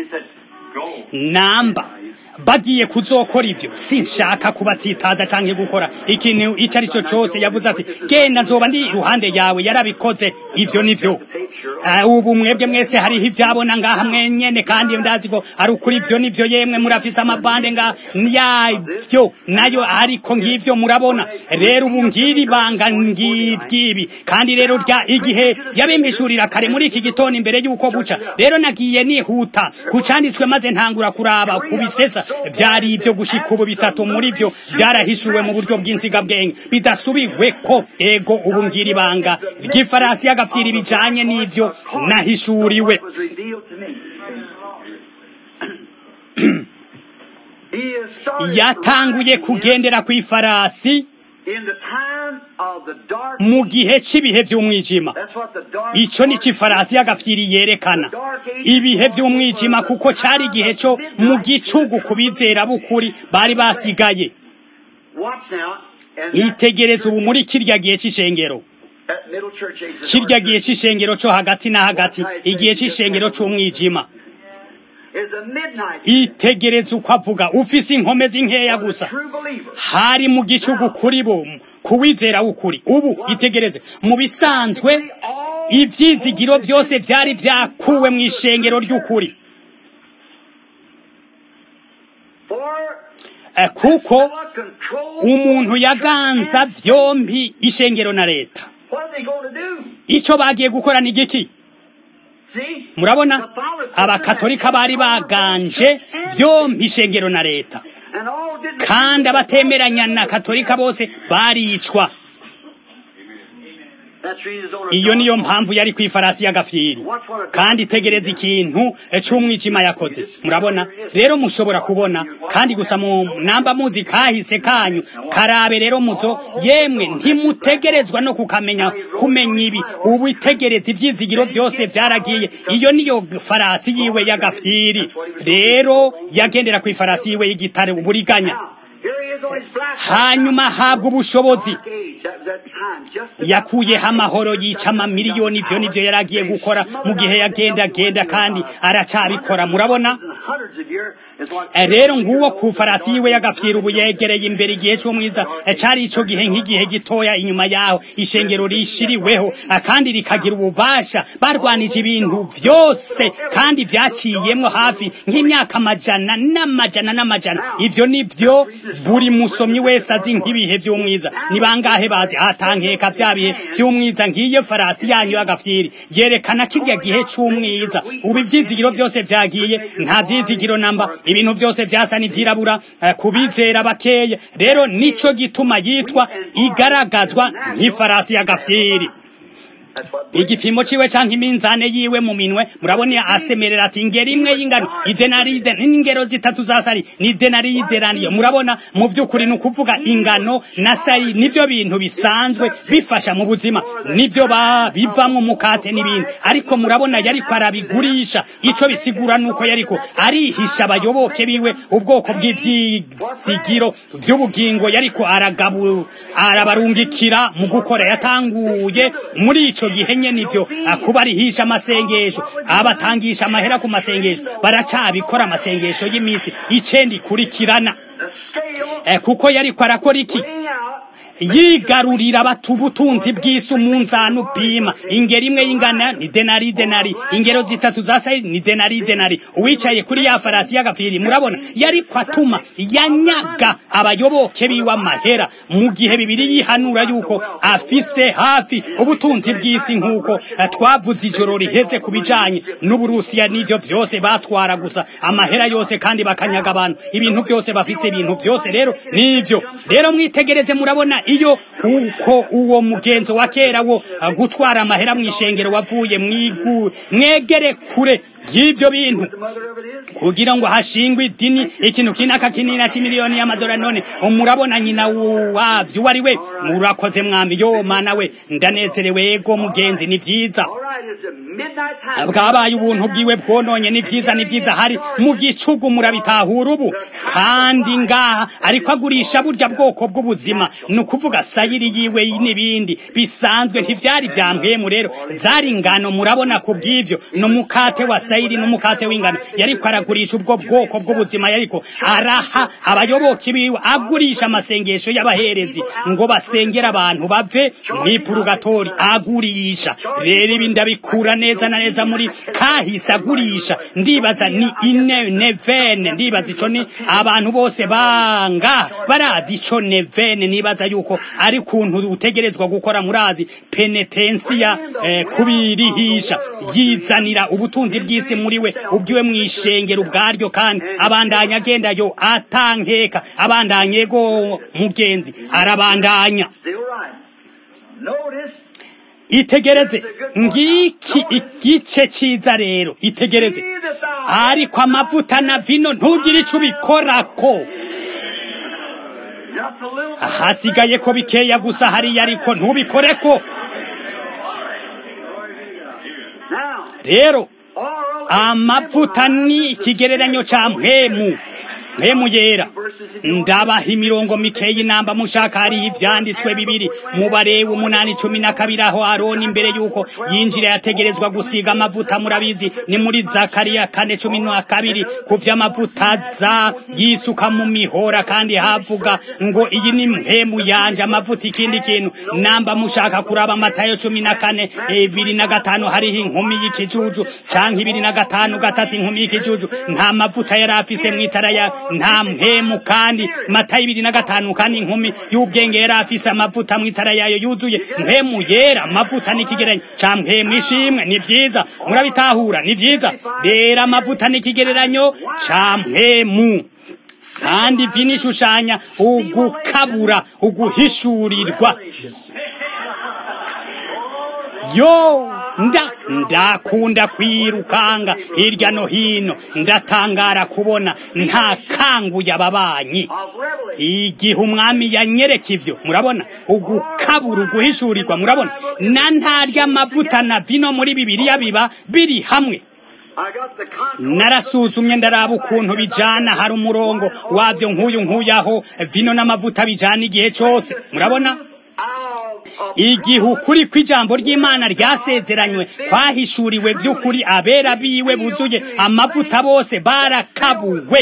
namba bagiye kuzokora ivyo sinshaka kubatsitaza canke gukora ikintu ico ari cyo cose yavuze ati genda nzoba ndi iruhande yawe yarabikoze ivyo nivyo uh, ubu mwebwe mwese hariho ivyabona ngaha mwenyene kandi ndazi ko ari ukuri ivyo nivyo yemwe murafise amabande nga yavyo nayo ariko ngivyo murabona rero ubu ngiri banga ngibwibi kandi rero rya igihe yabimishurira kare muri iki gitondo imbere y'uko buca rero nagiye nihuta kucanditswe maze ntangura kuraba kubisesa vyari ibyo gushika ubu bitatu muri byo byarahishuwe mu buryo bw'insigabwenge bidasubiwe ko ego ubu ngira ibanga ry'ifarasi y'agafyiri bijanye n'ivyo nahishuriwe yatanguye kugendera ku ifarasi mu gihe cy'ibihe by'umwijima icyo ni ifarasi y'agafyiri yerekana ibihe by'umwijima kuko cyari igihe cyo mu gicugu ku bizera b'ukuri bari basigaye itegereza ubu muri kirya gihe cy'ishengero kirya gihe cy'ishengero cyo hagati na hagati igihe cy'ishengero cy'umwijima is a midnight. itegereza uko avuga ufise inkomezi nkeya for the gusa true believer. hari mu gicugu kuri bo kuwizera w'ukuri ubu itegereze mu bisanzwe ivyizigiro vyose vyari vyakuwe mu ishengero ry'ukuri For Eh, kuko what control umuntu yaganza vyompi ishengero na leta What are they going to do? ico bagiye gukora ni giki See? murabona Catholicism abakatolika has bari baganje vyompi ishengero na leta and all didn't kandi abatemeranya na katolika bose baricwa That's the reason it's on a iyo niyo mpamvu yari kw'ifarasi y'agafyiri kandi itegereza ikintu c'umwijima yakoze murabona rero mushobora kubona kandi gusa mu namba muzi kahise kanyu karabe rero muzo yemwe ntimutegerezwa no kukamenya kumenya ibi ubu itegereza ivyizigiro vyose vyaragiye iyo niyo farasi yiwe y'agafyiri rero yagendera kw'ifarasi yiwe y'igitare uburiganya Now, here he is on his black hanyuma ahabwa ubushobozi Dark age. That was that time. Just yakuyeho amahoro yica amamiliyoni ivyo nivyo yari agiye gukora mu gihe yagendagenda kandi aracabikora murabona hundreds of years is what Eh, rero nguwo ku farasi yiwe y'agafyira ubu yegereye imbere igihe c'umwiza eh, cari ico gihe nk'igihe gitoya inyuma yaho ishengero rishiriweho eh, kandi rikagira ububasha barwanije ibintu vyose kandi vyaciyemwo hafi nk'imyaka amajana n'amajana n'amajana ivyo nivyo buri musomyi wese azi nk'ibihe vy'umwiza ni bangahe bazi atankeka vya bihe vy'umwiza ngiyo farasi yanyu y'agafyiri yerekana kirya gihe c'umwiza ubu ivyizigiro vyose vyagiye nta vyizigiro namba ibintu vyose vyasa n'ivyirabura eh, kubizera bakeye rero nico gituma yitwa igaragazwa nk'ifarasi y'agafyiri That's what igipimo ciwe canke iminzane yiwe mu minwe murabona asemerera ati ingero imwe y'ingano idenaride n'ingero zitatu za sari ni denari y'ideraniyo murabona mu vy'ukuri ni ukuvuga ingano na sari nivyo bintu bisanzwe bifasha mu buzima nivyo ba bivamwo umukate n'ibindi ariko murabona yariko arabigurisha ico bisigura nuko yariko arihisha abayoboke biwe ubwoko bw'ivyizigiro vy'ubugingo yariko aragabu arabarungikira mu gukora yatanguye muri ico gihe nyene ivyo kuba arihisha amasengesho abatangisha amahera ku masengesho baracabikora amasengesho y'imisi icenda ikurikirana the scale Eh, kuko yariko arakora iki weighing out yigarurira abatu ubutunzi bw'isi umunzani upima ingero imwe y'ingana ni denari denari ingero zitatu za sayiri ni denari denari uwicaye kuri ya farasi y'agapfiri murabona yariko atuma yanyaga abayoboke biwe amahera mu gihe bibiri yihanura yuko afise hafi ubutunzi bw'isi nk'uko eh, twavuze ijoro riheze ku bijanye n'uburusiya n'ivyo vyose batwara gusa amahera yose kandi bakanyaga abantu ibintu vyose bafise ibintu vyose rero nivyo rero mwitegereze murabona iyo uko uwo mugenzo wa kera wo uh, gutwara amahera mw'ishengero wavuye mwigu mwegere kure y'ivyo bintu the mother of it is. kugira ngo hashingwe idini ikintu kinaka kinini c'imiliyoni y'amadolari none murabona nyina wavyo uwo ari we murakoze mwami yo mana we ndanezerewe ego mugenzi ni vyiza All right, it's a midnight time. bwabaye ubuntu bwiwe bwononye ni vyiza ni vyiza hari mu gicugu murabitahura ubu kandi ngaha ariko agurisha burya bwoko bw'ubuzima ni ukuvuga sayiri yiwe n'ibindi bisanzwe ntivyari vya mpwemu rero zari ingano murabona ku bw'ivyo n'umukate wa sayiri n'umukate w'ingano yariko aragurisha ubwo bwoko bw'ubuzima yariko araha abayoboke biwe agurisha amasengesho y'abaherezi ngo basengere abantu bave mw'ipurugatori agurisha rero ibi ndabikura neza na neza muri kahise agurisha ndibaza ni ine nevene ndibaza ico ni abantu bose banga barazi ico nevene nibaza yuko ari kuntu utegerezwa gukora murazi penetensiya eh, kubirihisha yizanira ubutunzi bw'isi muri we ubwiwe mw'ishengero ubwaryo kandi abandanya agenda yo atankeka abandanya ego mugenzi arabandanya Still right. Notice itegereze ngiki igice ciza rero itegereze see that thou ariko amavuta na vino ntugire ico ubikorako just a little hasigaye ko bikeya gusa hariya ariko ntubikoreko now. rero Oral amavuta ni ikigereranyo ca mpwemu mpemu yera ndabaha imirongo mikeyi inamba mushaka hariho ivyanditswe bibiri mu barewe umunani cumi na kabiri aho aroni imbere yuko yinjira yategerezwa gusiga amavuta murabizi ni muri zakariya kane cumi na kabiri ku vy'amavuta aza yisuka mu mihora kandi havuga ngo iyi ni mpemu yanje amavuta ikindi kintu namba mushaka kuraba matayo cumi na kane ibiri na gatanu hariho inkumi y'ikijuju canke ibiri na gatanu gatatu inkumi y'ikijuju nta mavuta yari afise mw'itara ya nta mpemu kandi matayo ibiri na gatanu kandi inkumi y'ubwenge yari afise amavuta mw'itara yayo yuzuye mpemu yera amavuta n'ikigereranyo ca mpemu ishimwe ni vyiza murabitahura ni vyiza rero amavuta n'ikigereranyo ca mpemu kandi vino ishushanya ugukabura uguhishurirwa yo nda ndakunda kwirukanga hirya no hino ndatangara kubona nta kanguye ababanyi igihe umwami yanyereka ivyo murabona ugukabura uguhishurirwa murabona na ntarya amavuta na vino muri bibiliya biba biri hamwe narasuzumye ndaraba ukuntu bijana hari umurongo wavyo nk'uyu nk'uyaho vino n'amavuta bijana igihe cose murabona igihe ukuri kw'ijambo ry'imana ryasezeranywe kwahishuriwe vy'ukuri abera biwe buzuye amavuta bose barakabuwe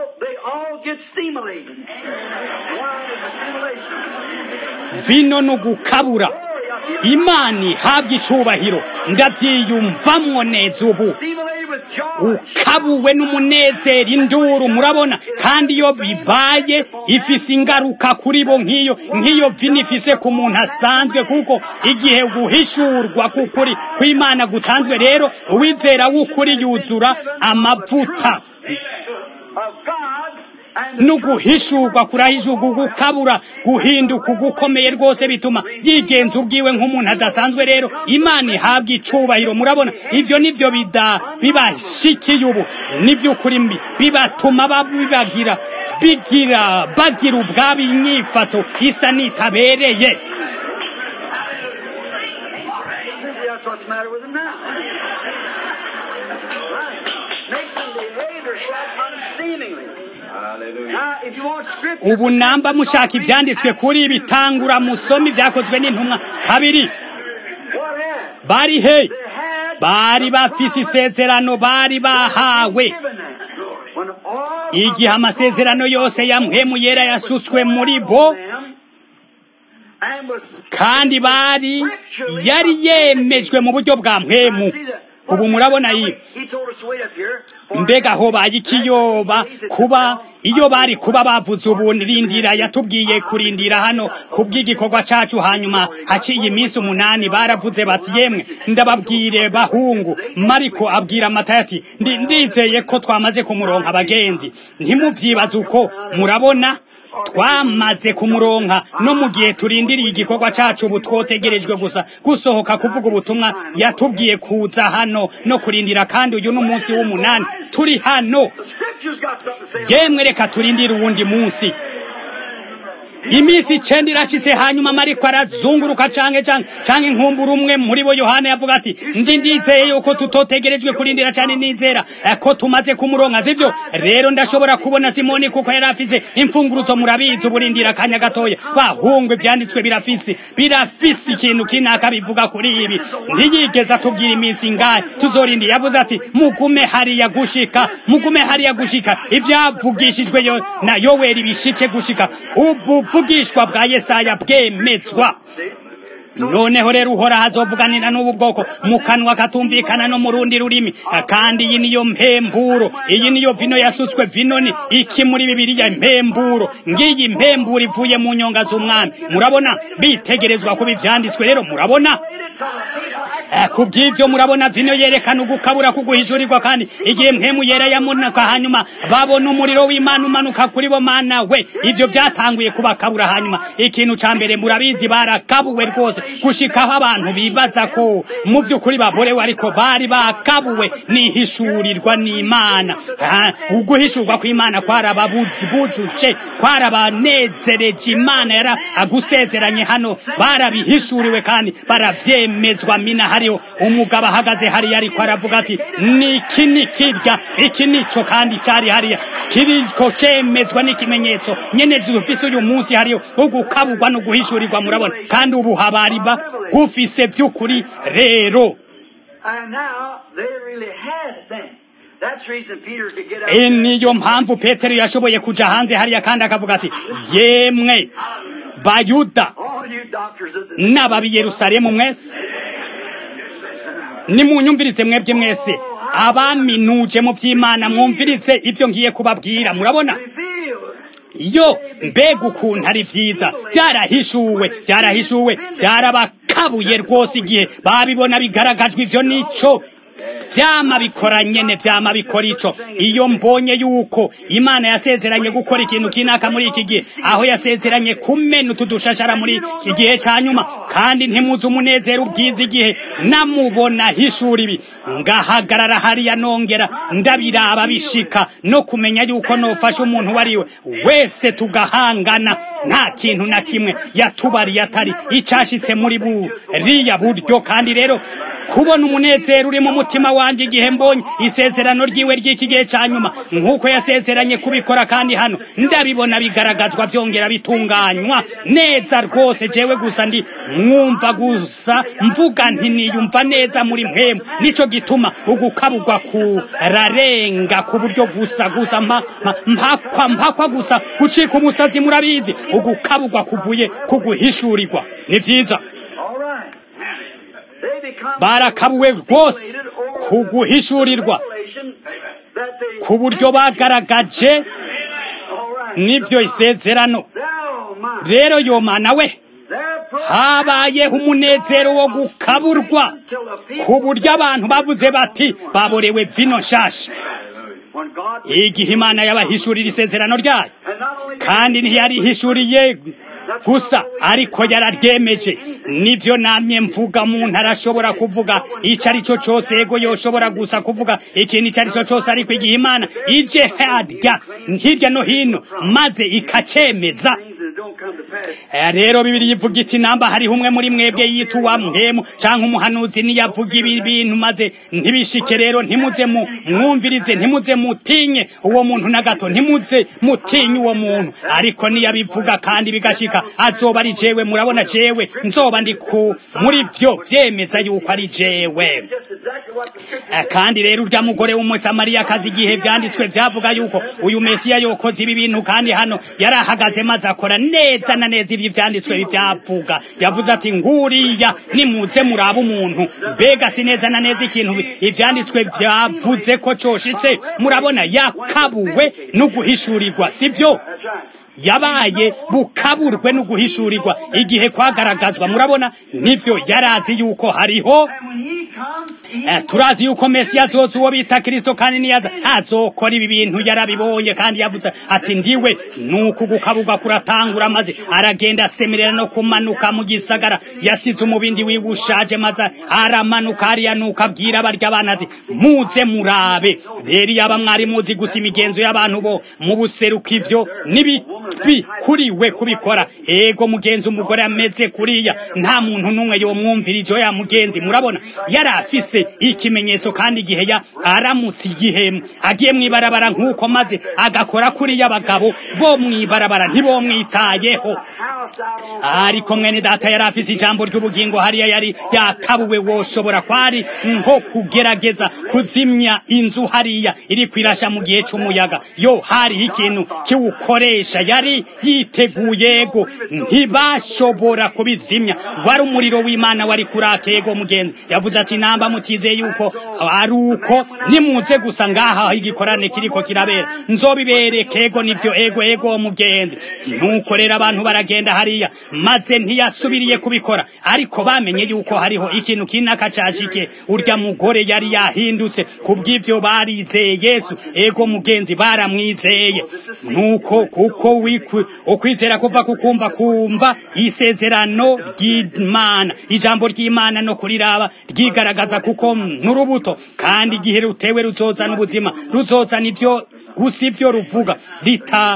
vino n'ugukabura imana ihabwa icubahiro ndavyiyumvamwo neza ubu ukabuwe n'umunezero induru murabona kandi iyo bibaye ifise ingaruka kuri bo nk'iyo nk'iyo vino ifise ku muntu asanzwe kuko igihe guhishurwa k'ukuri kw'imana gutanzwe rero uwizera w'ukuri yuzura amavuta n'uguhishurwa kurahishurwa gukabura guhinduka ugukomeye rwose bituma yigenza ubwiwe nk'umuntu adasanzwe rero imana ihabwa icubahiro murabona ivyo nivyo bida bibashikiye ubu nivy'ukuri mbi bibatuma babibagira bigira bagira ubwabo inyifato isa nitabereye That's what's the matter with them now. Right. Makes them behave themselves unseemingly. Now, if you want scripture, ubu namba mushaka ivyanditswe kuri ibi tangura musome ivyakozwe n'intumwa kabiri what had? bari he They had bari bafise isezerano bari bahawe given them. When all igihe amasezerano yose ya mpemu yera yasutswe muri bo and was kandi bari yari yemejwe mu buryo bwa mpemu ubu murabona iyi He told us to wait up here. mbega aho bayikiyoba kuba iyo bari kuba bavuze ubu rindira yatubwiye kurindira hano kubw'igikorwa cacu hanyuma haciye iminsi umunani baravuze bati yemwe ndababwire bahungu mariko abwira amatayo ati "Ndi- ndizeye ko twamaze kumuronka abagenzi ntimuvyibaze uko murabona twamaze kumuronka no mu gihe turindiriye igikorwa cacu ubu twotegerejwe gusa gusohoka kuvuga ubutumwa yatubwiye kuza hano no kurindira kandi uyu n'umunsi w'umunani turi hano The scripture's got something to say. yemwe reka turindire uwundi munsi iminsi icenda irashitse hanyuma mariko arazunguruka canke canke canke nkumbura umwe muri bo yohana yavuga ati ndi ndizeye yuko tutotegerejwe kurindira cane nizera eh, ko tumaze kumuronka sivyo rero ndashobora kubona simoni kuko yari afise imfunguruzo murabizi uburindira akanya gatoya bahungwe ivyanditswe birafise birafise ikintu kinaka bivuga kuri ibi ntiyigeze atubwira iminsi ingahe tuzorindira yavuze ati mugume hariya gushika mugume hariya gushika ivyavugishijwe yo na yoweri bishike gushika ubuvugishwa bwa yesaya bwemezwa noneho rero uhoraho azovuganira n'ubu bwoko mu kanwa katumvikana no mu rundi rurimi kandi iyi niyo mpemburo iyi niyo vino yasutswe vino ni iki muri bibiriya impemburo ngiyi impemburo ivuye mu nyonga z'umwami murabona bitegerezwa kuba ivyanditswe rero murabona Eh, ku bw'ibyo murabona vino yerekana ugukabura kuguhishurirwa kandi igihe mpemu yera yamunuka hanyuma babona umuriro w'imana umanuka kuri bo mana we ivyo vyatanguye kubakabura hanyuma ikintu ca mbere murabizi barakabuwe rwose gushikaho abantu bibaza ko mu vy'ukuri baborewe ariko bari bakabuwe nihishurirwa n'imana Ah, uguhishurwa kw'imana kwarababujuje kwarabanezereje imana yara agusezeranye hano barabihishuriwe kandi baravyemezwa mina hariho umugabo ahagaze hariya ariko aravuga ati niki ni kirya iki nico kandi cari hariya kiriko cemezwa n'ikimenyetso nyene dufise uyu munsi hariho ugukaburwa no guhishurirwa murabona kandi ubu habariba gufise vy'ukuri rero And now they really had it then. That's the reason Peter could get out. E niyo mpamvu petero yashoboye kuja hanze hariya kandi akavuga ati yemwe bayuda All you doctors of the n'ababi yerusalemu mwese nimunyumvirize mwebwe mwese abaminuje mu vy'imana mwumvirize ivyo ngiye kubabwira murabona revealed. yo mbega ukuntu ari vyiza vyarahishuwe vyarahishuwe vyarabakabuye rwose igihe babibona bigaragajwe ivyo nico vyama bikora nyene vyama bikora ico iyo mbonye yuko imana yasezeranye gukora ikintu kinaka muri iki gihe aho yasezeranye kumena utu dushashara muri iki gihe ca nyuma kandi ntimuzi umunezero ubwiza igihe namubona hishura ibi ngahagarara hariya nongera ndabiraba bishika no kumenya yuko nofasha umuntu wariwe wese tugahangana nta kintu na kimwe yatubariye atari icashitse muri buriya buryo kandi rero kubona umunezero uri mu mutima wanjye igihe mbonye isezerano ryiwe ry'iki gihe cya nyuma nk'uko yasezeranye kubikora kandi hano ndabibona bigaragazwa byongera bitunganywa neza rwose jewe gusa ndi mwumva gusa mvuga nti niyumva neza muri mpemu nico gituma ugukaburwa kurarenga ku buryo gusa gusa mpa- mpa- mpakwa mpakwa gusa gucika umusazi murabizi ugukaburwa kuvuye kuguhishurirwa ni vyiza All right. They become barakabuwe rwose kuguhishurirwa that they ku buryo bagaragaje all right. n'ibyo isezerano Thou my rero yomana we therefore habayeho umunezero wo gukaburwa till the people ku buryo abantu bavuze bati baborewe vino nshasha when God igihe imana yabahishurira isezerano ryayo and not only kandi ntiyarihishuriye gusa ariko yararyemeje nivyo namye mvuga umuntu arashobora kuvuga ico ari cyo cose ego yoshobora gusa kuvuga ikintu ico ari cyo cose ariko igihe imana ije harya hirya no hino maze ikacemeza things that don't come to pass. Eh, rero bibiri ivuga iti namba hariho umwe muri mwebwe yituwa mpemu canke umuhanuzi niyavuga ibi bintu maze ntibishike rero ntimuze mu mwumvirize ntimuze mutinye uwo muntu na gato ntimuze mutinye uwo muntu ariko niyabivuga kandi bigashika azoba ari jewe murabona jewe nzoba ndi ku muri vyo vyemeza yuko ari jewe Just exactly what the scripture Eh, kandi rero urya mugore w'umusamariyakazi igihe vyanditswe vyavuga yuko uyu mesiya yokoze ibi bintu kandi hano yarahagaze maze akora neza na neza ivyo vyanditswe bivyavuga yavuze ati nguriya nimuze muraba umuntu mbega si neza na neza ikintu bi- ivyanditswe vyavuze ko coshitse murabona yakabuwe no guhishurirwa sivyo That's right. yabaye bukaburwe no guhishurirwa igihe kwagaragazwa murabona nivyo yarazi yuko hariho And when he comes, he Eh, turazi yuko mesiya azoza uwo bita kirisito kandi niyaza azokora ibi bintu yarabibonye kandi yavuze ati ndiwe nuko gukaburwa kuratangura maze aragenda asemerera no kumanuka mu gisagara yasize umubindi wiwe ushaje maze aramanuka hariya nuko abwira barya abana ati muze murabe rero yaba mwari muzi gusa imigenzo y'abantu bo mu buseruko ivyo nibibi kuri we kubikora ego mugenzi umugore ameze kuriya nta muntu n'umwe yomwumvira ivyo ya mugenzi murabona yari afise ikimenyetso kandi igihe ya aramutse igihe agiye mw'ibarabara nk'uko maze agakora kuriya abagabo bo mw'ibarabara ntibomwitayeho house out on ariko mwene data yari afise ijambo ry'ubugingo hariya yari yakabuwe woshobora kwari nko kugerageza kuzimya inzu hariya iri kwirasha mu gihe c'umuyaga yo hariho ikintu kiwukoresha yari yiteguye ego ntibashobora kubizimya wari umuriro w'imana wari kuraka ego mugenzi yavuze ati namba mutizeye yuko ari uko nimuze gusa ngaha aho igikorane kiriko kirabera nzobibereke ego nivyo ego ego mugenzi nuko rero abantu baragenda hariya maze ntiyasubiriye kubikora ariko bamenye yuko hariho ikintu kinaka cashike urya mugore yari yahindutse kubw'ivyo barizeye yesu ego mugenzi baramwizeye nuko kuko wikwi ukwizera kuva kukumva kumva isezerano ry'imana ijambo ry'imana no kuriraba ryigaragaza kuko n'urubuto kandi igihe rutewe ruzozana ubuzima ruzozana ivyo gusa ivyo ruvuga rita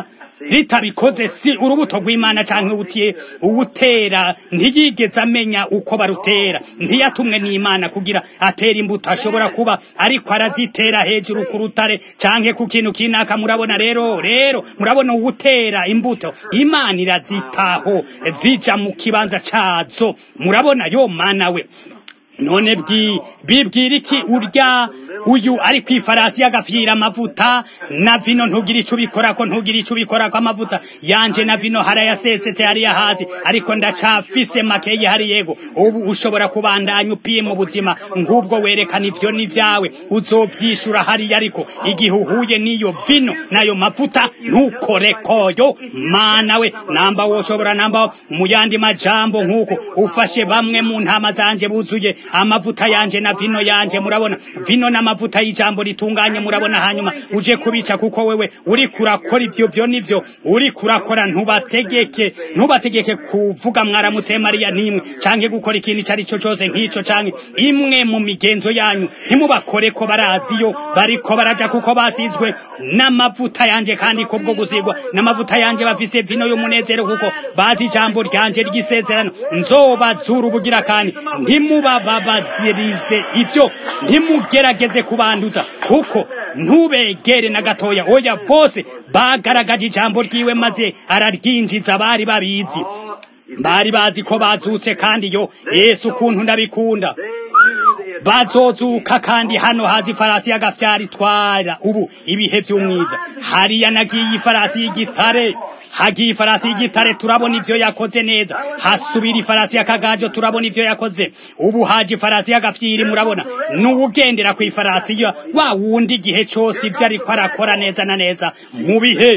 ritabikoze si urubuto rw'imana cyangwa ubutiye uwutera ntiyigeze amenya uko barutera ntiyatumwe n'imana kugira atere imbuto ashobora kuba ariko arazitera hejuru ku rutare cyangwa ku kintu kinaka murabona rero rero murabona uwutera imbuto imana irazitaho zija mu kibanza cazo murabona yo mana we none bibwira iki urya uyu ari ku ifarasi y'agafyira amavuta na vino ntugira icyo ubikora ko ntugira icyo ubikora ko amavuta yanje na vino harayasesetse hariya hasi ariko ndacafise makeyi hari yego ubu ushobora kubandanya upima ubuzima nk'ubwo werekana ivyo n'ivyawe uzovyishura hariya ariko igihe uhuye n'iyo vino n'ayo mavuta ntukore koyo mana we namba woshobora namba mu yandi majambo nk'uko ufashe bamwe mu ntama zanje buzuye amavuta yanje na vino yanje murabona vino n'amavuta y'ijambo ritunganye murabona hanyuma uje kubica kuko wewe uri kurakora ivyo vyo nivyo uri kurakora ntubategeke ntubategeke kuvuga mwaramutse mariya nimwe canke gukora ikintu icyo ari cyo cyose nk'ico canke imwe mu migenzo yanyu ntimubakore ko baraziyo bariko baraja kuko basizwe n'amavuta yanje kandi kubwo gusigwa n'amavuta yanje bafise vino y'umunezero kuko bazi ijambo ryanje ry'isezerano nzobazura ubugira kandi ntimubababazirize ibyo ntimugerageze kubanduza kuko ntubegere na gatoya oya bose bagaragaje ijambo ryiwe maze araryinjiza bari babizi bari bazi ko bazutse kandi yo yesu ukuntu ndabikunda bazozuka kandi hano haza ifarasi y'agafyari itwara ubu ibihe by'umwiza hariya nagiye ifarasi y'igitare hagiye ifarasi y'igitare turabona ivyo yakoze neza hasubira ifarasi y'akagajo turabona ivyo yakoze ubu haje ifarasi y'agafyiri murabona n'uwugendera ku ifarasi ya wa wundi igihe cose ivyo ariko arakora neza na neza mu bihe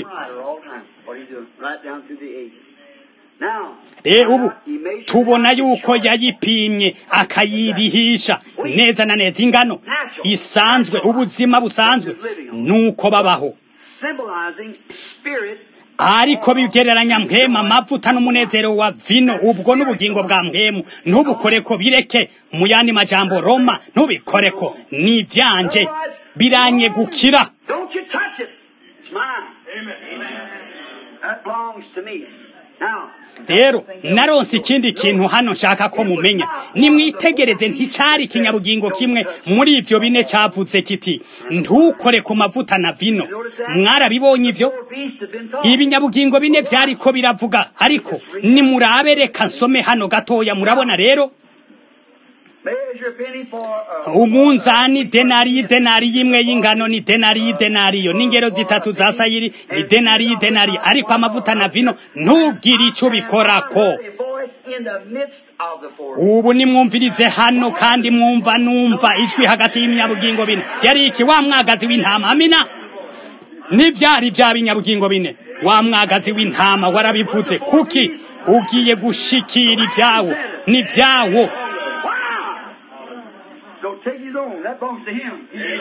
e ubu tubona yuko yayipimye akayirihisha neza na neza ingano isanzwe ubuzima busanzwe nuko babaho ariko bigereranya mpema amavuta n'umunezero wa vino ubwo n'ubugingo bwa mpemu ntubukore ko bireke mu yandi majambo roma ntubikore ko ni ibyanje biranye gukira rero naronse ikindi kintu hano nshaka ko mumenya nimwitegereze nticari ikinyabugingo kimwe muri ivyo bine cavuze kiti ntukore ku mavuta na vino mwarabibonye ivyo ibinyabugingo bine vyariko biravuga ariko nimurabe reka nsome hano gatoya murabona rero umunzani denari denari y'imwe y'ingano ni denari y'idenariyo n'ingero zitatu za sayiri ni denari y'idenariyo ariko amavuta na vino ntugire icyo ubikorako ubu nimwumvirize hano kandi mwumva numva ijwi hagati y'ibinyabugingo bine yari iki wa mwagazi w'intama amina n'ibyari bya binyabugingo bine wa mwagazi w'intama warabivuze kuki ugiye gushikira ibyawo n'ibyawo Don't take his own. That belongs to him.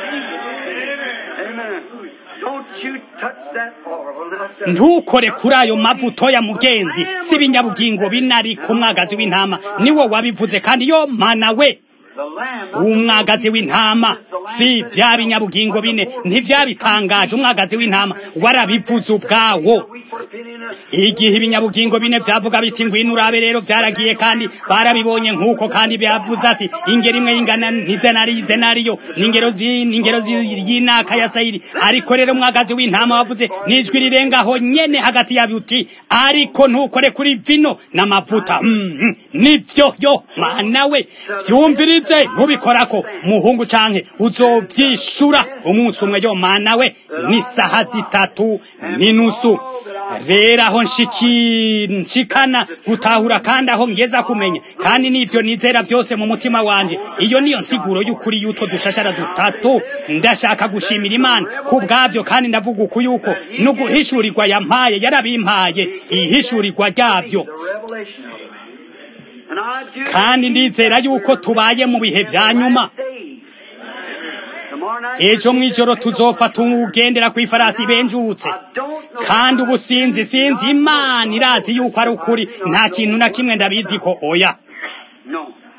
Amen. Don't you touch that oil. ntukore kuri ayo mavuto ya mugenzi si ibinyabugingo binari ku mwagazi w'intama niwo wabivuze kandi yo mana we umwagazi w'intama si bya binyabugingo bine ntibyabitangaje umwagazi w'intama warabivuze ubwawo igihe ibinyabugingo bine byavuga biti ngwino urabe rero byaragiye kandi barabibonye nk'uko kandi byavuze ati ingero imwe y'ingana ni denari denariyo n'ingero n'ingero y'inaka ya sayiri ariko rero umwagazi w'intama wavuze n'ijwi rirengaho nyene hagati yabyo uti ariko ntukore kuri vino n'amavuta nibyo yo mana we byumvirize ntubikorako muhungu canke uzovyishura umunsi umwe yo mana we ni saha zitatu n'inusu rero aho nshikana gutahura kandi aho ngeza kumenya kandi n'ivyo nizera vyose mu mutima wanje iyo niyo nsiguro y'ukuri y'utwo dushashara dutatu ndashaka gushimira imana ku bwavyo kandi ndavuga uku yuko no guhishurirwa yampaye yarabimpaye ihishurirwa ryavyo kandi ndizera yuko tubaye mu bihe vya nyuma ejo mw'ijoro tuzofata ugendera ku ifarasi benjutse kandi ubu sinzi sinzi imana irazi yuko ari ukuri nta kintu na kimwe ndabizi ko oya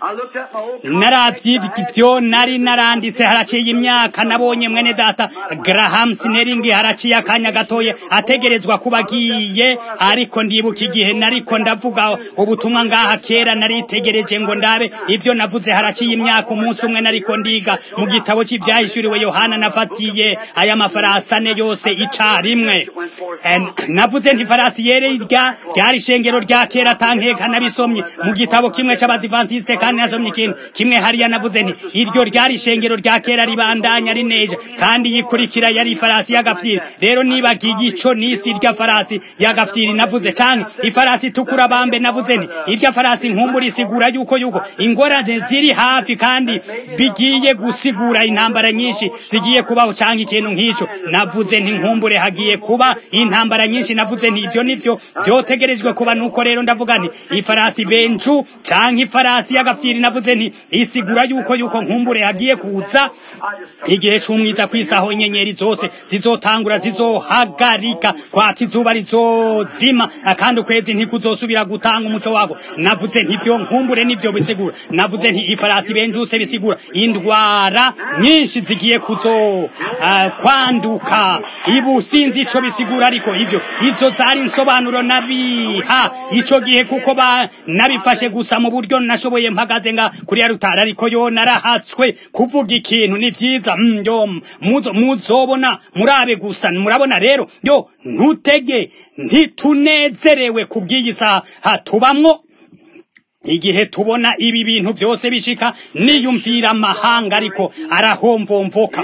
naravye ivyo nari naranditse haraciye imyaka nabonye mwene data Graham Snelling haraciye akanya gatoye ategerezwa kuba agiye ariko ndibuka igihe nariko ndavuga ubutumwa ngaha kera naritegereje ngo ndabe ivyo navuze haraciye imyaka umunsi umwe nariko ndiga mu gitabo c'ivyahishuriwe Yohana nafatiye aya mafarasi ane yose icarimwe navuze nti farasi yere irya ryari ishengero rya kera tankeka nabisomye mu gitabo kimwe c'abadivantiste kandi nasomye ikintu kimwe hariya navuze nti iryo ryari ishengero rya kera ribandanya rineje kandi yikurikira yari ifarasi y'agafyiri rero nibagiye ico nisi irya farasi y'agafyiri navuze canke ifarasi itukura bambe navuze nti irya farasi nkumbura isigura yuko yuko ingorane ziri hafi kandi bigiye gusigura intambara nyinshi zigiye kubaho canke ikintu nk'ico navuze nti nkumbure hagiye kuba intambara nyinshi navuze nti ivyo nivyo vyotegerejwe kuba nuko rero ndavuga nti ifarasi benju canke ifarasi y'agafyiri navuze nti isigura yuko yuko nkumbure hagiye kuza igihe c'umwiza kwisaho inyenyeri zose zizotangura zizohagarika kwaka izuba rizozima kandi ukwezi ntikuzosubira gutanga umuco wako navuze nti ivyo nkumbure nivyo bisigura navuze nti ifarasi benjuse bisigura indwara nyinshi zigiye kuzo uh, kwanduka ibu sinzi ico bisigura ariko ivyo izo zari insobanuro nabiha ico gihe kuko ba nabifashe gusa mu buryo nashoboye mpagaze nga kuri ya rutara ariko yo narahatswe kuvuga ikintu ni vyiza mm, yo muzo muzobona murabe gusa murabona rero yo ntutege ntitunezerewe kubw'iyi saha tubamwo igihe tubona ibi bintu byose bishika niyumvira amahanga ariko arahomvomvoka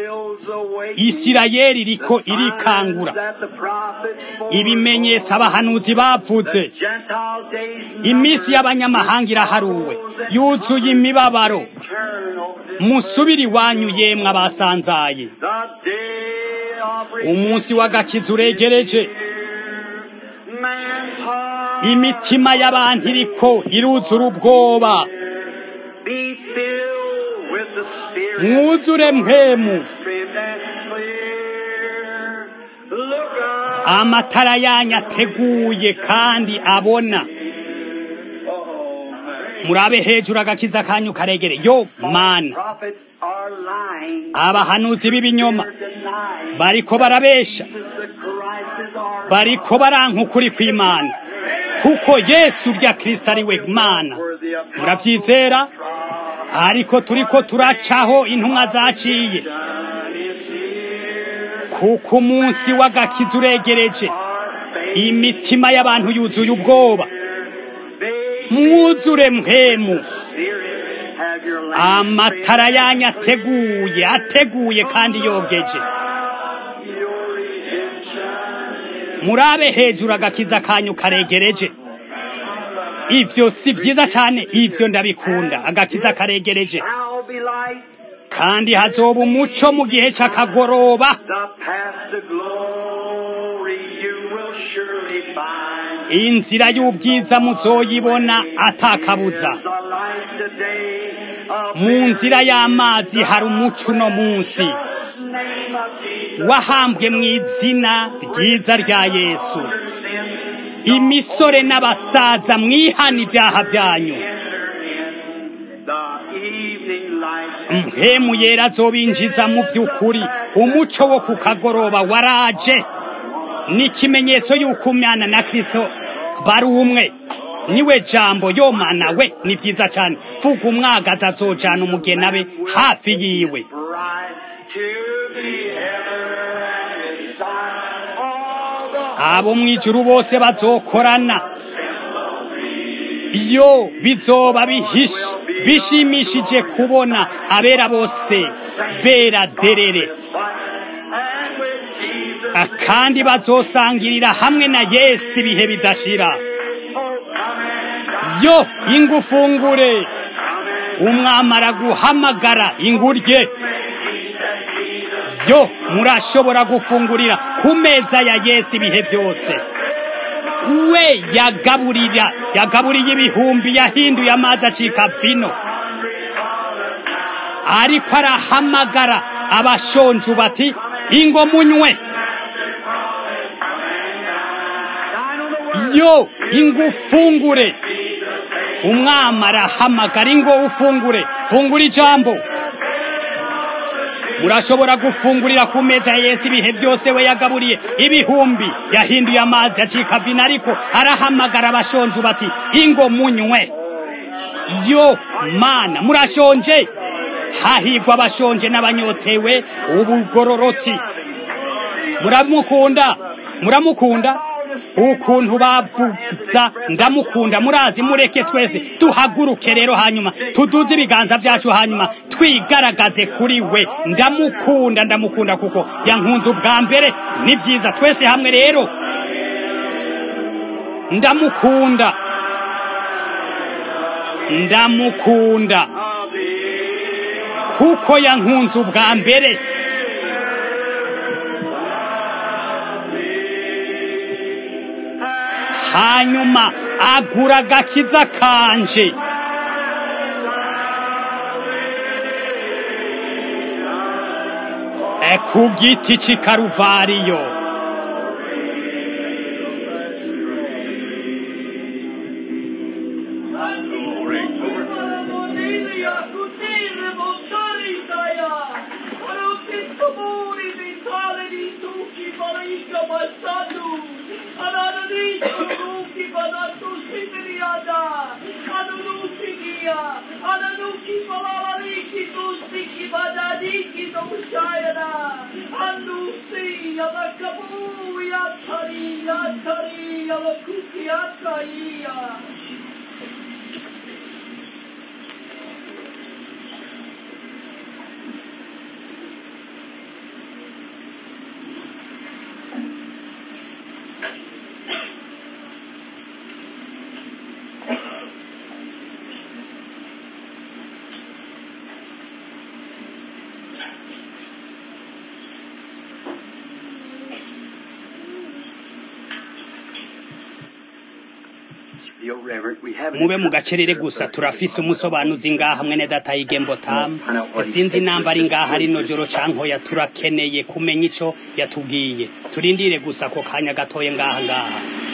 isirayeli iriko irikangura ibimenyetso abahanuzi bavuze iminsi y'abanyamahanga iraharuwe yuzuye imibabaro musubiri wanyu yemwe abasanzaye umunsi w'agakiza uregereje imitima y'abantu iriko iruzura ubwoba mwuzure mpemu amatara yanyu ateguye kandi abona murabe hejuru agakiza kanyu karegere yo mana abahanuzi b'ibinyoma bariko barabesha bariko baranka ukuri kw'imana kuko yesu rya kristo ari we mana muravyizera ariko turiko turacaho intumwa zaciye kuko umunsi w'agakiza uregereje imitima y'abantu yuzuye ubwoba mwuzure mpemu amatara yanyu ateguye ateguye kandi yogeje murabe hejuru agakiza kanyu karegereje ivyo si vyiza cane ivyo ndabikunda agakiza karegereje kandi hazoba umuco mu gihe c'akagoroba inzira y'ubwiza muzoyibona atakabuza mu nzira y'amazi hari umuco uno munsi wahambwe mu izina ryiza rya yesu imisore n'abasaza mwihana ibyaha byanyu mpemu yera azobinjiza mu by'ukuri umuco wo ku kagoroba waraje ni ikimenyetso y'uko umwana na kirisito bari umwe niwe jambo yomana we ni byiza cyane vuga umwagaza azojana umugeni abe hafi yiwe abo mu ijuru bose bazokorana iyo bizoba bihishe bishimishije kubona abera bose bera derere kandi bazosangirira hamwe na yesu ibihe bidashira yo ingufungure umwamara guhamagara ingurye yo murashobora gufungurira ku meza ya yesu ibihe byose we yagaburira yagaburiye ibihumbi yahinduye amazi acika vino ariko arahamagara abashonje bati ingo munywe yo ingufungure umwami arahamagara ingo ufungure fungura ijambo murashobora gufungurira ku meza ya yesu ibihe byose we yagaburiye ibihumbi yahinduye amazi acika vino ariko arahamagara abashonje bati ingo munywe yo mana murashonje hahigwa abashonje n'abanyotewe ubugororotsi muramukunda muramukunda ukuntu bavuza ndamukunda murazi mureke twese duhaguruke rero hanyuma tuduze ibiganza byacu hanyuma twigaragaze kuri we ndamukunda ndamukunda kuko yankunze ubwa mbere ni byiza twese hamwe rero ndamukunda ndamukunda kuko yankunze ubwa mbere hanyuma agura agakiza kanje E ku giti cy'i karuvariyo mube mu gacerere gusa turafise umusobanuzi ngaha mwene data yigembo tamu sinzi namba ari ngaha rino joro cankoya turakeneye kumenya ico yatubwiye turindire gusa ko kanya gatoye ngaha ngaha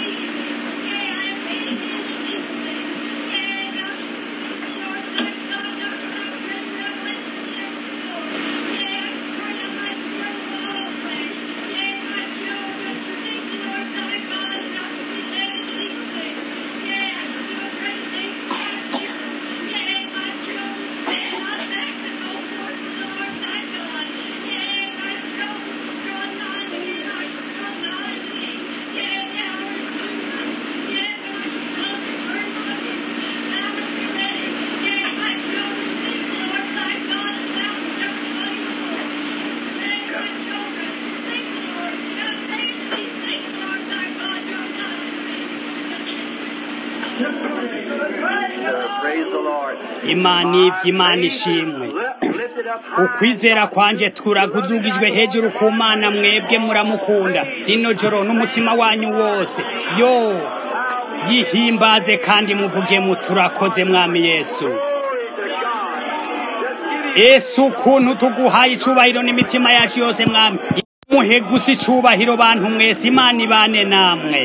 imana iby'imana ishimwe ukwizera kwanje turagudugijwe hejuru ku mana mwebwe muramukunda rino joro n'umutima wanyu wose yo yihimbaze kandi muvuge mu turakoze mwami yesu yesu ukuntu tuguhaye icubahiro n'imitima yacu yose mwami muhe gusa icubahiro bantu mwese imana ibane namwe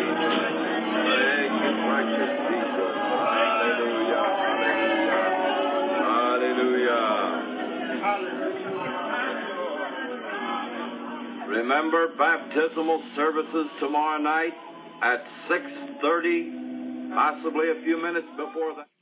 Remember baptismal services tomorrow night at 6:30, possibly a few minutes before that.